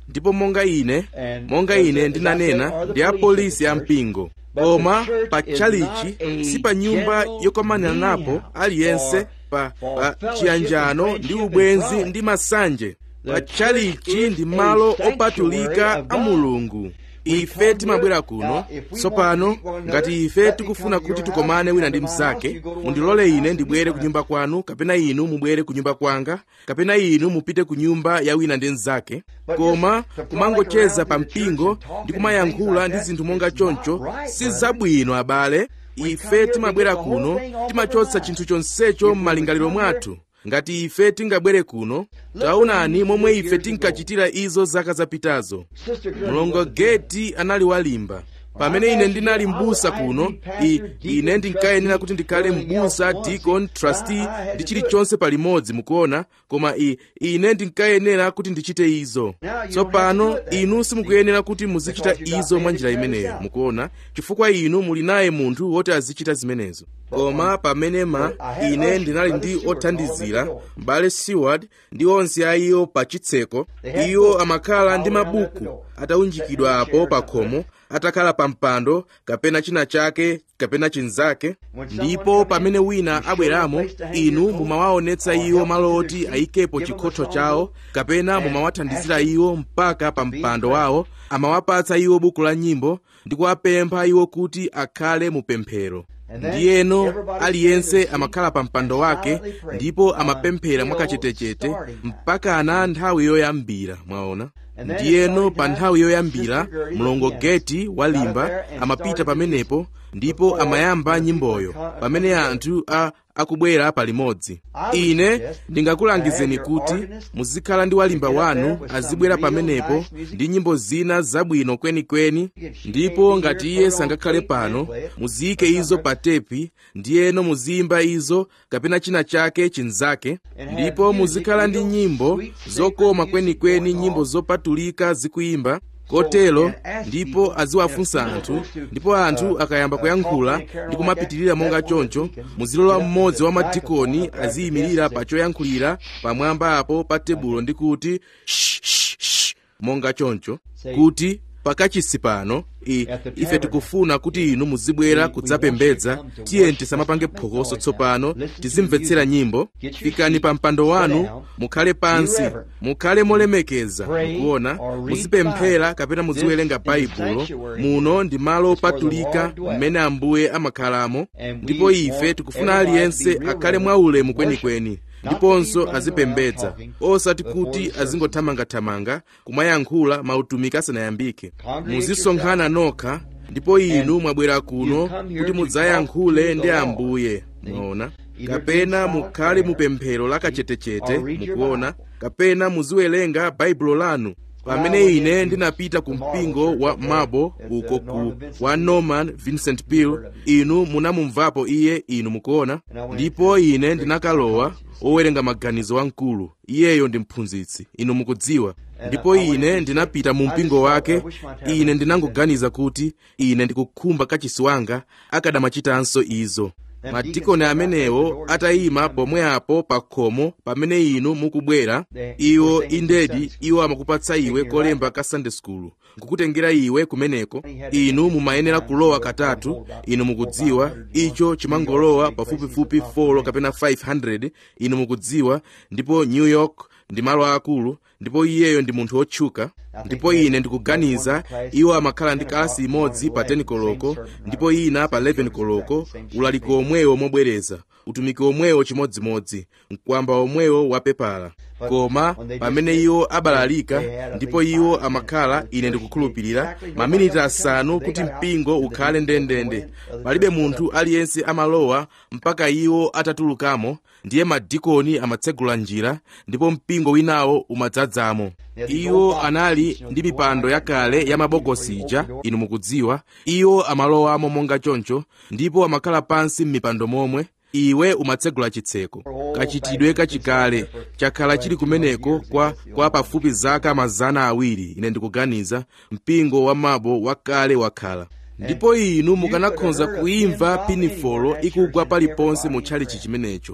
ndipo monga ine monga ine ndinanena ndi apolisi a mpingo koma pa tchalichi si pa nyumba yokomanira napo aliyense pa, pa chiyanjano ndi ubwenzi ndi masanje pa tchalichi ndi malo opatulika a mulungu ife timabwera kuno tsopano ngati ife tikufuna kuti tikomane wina ndi mnzake mundilole ine ndibwere ku nyumba kwanu kapena inu mubwere ku nyumba kwanga kapena inu mupite ku nyumba ya wina ndi mnzake koma kumangocheza pa mpingo ndi kumayankhula ndi zinthu monga choncho si zabwino abale ife timabwera kuno timachotsa chinthu chonsecho m'malingaliro mwathu ngati ife tingabwere kuno taonani momwe ife tinkachitira izo zaka zapitazo mlongo geti anali walimba pamene ine ndinali m'busa kuno I, ine ndinkayenera kuti ndikhale m'busa deacon trustee ndi chilichonse palimodzi mukuona koma I, ine ndinkayenera kuti ndichite izo tsopano inu simukuyenera kuti muzichita izo mwa njira imeneyo mukuona chifukwa inu muli naye munthu woti azichita zimenezo koma pamene ma ine ndinali ndi othandizira m'bale seward ndi onse a iwo pa chitseko iwo amakhala ndi mabuku ataunjikidwa apo pa khomo atakhala pa mpando kapena china chake kapena chinzake ndipo pamene wina abweramo inu mumawaonetsa iwo malo oti ayikepo chikhotho chawo kapena mumawathandizira iwo mpaka pa mpando wawo amawapatsa iwo buku la nyimbo ndi kuwapempha iwo kuti akhale mu pemphero ndiyeno aliyense amakhala pa mpando wake ndipo amapemphera mwakachetechete mpaka na nthawi yoyambira mwaona ndiyeno pa nthawi yoyambira mlongo geti walimba amapita pamenepo ndipo amayamba nyimboyo pamene anthu a akubwera palimodzi ine ndingakulangizeni kuti muzikhala ndi walimba wanu azibwera pamenepo ndi nyimbo zina zabwino kwenikweni ndipo ngati iye sangakhale pano muziyike izo pa tepi ndiyeno muziyimba izo kapena china chake chinzake ndipo muzikhala ndi nyimbo zokoma kwenikweni nyimbo zopatulika zikuyimba kotero ndipo aziwafunsa anthu ndipo anthu akayamba kuyankhula ndi kumapitirira monga choncho muzilola mmodzi wa madikoni aziyimirira pa choyankhulira pamwamba apo pa tebulo ndi kuti shh, shh, shh, monga choncho kuti pakachisi pano ife tikufuna kuti inu muzibwera kudzapembedza tiye tisamapange phokoso tsopano tizimvetsera nyimbo fikani pa mpando wanu mukhale pansi mukhale molemekeza mukuona muzipemphera kapena muziwerenga baibulo muno ndi malo opatulika mmene ambuye amakhalamo ndipo ife tikufuna aliyense akhale mwaulemu kwenikweni ndiponso azipembedza osati kuti azingothamangathamanga kumayankhula mautumiki asanayambike muzisonkhana nokha ndipo inu mwabwera kuno kuti mudzayankhule ndi ambuye mwaona kapena mukhale mupemphero lakachetechete mukuona kapena muziwerenga baibulo lanu pamene ine ndinapita ku mpingo wa mabo uko ku wa norman vincent peale inu munamumvapo iye inu mukuona ndipo ine ndinakalowa owerenga maganizo wamkulu iyeyo ndi mphunzitsi inu mukudziwa ndipo ine ndinapita mu mpingo wake ine ndinangoganiza kuti ine ndikukhumba kachisi wanga akadamachitanso izo madikoni amenewo atayima pomwe apo pa khomo pamene inu mukubwera iwo indedi iwo amakupatsa iwe kolemba ka sunday school nkukutengera iwe kumeneko inu mumayenera kulowa katatu inu mukudziwa icho chimangolowa pafupifupi 4 kapena 500 inu mukudziwa ndipo new york ndi malo akulu ndipo iyeyo ndi munthu wotchuka ndipo ine ndikuganiza iwo amakhala ndi kalasi imodzi pa 10 koloko ndipo ina pa 11 koloko ulaliki omwewo mobwereza utumiki omwewo chimodzimodzi mkwamba omwewo wapepala koma pamene iwo abalalika ndipo iwo amakhala ine ndikukhulupirira maminiti asanu kuti mpingo ukhale ndendende palibe munthu aliyense amalowa mpaka iwo atatulukamo ndiye madikoni amatsegula njira ndipo mpingo winawo umadzadzamo iwo anali ndi mipando yakale ya mabokosi ija inu mukudziwa iwo amalowamo monga choncho ndipo amakhala pansi m'mipando momwe iwe umatsegula chitseko kachitidwe kachikale chakhala chili kumeneko kwa, kwa pafupi zaka mazana awiri ine ndikuganiza mpingo wa mabo wakale wakhala ndipo inu mukanakhoza kuimva pinifolo ikugwa paliponse mu tchalichi chimenecho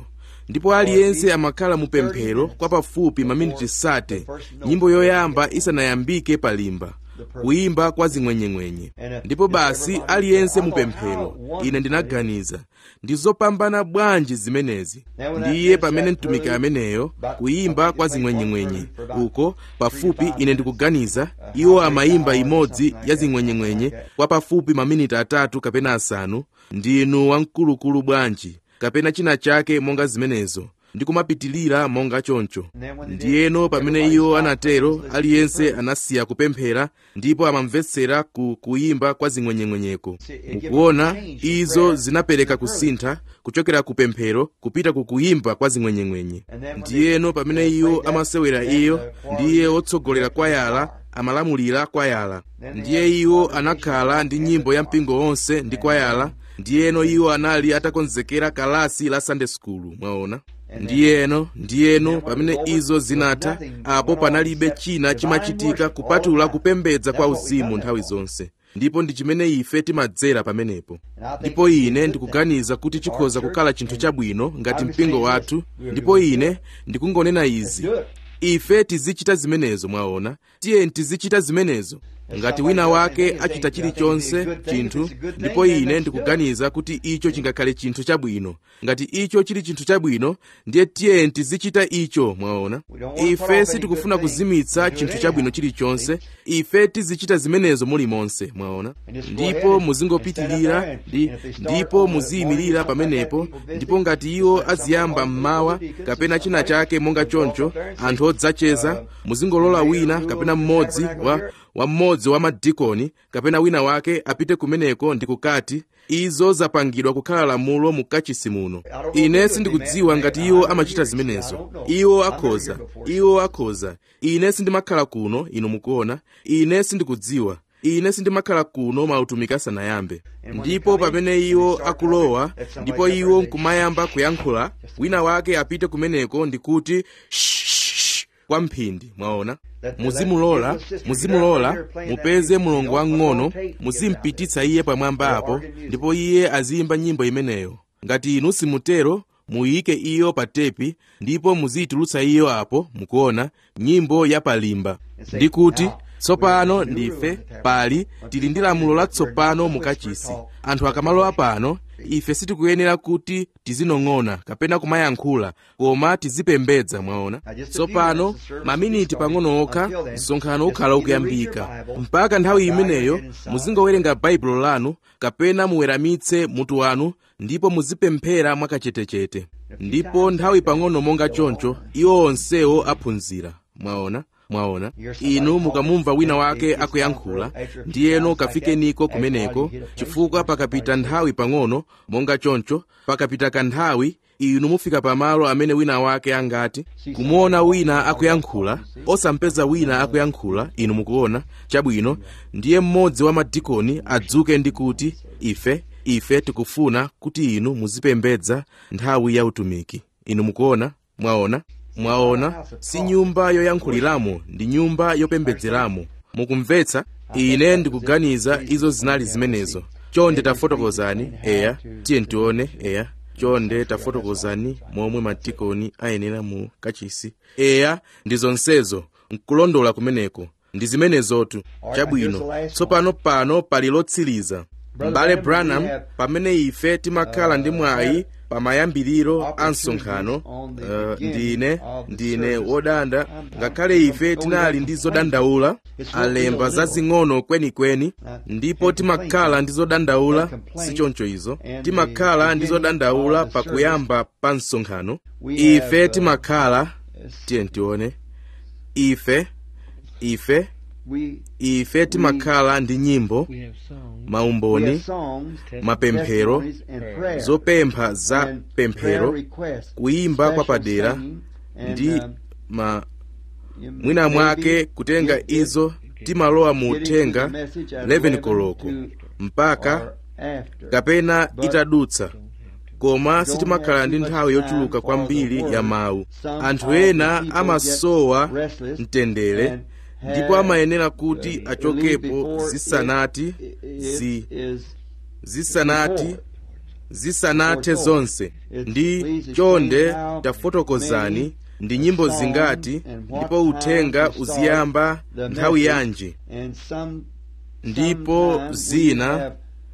ndipo aliyense amakhala mu pemphero kwa pafupi maminiti sate nyimbo yoyamba isanayambike palimba kuyimba kwa zing'wenyeng'wenye ndipo basi aliyense mu pemphero ine ndinaganiza ndi zopambana bwanji zimenezi ndiye pamene mtumiki ameneyo kuyimba kwa zing'wenyeng'wenye uko pafupi ine ndikuganiza iwo amayimba imodzi ya zing'wenyeng'wenye kwa pafupi maminiti atatu kapena asanu ndinu wamkulukulu bwanji kapena china chake monga zimenezo ndikumapitilira monga choncho ndiyeno pamene iwo anatero aliyense anasiya kupemphera ndipo amamvetsera ku kuyimba kwa zing'wenyeng'wenyeko mukuona izo zinapereka kusintha kuchokera ku pemphero kupita ku kuyimba kwa zing'wenyeng'wenye ndiyeno pamene iwo amasewera iyo ndiye wotsogolera kwayala amalamulira kwayala ndiye iwo anakhala ndi nyimbo ya mpingo wonse ndi kwayala ndiyeno iwo anali atakonzekera kalasi la sunday school mwaona ndiyeno ndiyeno pamene izo zinatha apo panalibe china chimachitika kupatula kupembedza kwa uzimu nthawi zonse ndipo ndi chimene ife timadzera pamenepo ndipo ine ndikuganiza kuti chikhoza kukhala chinthu chabwino ngati mpingo wathu ndipo ine ndikungonena izi ife tizichita zimenezo mwaona tiyeni tizichita zimenezo ngati wina wake achita chilichonse chinthu ndipo ine ndikuganiza kuti icho chingakhale chinthu chabwino ngati icho chili chinthu chabwino ndiye tiyeni tizichita icho mwaona ife sitikufuna kuzimitsa chinthu chabwino chilichonse ife tizichita zimenezo mulimonse mwaona ndipo muzingopitirira ndi, ndipo muziyimirira pamenepo ndipo ngati iwo aziyamba mmawa kapena china chake monga choncho anthu odzacheza muzingolola wina kapena mmodzi wa wa mmodzi wa madikoni kapena wina wake apite kumeneko ndi kukati izo zapangidwa kukhala lamulo mu kachisi muno ine sindikudziwa ngati iwo amachita zimenezo iwo akhoza iwo akhoza ine sindimakhala kuno inu mukuona ine sindikudziwa ine sindimakhala kuno mautumiki asanayambe ndipo pamene iwo akulowa ndipo iwo nkumayamba kuyankhula wina wake apite kumeneko ndikuti kwa mphindi mwaona muzimulola muzimulola mupeze mulongo wang'ono muzimpititsa iye pamwamba apo ndipo iye aziyimba nyimbo imeneyo ngati inu simutero muyike iyo pa tepi ndipo muziyitulutsa iyo apo mukuona nyimbo ya palimba ndi kuti tsopano ndife pali tili ndi lamulo latsopano mukachisi anthu akamalowa pano ife sitikuyenera kuti tizinong'ona kapena kumayankhula koma tizipembedza mwaona tsopano maminiti pang'ono okha msonkhano ukhala ukuyambika mpaka nthawi imeneyo muzingowerenga baibulo lanu kapena muweramitse mutu wanu ndipo muzipemphera mwakachetechete ndipo nthawi pang'ono monga choncho iwo onsewo aphunzira mwaona mwaona inu mukamumva wina wake akuyankhula ndiyeno kafikeniko kumeneko chifukwa pakapita nthawi pang'ono monga choncho pakapita kanthawi inu mufika pamalo amene wina wake angati kumuona wina akuyankhula osampeza wina akuyankhula inu mukuona chabwino ndiye mmodzi wa madikoni adzuke ndi kuti ife ife tikufuna kuti inu muzipembedza nthawi ya utumiki inu mukuona mwaona mwaona si nyumba yoyankhuliramo ndi nyumba yopembedzeramo mukumvetsa ine ndikuganiza izo zinali zimenezo chonde tafotokozani eya tiye ntione eya chonde tafotokozani momwe madikoni ayenera mu kachisi eya ndi zonsezo nkulondola kumeneko ndi zimenezotu chabwino tsopano pano pali lotsiriza m'bale branham pamene ife timakhala ndi mwayi pamayambiriro a msonkhano uh, ndine ndine wodanda ngakhale ife tinali ndi zodandaula alemba zazing'ono kwenikweni ndipo timakhala ndi zodandaula sichoncho izo timakhala ndi zodandaula pakuyamba pa msonkhano ife timakhala tiye ntione ife ife ife timakhala ndi nyimbo maumboni mapemphero zopempha za pemphero kuyimba kwa padera ndi ma mwina mwake kutenga izo timalowa mu uthenga 11 koloko mpaka kapena itadutsa koma sitimakhala ndi nthawi yochuluka kwambiri ya mawu anthu ena amasowa mtendere ndipo amayenera kuti achokepo zisanati zi zisanati zisanathe zonse ndi chonde tafotokozani ndi nyimbo zingati ndipo uthenga uziyamba nthawi yanji ndipo zina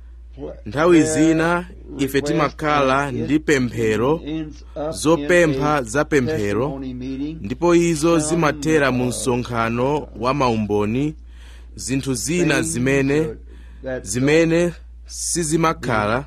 nthawi zina ife timakhala ndi pemphero zopempha za pemphero ndipo izo zimathera mu msonkhano wa maumboni zinthu zina zimene zimene sizimakhala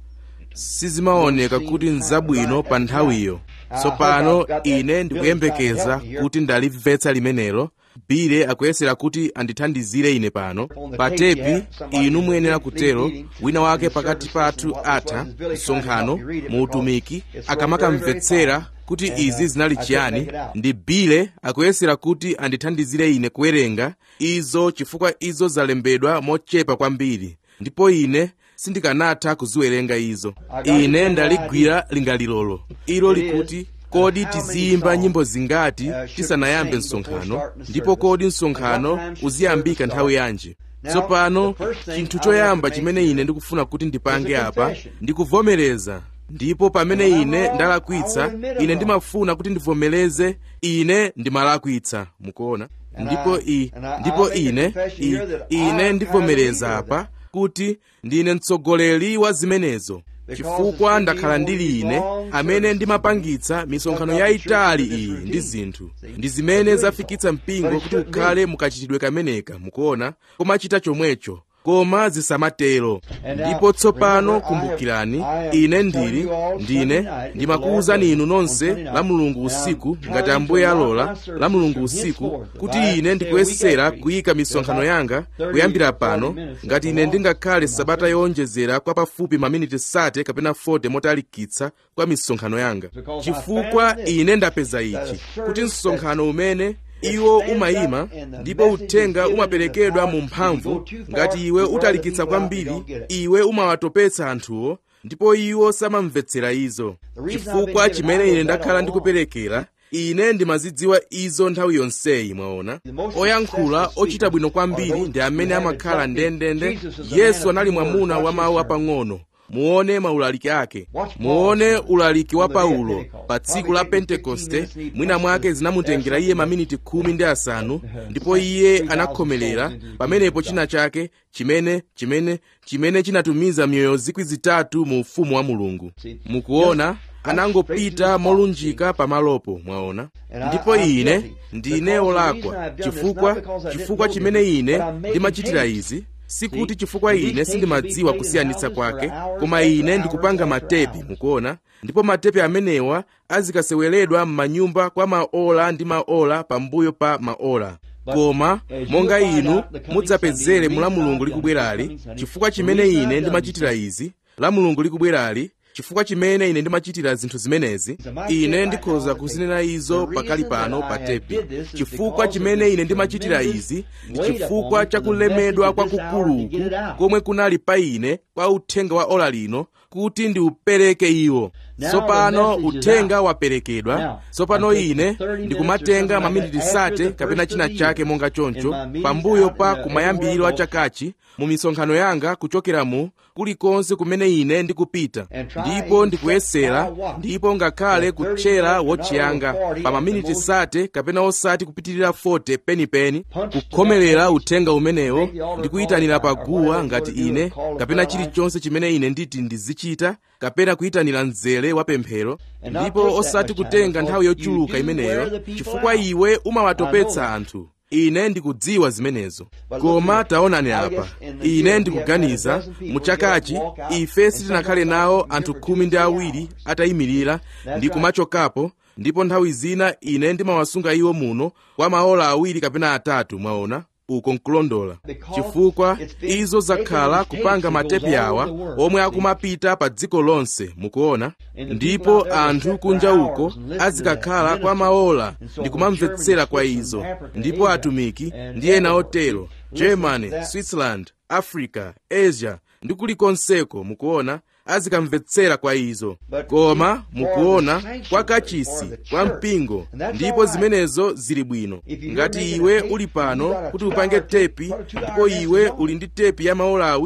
sizimaoneka kuti nzabwino pa nthawiyo tsopano ine ndikuyembekeza kuti ndalimvetsa limenelo bile akuyesera kuti andithandizire ine pano pa tepi inu muyenera kutero wina wake pakati pathu atha msonkhano mu utumiki akamakamvetsera kuti izi zinali chiyani ndi bile akuyesera kuti andithandizire ine kuwerenga izo chifukwa izo zalembedwa mochepa kwambiri ndipo ine sindikanatha kuziwerenga izo ine ndaligwira lingalilolo ilo likuti kodi tiziyimba nyimbo zingati tisanayambe msonkhano ndipo kodi msonkhano uziyambika nthawi yanji tsopano chinthu choyamba chimene ine ndikufuna kuti ndipange apa ndikuvomereza ndipo pamene ine ndalakwitsa ine ndimafuna kuti ndivomereze ine ndimalakwitsa mukuona ndipo i ndipo ine i, ine ndivomereza apa kuti ndine mtsogoleri wa zimenezo chifukwa ndakhala ndili ine amene ndimapangitsa misonkhano yayitali iyi ndi zinthu ndi zimene zafikitsa mpingo kuti ukhale mukachitidwe kameneka mukuona komachita chomwecho koma zisamatero ndipo tsopano kumbukirani ine ndili ndine ndimakuwuzani inu nonse la mulungu usiku ngati ambuye alola la mulungu usiku kuti ine ndikuyesera kuyika misonkhano yanga kuyambira pano ngati ine ndingakhale sabata yowonjezera kwa pafupi maminiti sate kapena 40 motalikitsa kwa misonkhano yanga chifukwa ine ndapeza ichi kuti msonkhano umene iwo umayima ndipo uthenga umaperekedwa mu mphamvu ngati iwe utalikitsa kwambiri iwe umawatopetsa anthuwo ndipo iwo samamvetsera izo chifukwa chimene ine ndakhala ndikuperekera ine ndimazidziwa izo nthawi yonseyi mwaona oyankhula ochita bwino kwambiri ndi amene amakhala ndendende yesu anali mwamuna wa mawu apang'ono muone maulaliki ake muone ulaliki wa paulo pa tsiku la pentekoste mwina mwake zinamutengera iye maminiti khumi ndi asanu ndipo iye anakhomelera pamenepo china chake chimene chimene chimene chinatumiza miyoyo zikwi zitatu mu ufumu wa mulungu mukuona anangopita molunjika pamalopo mwaona ndipo ine ndine olakwa chifukwa chifukwa chimene ine ndimachitira izi sikuti chifukwa ine sindimadziwa kusiyanitsa kwake koma ine ndikupanga matepi mukuona ndipo matepi amenewa azikaseweredwa m'manyumba kwa maola ndi maola pambuyo pa maola koma monga inu mudzapezere mu la mulungu likubwerali chifukwa chimene ine ndimachitira izi la mulungu likubwerali chifukwa chimene ine ndimachitira zinthu zimenezi ine ndikhoza kuzinena izo pakali pano pa tepi chifukwa chimene ine ndimachitira izi ndi chifukwa chakulemedwa kwakukuluku komwe kunali pa ine kwa uthenga wa ola lino kuti ndiupereke iwo tsopano uthenga waperekedwa tsopano ine ndikumatenga maminiti sate kapena china chake monga choncho pambuyo pa kumayambiriro a chakachi mu misonkhano yanga kuchokera mu kulikonse kumene ine ndikupita ndipo ndikuyesera ndipo ngakhale kutchera wotchiyanga pa maminiti sate kapena osati kupitirira 40 penipeni kukhomerera uthenga umenewo ndikuyitanira paguwa ngati ine kapena chilichonse chimene ine nditi ndizichita kapena kuyitanira mzere wa pemphero ndipo osati kutenga nthawi yochuluka imeneyo chifukwa iwe umawatopetsa anthu ine ndikudziwa zimenezo koma taonani apa ine ndikuganiza muchakachi ife sitinakhale nawo anthu khumi ndi awiri atayimirira ndi kumachokapo ndipo nthawi zina ine ndimawasunga iwo muno kwa maola awiri kapena atatu mwaona uko nkulondola chifukwa izo zakhala kupanga matepi awa omwe akumapita pa dziko lonse mukuona ndipo anthu kunja uko azikakhala kwa maola ndi kumamvetsera kwa izo ndipo atumiki ndi ena otero germany switzerland africa asia ndi kulikonseko mukuona azikamvetsera kwa izo koma mukuona kwa kachisi kwa mpingo ndipo zimenezo zili bwino ngati iwe uli pano kuti upange tepi ndipo iwe uli ndi tepi ya maola awiri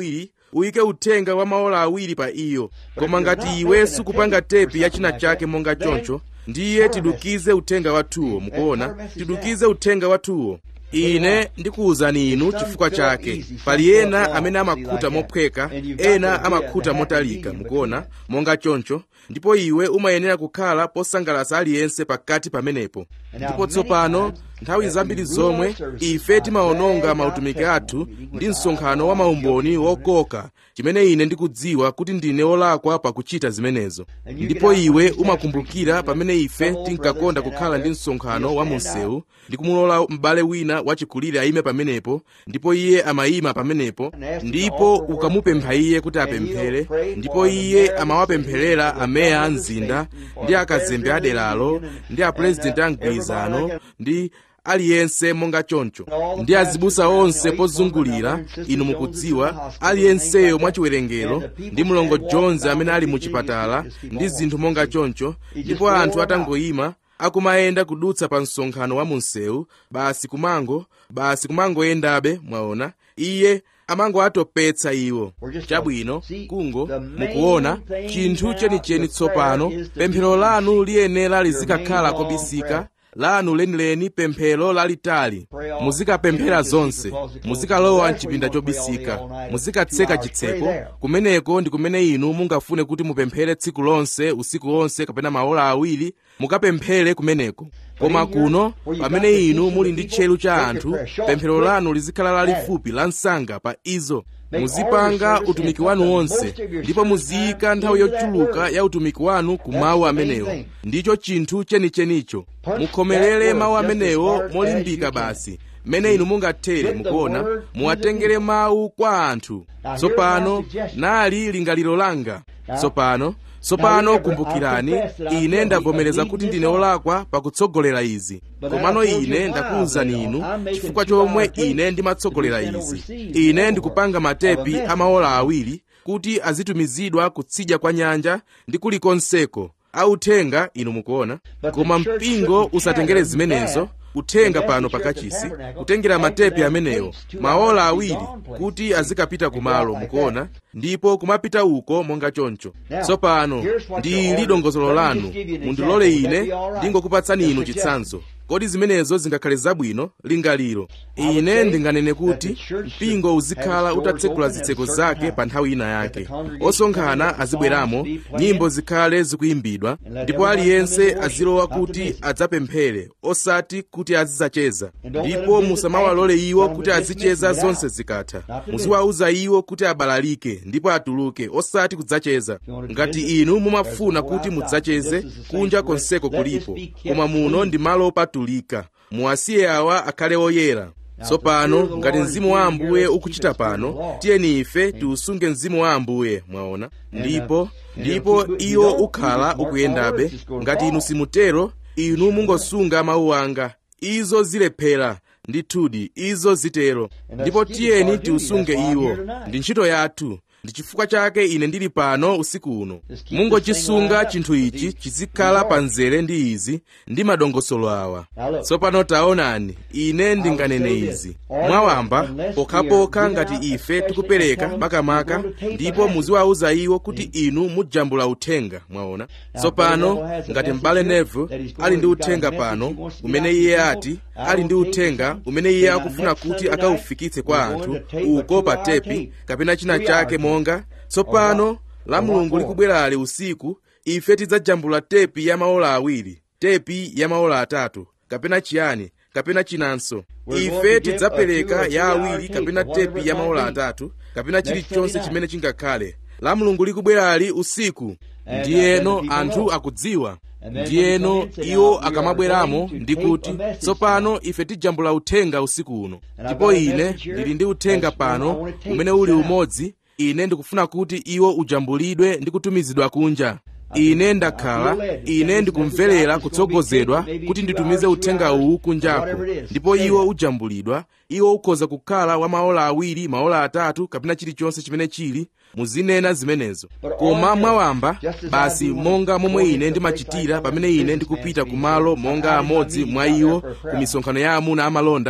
uyike uthenga wa maola awiri pa iyo koma ngati iwe sukupanga tepi ya china chake monga choncho ndiye tidukize uthenga wathuwo mukuona tidukize uthenga wathuwo ine ndikuwuzani inu chifukwa chake pali ena amene amakhuta mophweka ena amakhuta motalika mukuona monga choncho ndipo iwe umayenera kukhala posangalatsa aliyense pakati pamenepo ndipo tsopano nthawi zambiri zomwe ife timawononga mautumiki athu ndi msonkhano wa maumboni wokoka chimene ine ndikudziwa kuti ndine olakwa pakuchita zimenezo ndipo iwe umakumbukira pamene ife tinkakonda kukhala ndi msonkhano wa munsewu ndi kumulola m'bale wina wachikulire ayime pamenepo ndipo iye amayima pamenepo ndipo ukamupempha iye kuti apemphere ndipo iye amawapempherera ameya a mzinda ndi akazembe aderalo ndi apurezidenti a mgwirizano ndi aliyense monga choncho ndi azibusa onse pozungulira inu mukudziwa aliyenseyo mwachiwerengero ndi mlongo jones amene ali mu chipatala ndi zinthu monga choncho ndipo anthu atangoyima akumayenda kudutsa pa msonkhano wa munsewu basi kumango basi kumangoyendabe mwaona iye amangoatopetsa iwo chabwino kungo mukuona chinthu chenicheni tsopano pemphero lanu liyenera lizikakhala kobisika lanu lenileni pemphero lalitali muzikapemphera zonse muzikalowa mchipinda chobisika muzikatseka chitseko kumeneko ndi kumene inu mungafune kuti mupemphere tsiku lonse usiku wonse kapena maola awiri mukapemphere kumeneko koma kuno pamene inu muli ndi tcheru cha anthu pemphero lanu lizikhala lalifupi la msanga pa izo muzipanga utumiki wanu wonse ndipo muziyika nthawi yochuluka ya utumiki wanu ku mawu amenewo ndicho chinthu chenichenicho mukhomerere mawu amenewo molimbika basi mmene inu mungathere mukuona muwatengere mawu kwa anthu tsopano nali lingaliro langa tsopano tsopano kumbukirani ine ndavomereza kuti ndine olakwa pakutsogolera izi komano ine ndakuwuzani inu chifukwa chomwe ine ndimatsogolera izi ine ndikupanga matepi amaola awiri kuti azitumizidwa kutsidya kwa nyanja ndi kulikonseko authenga inu mukuona koma mpingo usatengere zimenezo uthenga pano pakachisi kutengera matepi amenewo maola awiri kuti azikapita kumalo mukuona ndipo kumapita uko monga choncho tsopano ndi dongosolo lanu mundilole ine ndingokupatsani inu chitsanzo kodi zimenezo zingakhale zabwino lingaliro ine ndinganene kuti mpingo uzikhala utatsekula zitseko zake pa nthawi ina yake osonkhana azibweramo nyimbo zikhale zikuyimbidwa ndipo aliyense azilowa kuti adzapemphere osati kuti azidzacheza ndipo musamawalole iwo kuti azicheza zonse zikatha muziwauza iwo kuti abalalike ndipo atuluke osati kudzacheza ngati inu mumafuna kuti mudzacheze kunja konseko kulipo koma muno ndi malo opatulika muwasiye awa akhale oyera tsopano ngati mzimu wa ambuye ukuchita pano tiyeni ife tiusunge mzimu wa ambuye mwaona ndipo ndipo iwo ukhala ukuyendabe ngati inu simutero inu mungosunga mawu anga izo zilephera ndithudi izo zitero ndipo tiyeni tiusunge iwo ndi ntchito yathu ndi chifukwa chake ine ndili pano usiku uno mungochisunga chinthu ichi chizikhala pa mzere ndi izi ndi madongosolo awa tsopano taonani ine ndinganene izi mwawamba pokhapokha ngati ife tikupereka makamaka ndipo muziwauza iwo kuti inu mujambula uthenga mwaona tsopano ngati m'bale neville ali ndi uthenga pano umene iye ati ali ndi uthenga umene iye akufuna kuti akaufikitse kwa anthu uko pa tepi kapena china chake monga tsopano la mulungu likubwerali usiku ife tidzajambula tepi ya maola awiri tepi ya maola atatu kapena chiyani kapena chinanso ife tidzapereka ya awiri kapena tepi ya maola atatu kapena chilichonse chimene chingakhale la mulungu likubwerali usiku ndiyeno anthu akudziwa ndiyeno iwo akamabweramo ndi kuti tsopano ife tijambula uthenga usiku uno ndipo ine ndili ndi uthenga pano umene uli umodzi ine ndikufuna kuti iwo ujambulidwe ndi kutumizidwa kunja ine ndakhala ine ndikumverera kutsogozedwa kuti nditumize uthenga uwu kunjako ndipo iwo ujambulidwa iwo ukhoza kukhala wa maola awiri maola atatu kapena chilichonse chimene chili muzinena zimenezo koma mwawamba basi monga momwe ine ndimachitira pamene ine ndikupita kumalo monga amodzi mwa iwo ku misonkhano ya amuna amalonda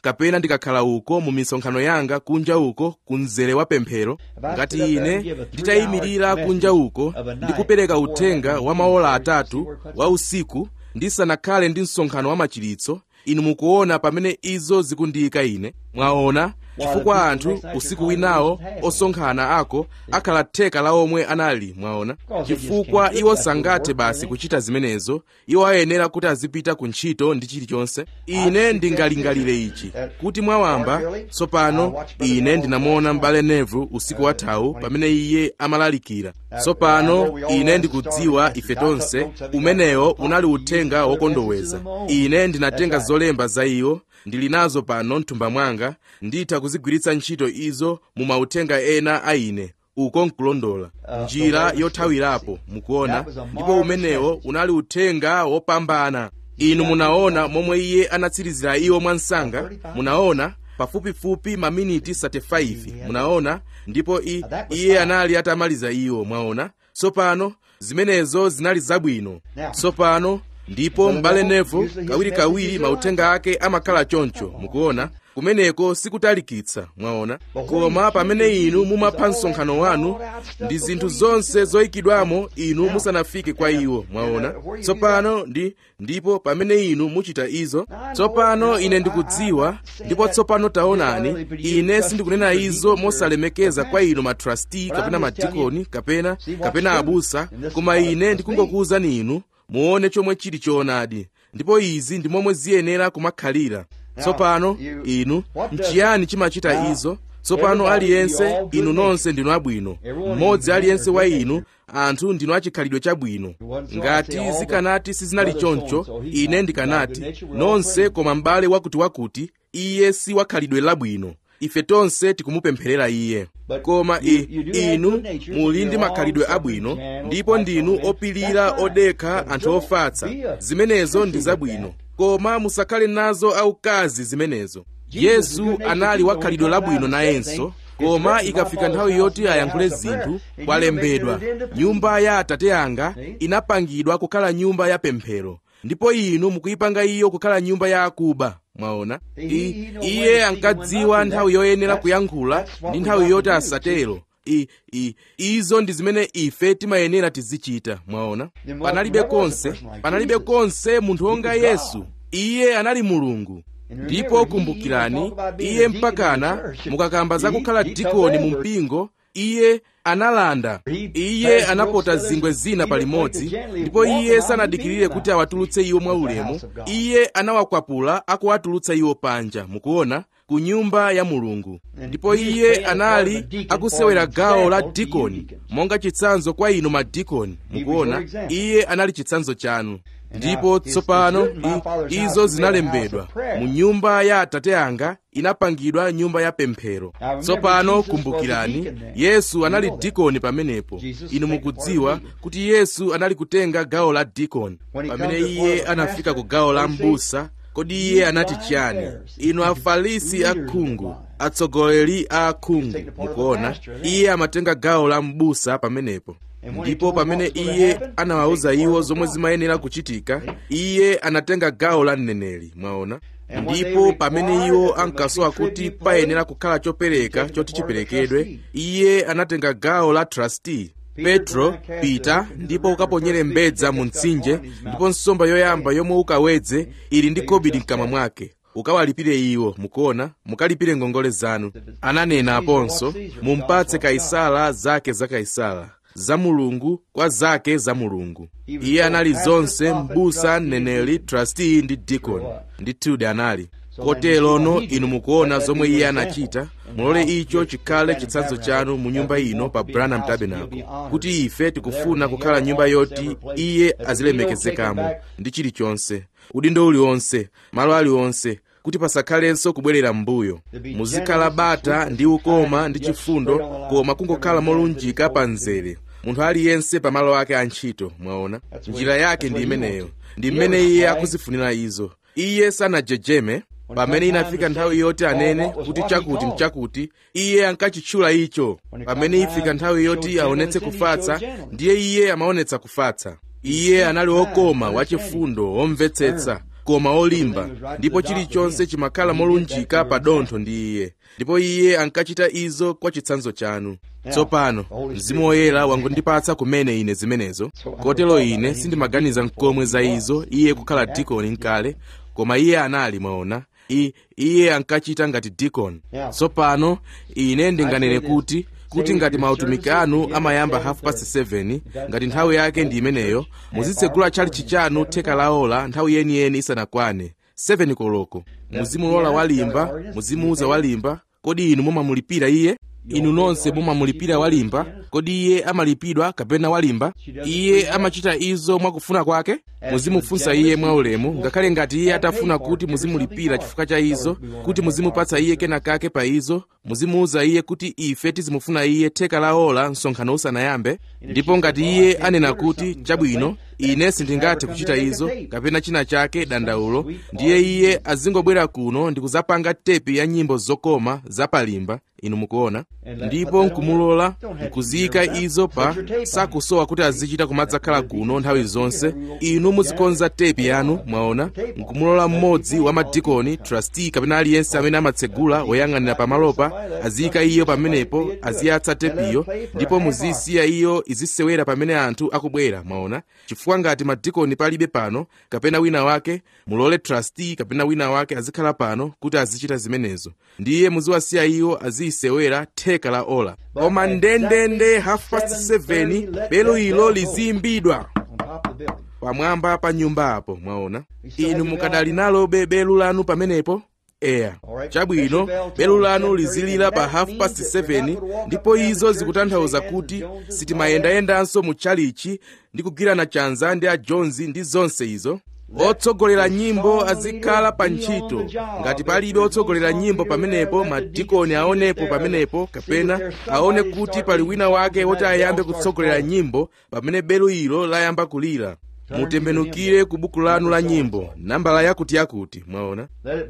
kapena ndikakhala uko mu misonkhano yanga kunja uko ku mzere wa pemphero ngati ine nditayimirira kunja uko ndikupereka uthenga wa maola atatu wa usiku ndisanakhale ndi msonkhano wa machiritso inu mukuona pamene izo zikundiyika ine mwaona chifukwa anthu usiku winawo osonkhana ako akhala theka la omwe anali mwaona chifukwa iwo sangathe basi kuchita zimenezo iwo ayenera kuti azipita ku ntchito ndi chilichonse ine ndingalingalire ichi kuti mwawamba tsopano ine ndinamuona m'bale nevu usiku wathawu pamene iye amalalikira tsopano ine ndikudziwa ife tonse umenewo unali uthenga wokondoweza ine ndinatenga zolemba za iwo ndili nazo pano mthumba mwanga nditha kuzigwiritsa ntchito izo mu mauthenga ena a ine uko nkulondola njira yothawirapo mukuona ndipo umenewo unali uthenga wopambana inu munaona momwe iye anatsirizira iwo mwansanga munaona pafupifupi maminiti 35 munaona ndipo i, iye anali atamaliza iwo mwaona tsopano zimenezo zinali zabwino tsopano ndipo m'bale nevo kawirikawiri mauthenga ake amakhala choncho mukuona kumeneko sikutalikitsa mwaona koma pamene inu mumapha msonkhano wanu ndi zinthu zonse zoyikidwamo inu musanafike kwa iwo mwaona tsopano ndi ndipo pamene inu muchita izo tsopano ine ndikudziwa ndipo tsopano taonani ine sindikunena izo mosalemekeza kwa inu matrasti kapena madikoni kapena kapena abusa koma ine ndikungokuwuzani inu muone chomwe chili choonadi ndipo izi ndi momwe ziyenera kumakhalira tsopano inu nchiyani chimachita izo tsopano aliyense inu nonse ndinu abwino mmodzi aliyense wa inu anthu ndinu achikhalidwe chabwino ngati zikanati sizinali choncho ine ndikanati nonse koma m'bale wakutiwakuti iye si wakhalidwe labwino ife tonse tikumupempherera iye koma i, inu muli ndi makhalidwe abwino ndipo ndinu opilira odekha anthu ofatsa zimenezo ndi zabwino koma musakhale nazo aukazi zimenezo yesu anali wakhalidwe labwino nayenso koma ikafika nthawi yoti ayankhule zinthu kwalembedwa nyumba ya atate anga inapangidwa kukhala nyumba ya pemphero ndipo inu mukuyipanga iyo kukhala nyumba ya akuba mwaona I, iye ankadziwa nthawi yoyenera kuyankhula ndi nthawi yoti asatero I, I, izo ndi zimene ife timayenera tizichita mwaona panalibe konse panalibe konse munthu wonga yesu iye anali mulungu ndipo kumbukirani iye mpakana mukakamba zakukhala dikoni mu mpingo iye analanda iye anapota zingwe zina palimodzi ndipo iye sanadikirire kuti awatulutse iwo mwaulemu iye anawakwapula akuwatulutsa iwo panja mukuona ku nyumba ya mulungu ndipo iye anali akusewera gawo la dikoni monga chitsanzo kwa inu madikoni mukuona iye anali chitsanzo chanu ndipo tsopano izo zinalembedwa mu nyumba ya atate anga inapangidwa nyumba ya pemphero tsopano kumbukirani yesu anali dikoni pamenepo inu mukudziwa kuti yesu anali kutenga gawo la dikoni pamene iye anafika ku gawo la mbusa kodi iye anati chiyani inu afarisi akhungu atsogoleri a akhungu mukuona iye amatenga gawo la mbusa pamenepo ndipo pamene iye anawawuza iwo zomwe zimayenera kuchitika iye anatenga gawo la mneneri mwaona ndipo pamene iwo ankasowa kuti payenera kukhala chopereka choti chiperekedwe iye anatenga gawo la trustee petro pita ndipo ukaponyere mbedza mu mtsinje ndipo nsomba yoyamba yomwe ukawedze ili ndi kobiri mkamwa mwake ukawalipire iwo mukuona mukalipire ngongole zanu ananena aponso mumpatse kaisala zake za kaisala za mulungu kwa zake za mulungu iye anali zonse mbusa mneneri trustee ndi dikoni ndithudi anali koterono inu mukuona zomwe iye anachita mulole icho chikhale chitsanzo chanu mu nyumba ino pa branham tabernacle kuti ife tikufuna kukhala nyumba yoti iye azilemekezekamo ndi chilichonse udindo uliwonse malo aliwonse kuti pasakhalenso kubwerera m'mbuyo muzikhala bata ndi ukoma ndi chifundo koma kungokhala molunjika pa mzere munthu aliyense pamalo ake a ntchito mwaona njira yake ndi imeneyo ndi mmene iye akuzifunira izo iye sanajejeme pamene inafika nthawi yoti anene kuti chakuti mchakuti iye ankachitchula icho pamene ifika nthawi yoti aonetse kufatsa ndiye iye amaonetsa kufatsa iye anali wokoma wachifundo womvetsetsa koma olimba ndipo chilichonse chimakhala molunjika pa dontho ndi iye ndipo iye ankachita izo kwa chitsanzo chanu tsopano mzimu woyera wangondipatsa kumene ine zimenezo kotero ine sindimaganiza mkomwe za izo iye kukhala dikoni nkale koma iye anali mwaona I, iye ankachita ngati dikoni tsopano ine ndinganene kuti kuti ngati mautumiki anu amayamba half past 7 ngati nthawi yake ndi imeneyo muzitsegula tchalitchi chanu theka la ola nthawi yeniyeni isanakwane 7 koloko muzimulola walimba muzimuuza walimba kodi inu mumamulipira iye inu nonse mumamulipira walimba kodi iye amalipidwa kapena walimba iye amachita izo mwakufuna kwake muzimufunsa iye mwaulemu ngakhale ngati iye atafuna kuti muzimulipira chifukwa cha izo kuti muzimupatsa iye kena kake pa izo muzimuuza iye kuti ife tizimufuna iye theka la ola msonkhano usanayambe ndipo ngati iye anena kuti chabwino ine sindingathe kuchita izo kapena china chake dandaulo ndiye iye azingobwera kuno ndi kuzapanga tepi ya nyimbo zokoma zapalimba inu mukuona ndipo nkumulola nkuziyika izo pa sakusowa kuti azichita kumadzakhala kuno nthawi zonse inu muzikonza tepi yanu mwaona nkumulola mmodzi wa madikoni trustee kapena aliyense amene amatsegula woyang'anira pamalopa aziyika iyo pamenepo aziyatsa tepiyo ndipo muzisiya iyo izisewera pamene anthu akubwera mwaona chifukwa ngati madikoni palibe pano kapena wina wake mulole trustee kapena wina wake azikhala pano kuti azichita zimenezo ndiye muziwasiya iwo aziyisewera theka la ola koma ndendende half past 7 belo ilo liziyimbidwa pamwamba pa nyumba apo mwaona inu mukadali nalobe belu lanu pamenepo eya chabwino belu lanu lizilira pa half past 7 ndipo izo zikutanthauza kuti sitimayendayendanso mu tchalichi ndi kugwirana chanza ndi a jones ndi zonse izo otsogolera nyimbo azikhala pa ntchito ngati palibe otsogolera nyimbo pamenepo madikoni aonepo pamenepo kapena aone kuti pali wina wake woti ayambe kutsogolera nyimbo pamene belu ilo layamba kulira mutembenukire ku buku lanu la nyimbo nambala yakuti-yakuti mwaona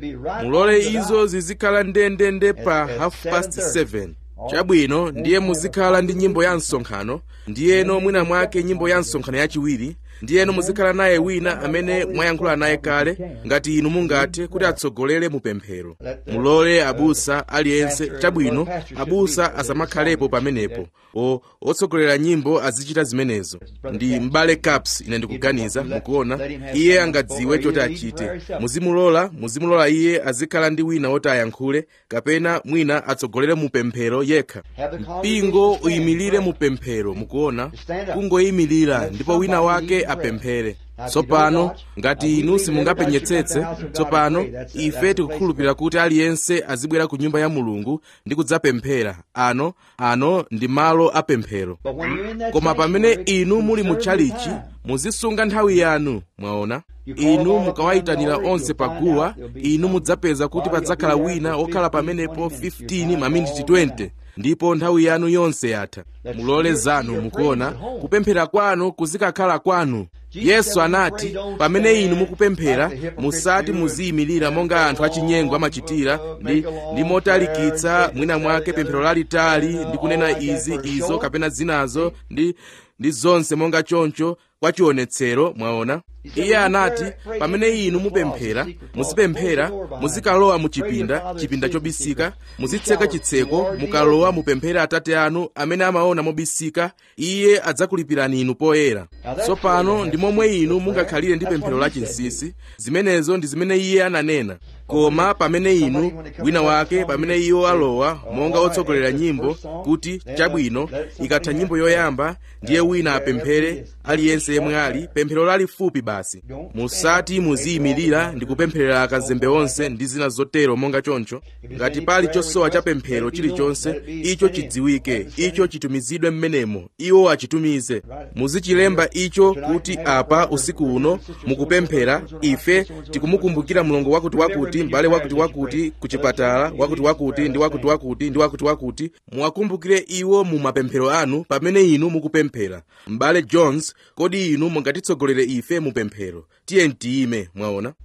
mulole izo zizikhala ndendende pa half past 7 chabwino ndiye muzikhala ndi nyimbo ya msonkhano ndiyeno mwina mwake nyimbo ya msonkhano yachiwiri ndiyeno muzikhala naye wina amene mwayankhula naye kale ngati inu mungathe kuti atsogolere mupemphero mulole abusa aliyense chabwino abusa asamakhalepo pamenepo o otsogolera nyimbo azichita zimenezo ndi mbale caps ine ndikuganiza mukuona iye angadziwe choti achite muzimulola muzimulola iye azikhala ndi wina woti ayankhule kapena mwina atsogolere mupemphero yekha mpingo uyimirire mupemphero mukuona kungoyimirira ndipo wina wake apemphere tsopano ngati inu simungapenyetsetse tsopano ife tikukhulupirira kuti aliyense azibwera ku nyumba ya mulungu ndi kudzapemphera ano ano ndi malo apemphero koma pamene inu muli mu tchalichi muzisunga nthawi yanu mwaona inu mukawayitanira onse paguwa inu mudzapeza kuti padzakhala wina wokhala pamenepo 15 maminiti 20 ndipo nthawi yanu yonse yatha mulole zanu mukuona kupemphera kwanu kuzikakhala kwanu yesu anati pamene inu mukupemphera musati muziyimirira monga anthu achinyengo amachitira ndi, ndi motalikitsa mwina mwake pemphero lalitali ndi kunena izi izo kapena zinazo ndi, ndi zonse monga choncho kwa chionetsero mwaona iye anati pamene inu mupemphera muzipemphera muzikalowa mu chipinda chipinda chobisika muzitseka chitseko mukalowa mupemphere atate anu amene amaona mobisika iye adzakulipirani inu poyera tsopano ndi momwe inu mungakhalire ndi pemphero lachinsinsi zimenezo ndi zimene iye ananena koma pamene inu wina wake pamene iwo alowa monga otsogolera nyimbo kuti chabwino ikatha nyimbo yoyamba ndiye wina apemphere aliyense yemwe ali pemphero lalifupi basi musati muziyimirira ndi kupempherera akazembe onse ndi zina zotero monga choncho ngati pali chosowa cha pemphero chilichonse icho chidziwike icho chitumizidwe mmenemo iwo achitumize muzichilemba icho kuti apa usiku uno mukupemphera ife tikumukumbukira mlongo wakuti wakuti m'bale wakuti wakuti ku chipatala wakuti wakuti ndi wakuti wakuti ndi wakuti wakuti muwakumbukire iwo mu mapemphero anu pamene inu mukupemphera m'bale jones kodi inu mungatitsogolere ife mu pemphero tiye tiyime mwaona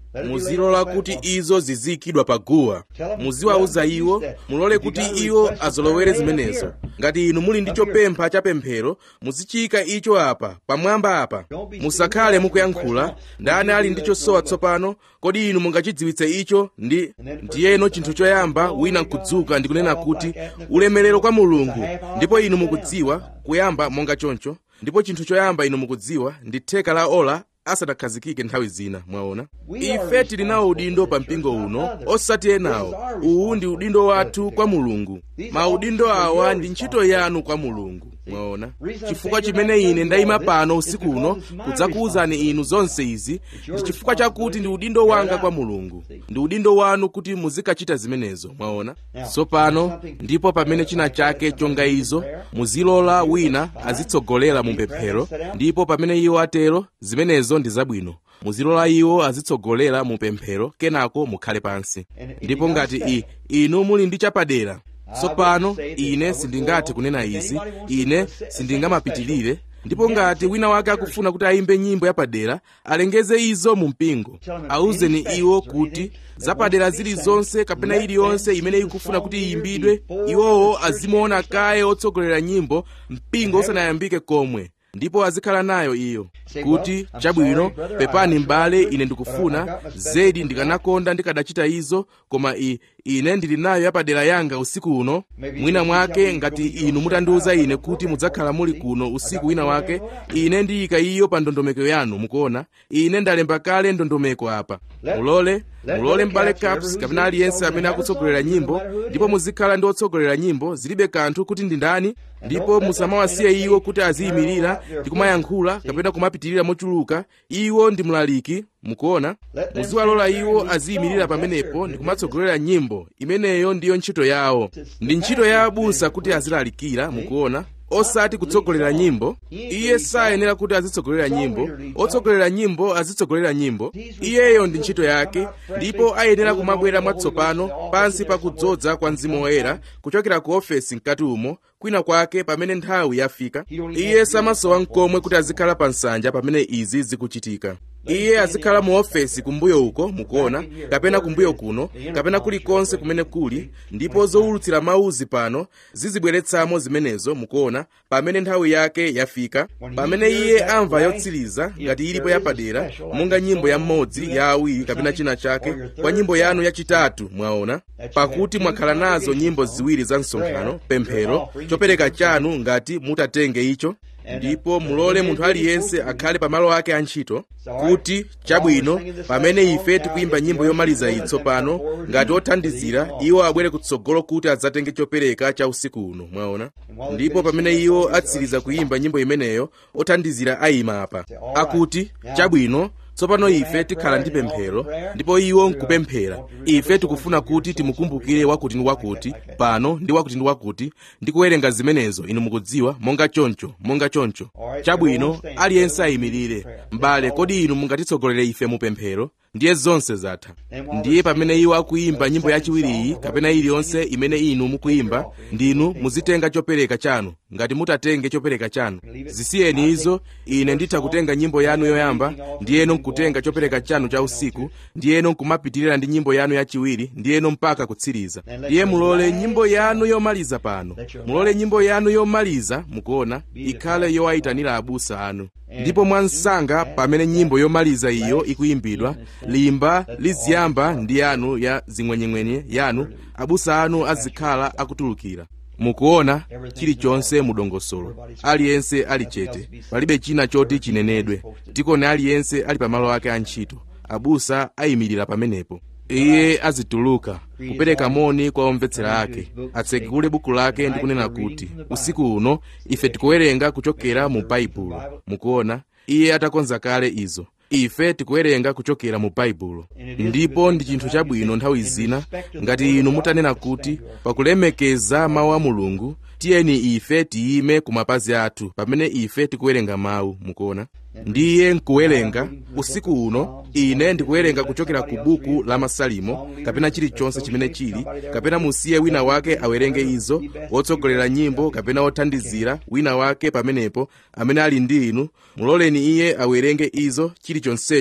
muzilola kuti izo ziziyikidwa paguwa muziwauza iwo mulole kuti iwo azolowere zimenezo ngati inu muli ndi chopempha cha pemphero muzichika icho apa pamwamba apa musakhale mukuyankhula ndani ali ndi chosowa tsopano kodi inu mungachidziwitse icho ndi ndiyeno chinthu choyamba wina nkudzuka ndi kunena kuti ulemerero kwa mulungu ndipo inu mukudziwa kuyamba monga choncho ndipo chinthu choyamba inu mukudziwa ndi theka la ola asanakhazikike nthawi zina mwaona ife tili nawo udindo pa mpingo uno osati enawo uwu ndi udindo wathu kwa mulungu maudindo awa ndi ntchito yanu kwa mulungu mwaona chifukwa chimene ine ndayima pano usiku uno kudzakuwuzani inu zonse izi ndi chifukwa chakuti ndi udindo wanga kwa mulungu ndi udindo wanu kuti muzikachita zimenezo mwaona tsopano ndipo pamene china chake chonga izo muzilola wina azitsogolera mu pemphero ndipo pamene iwo atero zimenezo ndi zabwino muzilola iwo azitsogolera mu pemphero kenako mukhale pansi ndipo ngati i inu muli ndi chapadera tsopano ine sindingathe kunena izi ine sindingamapitirire ndipo ngati wina wake akufuna kuti ayimbe nyimbo yapadera alengeze izo mu mpingo awuzeni iwo kuti zapadera zilizonse kapena iliyonse imene ikufuna kuti iyimbidwe iwowo azimuona kaye otsogolera nyimbo mpingo usanayambike komwe ndipo azikhala nayo iyo kuti chabwino pepani m'bale ine ndikufuna zedi ndikanakonda ndikadachita izo koma i ine ndili nayo yapadera yanga usiku uno mwina mwake ngati inu mutandiwuza ine kuti mudzakhala muli kuno usiku wina wake ine ndiyika iyo pa ndondomeko yanu mukuona ine ndalemba kale ndondomeko apa mulole mulole m'bale caps kapena aliyense amene akutsogolera nyimbo ndipo muzikhala ndi otsogolera nyimbo zilibe kanthu kuti ndi ndani ndipo musamawasiye iwo kuti aziyimirira ndi kumayankhula kapena kumapitirira mochuluka iwo ndi mlaliki mukuona muziwalola iwo aziyimirira pamenepo ndi kumatsogolera nyimbo imeneyo ndiyo ntchito yawo ndi ntchito ya abusa kuti azilalikira mukuona osati kutsogolera nyimbo iye sayenera kuti azitsogolera nyimbo otsogolera nyimbo azitsogolera nyimbo iyeyo ndi ntchito yake ndipo ayenera kumabwera mwatsopano pansi pa kudzodza kwa mzimu woyera kuchokera ku ofesi mkati umo kwina kwake pamene nthawi yafika iye samasowa mkomwe kuti azikhala pa nsanja pamene izi zikuchitika iye azikhala mu ofesi kumbuyo uko mukuona kapena kumbuyo kuno kapena kulikonse kumene kuli ndipo zowulutsira mauzi pano zizibweretsamo zimenezo mukuona pamene nthawi yake yafika pamene iye amva yotsiriza ngati ilipo yapadera monga nyimbo ya mmodzi ya awiri kapena china chake kwa nyimbo yanu yachitatu mwaona pakuti mwakhala nazo nyimbo ziwiri za msonkhano pemphero chopereka chanu ngati mutatenge icho ndipo mulole munthu aliyense akhale pamalo ake a ntchito kuti chabwino pamene ife tikuyimba nyimbo yomaliza iyi tsopano ngati othandizira iwo abwere kutsogolo kuti adzatenge chopereka cha usiku uno mwaona ndipo pamene iwo atsiriza kuyimba nyimbo imeneyo othandizira ayima apa akuti chabwino tsopano ife tikhala ndi pemphero ndipo iwo nkupemphera ife tikufuna kuti timukumbukire wakuti ndi wakuti pano ndi wakuti ndi wakuti ndi kuwerenga zimenezo inu mukudziwa monga choncho monga choncho chabwino aliyense ayimirire m'bale kodi inu mungatitsogolere ife mu pemphero ndiye zonse zatha ndiye pamene iwo akuyimba nyimbo yachiwiriyi kapena iliyonse imene inu mukuyimba ndinu muzitenga chopereka chanu ngati mutatenge chopereka chanu zisiyeni izo ine nditha kutenga nyimbo yanu yoyamba ndiyeno nkutenga chopereka chanu cha usiku ndiyeno nkumapitirira ndi nyimbo yanu yachiwiri ndiyeno mpaka kutsiriza ndiye mulole nyimbo yanu yomaliza pano mulole nyimbo yanu yomaliza mukuona ikhale yowayitanira abusa anu ndipo mwansanga pamene nyimbo yomaliza iyo ikuyimbidwa limba liziyamba ndi yanu ya zing'wenyeng'wenye yanu abusa anu azikhala akutulukira mukuona chilichonse mudongosolo aliyense ali chete palibe china choti chinenedwe tikone aliyense ali pamalo ake a ntchito abusa ayimirira pamenepo iye azituluka kupereka moni kwa omvetsera ake atsekule buku lake ndi kunena kuti usiku uno ife tikuwerenga kuchokera mu baibulo mukuona iye atakonza kale izo ife tikuwerenga kuchokera mu baibulo ndipo ndi chinthu chabwino nthawi zina ngati inu mutanena kuti pakulemekeza mawu a mulungu tiyeni ife tiyime ku mapazi athu pamene ife tikuwerenga mawu mukuona ndiye nkuwerenga usiku uno ine ndikuwerenga kuchokera ku buku la masalimo kapena chilichonse chimene chili kapena musiye wina wake awerenge izo wotsogolera nyimbo kapena wothandizira wina wake pamenepo amene ali ndi inu muloleni iye awerenge izo chilichonsecho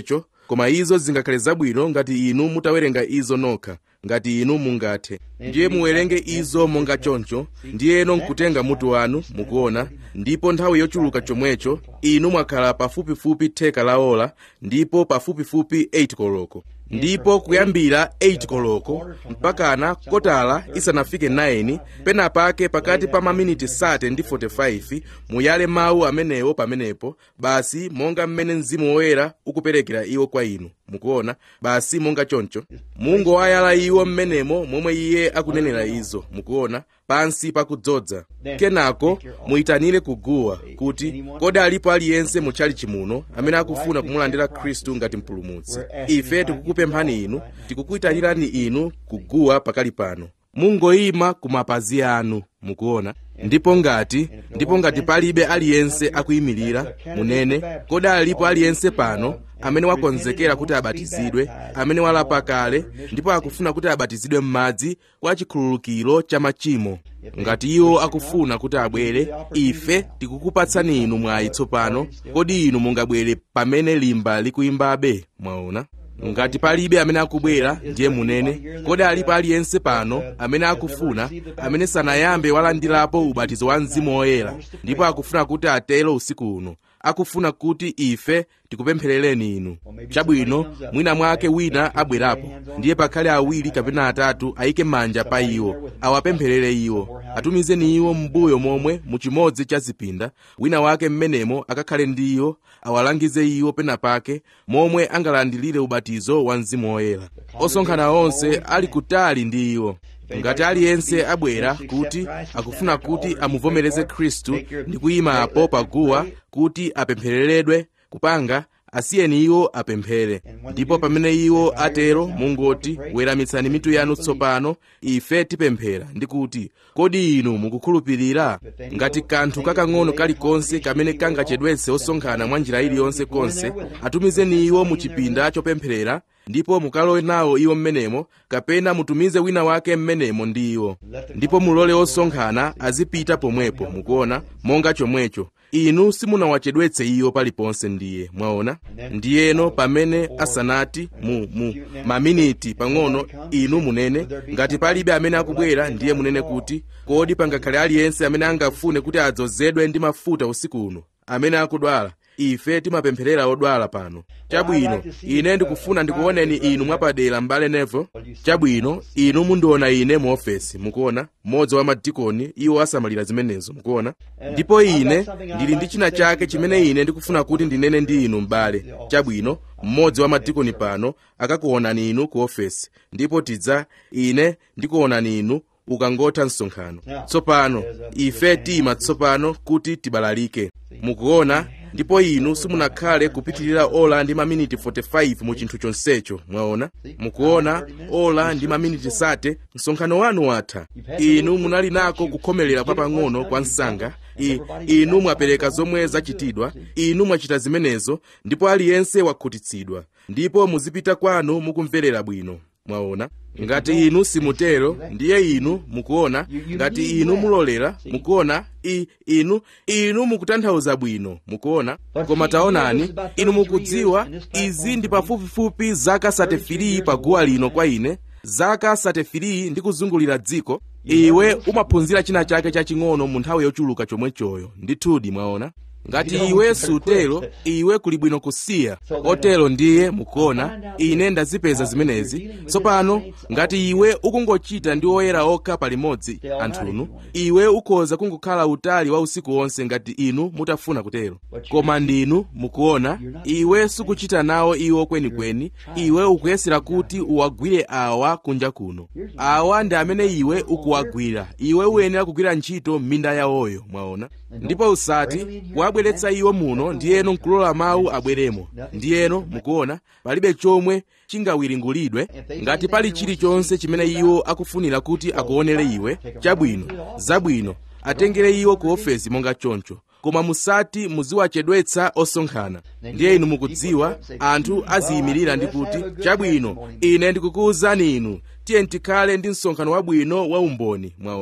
koma izo zingakhale zabwino ngati inu mutawerenga izo nokha ngati inu mungathe ndiye muwerenge izo monga choncho ndiyeno nkutenga mutu wanu mukuona ndipo nthawi yochuluka chomwecho inu mwakhala pafupifupi theka la ola ndipo pafupifupi 8 koloko ndipo kuyambira 8 koloko mpakana kotala isanafike 9 penapake pakati pa maminiti 30 ndi 45 muyale mawu amenewo pamenepo basi monga mmene mzimu woyera ukuperekera iwo kwa inu mukuona basi monga choncho mungowayala iwo mmenemo momwe iye akunenera izo mukuona pansi pakudzodza kenako muyitanire kuguwa kuti kodi alipo aliyense mutchali chimuno amene akufuna kumulandira khristu ngati mpulumutsi ife tikukupemphani inu tikukuyitanirani inu kuguwa pakali pano mungoyima ku mapazi anu mukuona ndipo ngati ndipo ngati palibe aliyense akuyimirira munene kodi alipo aliyense pano amene wakonzekera kuti abatizidwe amene walapa kale ndipo akufuna kuti abatizidwe m'madzi kwa chikhululukiro cha machimo ngati iwo akufuna kuti abwere ife tikukupatsani inu mwayi tsopano kodi inu mungabwere pamene limba likuyimbabe mwaona ngati palibe amene akubwera ndiye munene kodi alipo aliyense pano amene akufuna amene sanayambe walandirapo ubatizo wa mzimu woyera ndipo akufuna kuti atero usiku uno akufuna kuti ife tikupempherereni inu chabwino mwina mwake wina abwerapo ndiye pakhale awiri kapena atatu ayike manja pa iwo awapempherere iwo atumizeni iwo m'mbuyo momwe mu chimodzi cha zipinda wina wake mmenemo akakhale ndi iwo awalangize iwo penapake momwe angalandilire ubatizo wa mzimu woyera osonkhana onse ali kutali ndi iwo ngati aliyense abwera kuti akufuna kuti amuvomereze khristu ndi kuyima apo paguwa kuti apemphereredwe kupanga asiyeni iwo apemphere ndipo pamene iwo atero mungoti weramitsani mitu yanu tsopano ife tipemphera ndi kuti kodi inu mukukhulupirira ngati kanthu kakang'ono kalikonse kamene kangachedwetse osonkhana mwa njira iliyonse konse atumizeni iwo mu chipinda chopempherera ndipo mukalowe nawo iwo mmenemo kapena mutumize wina wake mmenemo ndi iwo ndipo mulole osonkhana azipita pomwepo mukuona monga chomwecho inu simunawachedwetse iwo paliponse ndiye mwaona ndiyeno pamene asanati mu mu maminiti pang'ono inu munene ngati palibe amene akubwera ndiye munene kuti kodi pangakhale aliyense amene angafune kuti adzozedwe ndi mafuta usiku uno amene akudwala ife timapempherera odwala pano chabwino ine ndikufuna ndikuoneni inu mwapadera m'bale nevo chabwino inu mundiona ine mu ofesi mukuona mmodzi wa madikoni iwo asamalira zimenezo mukuona ndipo ine ndili ndi china chake chimene ine ndikufuna kuti ndinene ndi inu m'bale chabwino mmodzi wa madikoni pano akakuonani inu ku ofesi ndipo tidza ine ndikuonani inu ukangotha msonkhano tsopano ife tima tsopano kuti tibalalike mukuona ndipo inu simunakhale kupitirira ola ndi maminiti 45 mu chinthu chonsecho mwaona mukuona ola ndi maminiti sate msonkhano wanu watha inu munali nako kukhomerera kwapang'ono kwa msanga I, inu mwapereka zomwe zachitidwa inu mwachita zimenezo ndipo aliyense wakhutitsidwa ndipo muzipita kwanu mukumverera bwino mwaona ngati inu simutero ndiye inu mukuona ngati inu mulolera mukuona i inu inu mukutanthauza bwino mukuona koma taonani inu mukudziwa izi ndi pafupifupi zaka 33 pa guwa lino kwa ine zaka 33 ndi kuzungulira dziko iwe umaphunzira china chake chaching'ono mu nthawi yochuluka chomwechoyo ndithudi mwaona ngati iwe sutero iwe kuli bwino kusiya otero ndiye mukuona ine ndazipeza zimenezi tsopano ngati iwe ukungochita ndi oyera okha palimodzi anthunu iwe ukhoza kungokhala utali wa usiku wonse ngati inu mutafuna kutero koma ndinu mukuona iwe sukuchita nawo iwo kwenikweni iwe ukuyesera kuti uwagwire awa kunja kuno awa ndi amene iwe ukuwagwira iwe uyenera kugwira ntchito m'minda yawoyo mwaona ndipo usati kuwabweretsa iwo muno ndiyeno nkulola mawu abweremo ndiyeno mukuona palibe chomwe chingawiringulidwe ngati pali chilichonse chimene iwo akufunira kuti akuonere iwe chabwino zabwino atengere iwo ku ofesi monga choncho koma musati muziwachedwetsa osonkhana ndiye inu mukudziwa anthu aziyimirira ndi kuti chabwino ine ndikukuwuzani inu tiye tikhale ndi msonkhano wabwino wa umboni mwaona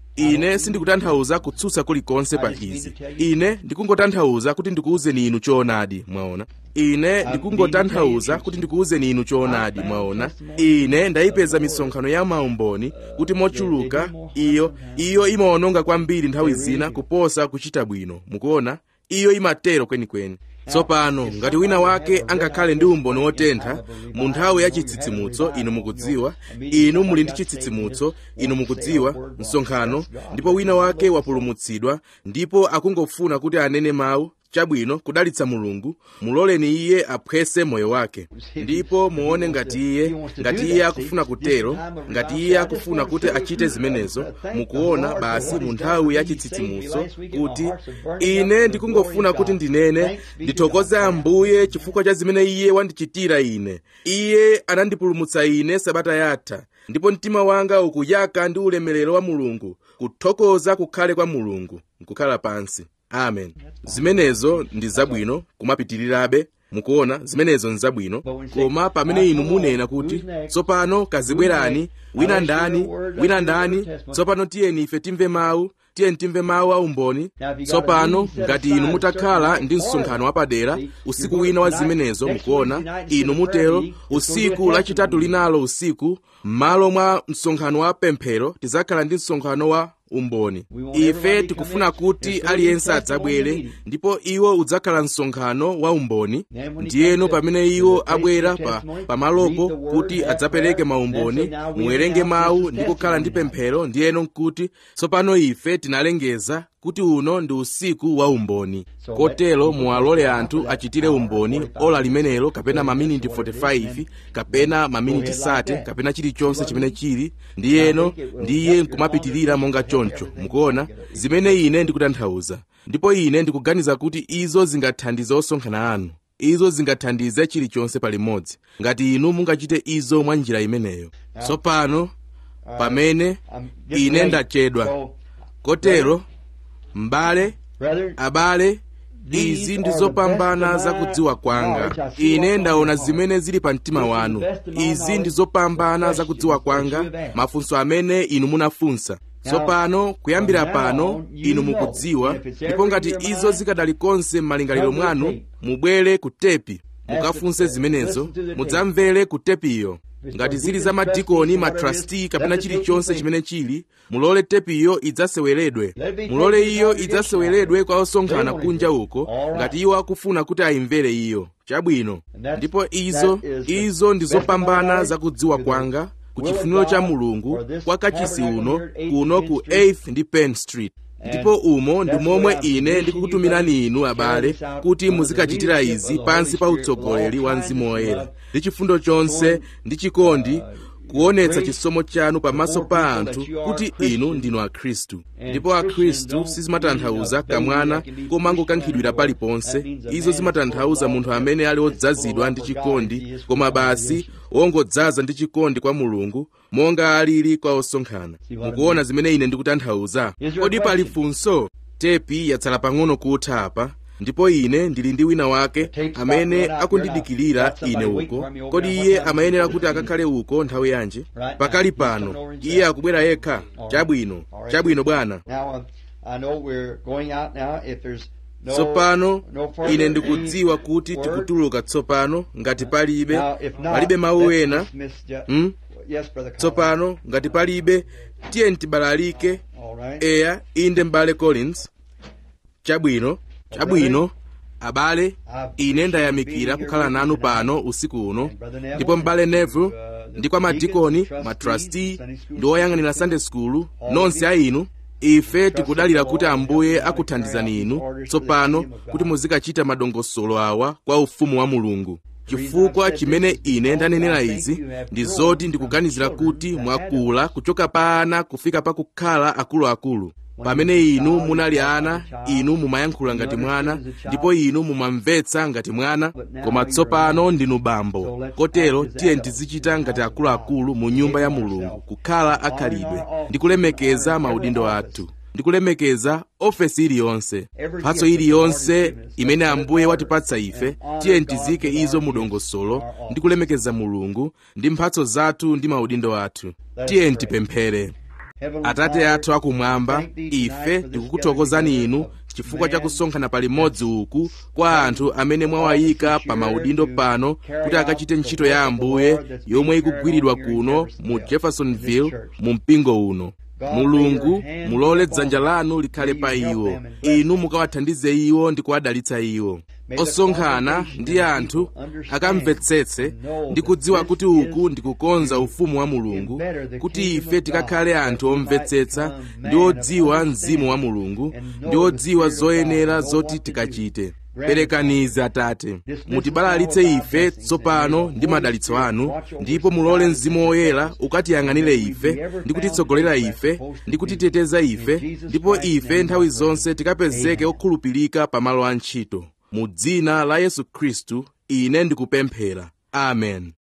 ine sindikutanthauza kutsutsa kulikonse pa izi ine ndikungotanthauza kuti ndikuwuzeni inu choonadi mwaona ine ndikungotanthauza kuti ndikuwuzeni inu choonadi mwaona ine ndayipeza misonkhano ya maumboni kuti mochuluka iyo iyo imaononga kwambiri nthawi zina kuposa kuchita bwino mukuona iyo imatero kwenikweni tsopano ngati wina wake angakhale ndi umboni wotentha mu nthawi ya chitsitsimutso inu mukudziwa inu muli ndi chitsitsimutso inu mukudziwa msonkhano ndipo wina wake wapulumutsidwa ndipo akungofuna kuti anene mawu chabwino kudalitsa mulungu muloleni iye aphwese moyo wake ndipo muone ngati iye ngati iye akufuna kutero ngati iye akufuna kuti achite zimenezo mukuona basi mu nthawi ya chitsitsimutso kuti ine ndikungofuna kuti ndinene ndithokoze ambuye chifukwa cha zimene iye wandichitira ine iye anandipulumutsa ine sabata yatha ndipo mtima wanga ukuyaka ndi ulemerero wa mulungu kuthokoza kukhale kwa mulungu nkukhala pansi amen zimenezo ndi zabwino kumapitirirabe mukuona zimenezo nzabwino koma pamene inu munena kuti tsopano kazibwerani wina ndani wina ndani tsopano tiyeni ife timve mawu tiyeni timve mawu aumboni tsopano ngati inu mutakhala ndi msonkhano wapadera usiku wina wa zimenezo mukuona inu mutero usiku lachitatu linalo usiku m'malo mwa msonkhano wa pemphero tidzakhala ndi msonkhano wa umboni ife tikufuna kuti aliyense adzabwere ndipo iwo udzakhala msonkhano wa umboni ndiyeno pamene iwo abwera pa pamalopo kuti adzapereke maumboni muwerenge mawu ndi kukhala ndi pemphero ndiyeno nkuti tsopano ife tinalengeza kuti uno ndi usiku wa umboni kotero muwalole anthu achitire umboni ola limenelo kapena maminiti 45 kapena maminiti sate kapena chilichonse chimene chili ndiyeno ndiye nkumapitirira monga choncho mukuona zimene ine ndikutanthauza ndipo ine ndikuganiza kuti izo zingathandize osonkhana anu izo zingathandize chilichonse palimodzi ngati inu mungachite izo mwa njira imeneyo tsopano pamene ine ndachedwa kotero m'bale abale izi ndi zopambana zakudziwa kwanga ine ndaona zimene zili pa mtima wanu izi ndi zopambana zakudziwa kwanga mafunso amene inu munafunsa tsopano kuyambira pano inu mukudziwa ndipo ngati izo zikadali konse m'malingaliro mwanu mubwere ku tepi mukafunse zimenezo mudzamvere ku tepiyo ngati zili za madikoni matrasti kapena chilichonse chimene chili mulole tepiyo idzaseweredwe mulole iyo idzaseweredwe kwa osonkhana kunja uko ngati iwo akufuna kuti ayimvere iyo chabwino ndipo izo izo ndi zopambana zakudziwa kwanga ku chifuniro cha mulungu kwa kachisi uno kuno ku 8th ndi penn street ndipo umo ndi momwe ine ndikukutumirani inu abale kuti muzikachitira izi pansi pa utsogoleri wa mzimu woyera ndi chifundo chonse ndi chikondi kuonetsa chisomo chanu pamaso pa anthu kuti inu ndinu akhristu ndipo akhristu sizimatanthauza kamwana komangokankhidwira paliponse izo zimatanthauza munthu amene ali wodzazidwa ndi chikondi koma basi wongodzaza ndi chikondi kwa mulungu monga alili kwa osonkhana mukuona zimene ine ndikutanthauza kodi pali funso tepi yatsala pang'ono kutha apa ndipo ine ndili ndi wina wake amene akundidikirira ine uko kodi iye amayenera kuti akakhale uko nthawi yanji pakali pano iye akubwera yekha chabwino chabwino bwana tsopano ine ndikudziwa kuti tikutuluka tsopano ngati palibe palibe mawu ena hmm? tsopano ngati palibe tiye tibalalike eya inde m'bale collins chabwino chabwino abale ine ndayamikira kukhala nanu pano usiku uno ndipo m'bale neville ndi kwa madikoni matrasti ndi oyang'anira sunday school nonse a inu ife tikudalira kuti ambuye akuthandizani inu tsopano kuti muzikachita madongosolo awa kwa ufumu wa mulungu chifukwa chimene ine ndanenera izi ndi zoti ndikuganizira kuti mwakula kuchoka pa ana kufika pa kukhala akuluakulu pamene inu munali ana inu mumayankhula ngati mwana ndipo inu mumamvetsa ngati mwana koma tsopano ndinu bambo kotero tiye tizichita ngati akuluakulu mu nyumba ya mulungu kukhala akhalidwe ndi kulemekeza maudindo athu ndi kulemekeza ofesi iliyonse mphatso iliyonse imene ambuye watipatsa ife tiye tizike izo mu dongosolo ndi kulemekeza mulungu ndi mphatso zathu ndi maudindo athu tiye tipemphere atate athu akumwamba ife tikukuthokozani inu chifukwa cha kusonkhana palimodzi uku kwa anthu amene mwawayika pa maudindo pano kuti akachite ntchito ya ambuye yomwe ikugwiridwa kuno mu jeffersonville mu mpingo uno mulungu mulole dzanja lanu likhale pa iwo inu mukawathandize iwo ndi kuwadalitsa iwo osonkhana ndi anthu akamvetsetse ndi kudziwa kuti uku ndi kukonza ufumu wa mulungu kuti ife tikakhale anthu omvetsetsa ndi odziwa mzimu wa mulungu ndi odziwa zoyenera zoti tikachite perekanize atate mutibalalitse ife tsopano ndi madalitso anu ndipo mulole mzimu woyera ukatiyang'anire ife ndi kutitsogolera ife ndi kutiteteza ife ndipo ife nthawi zonse tikapezeke okhulupirika pamalo a ntchito mu dzina la yesu khristu ine ndikupemphera amen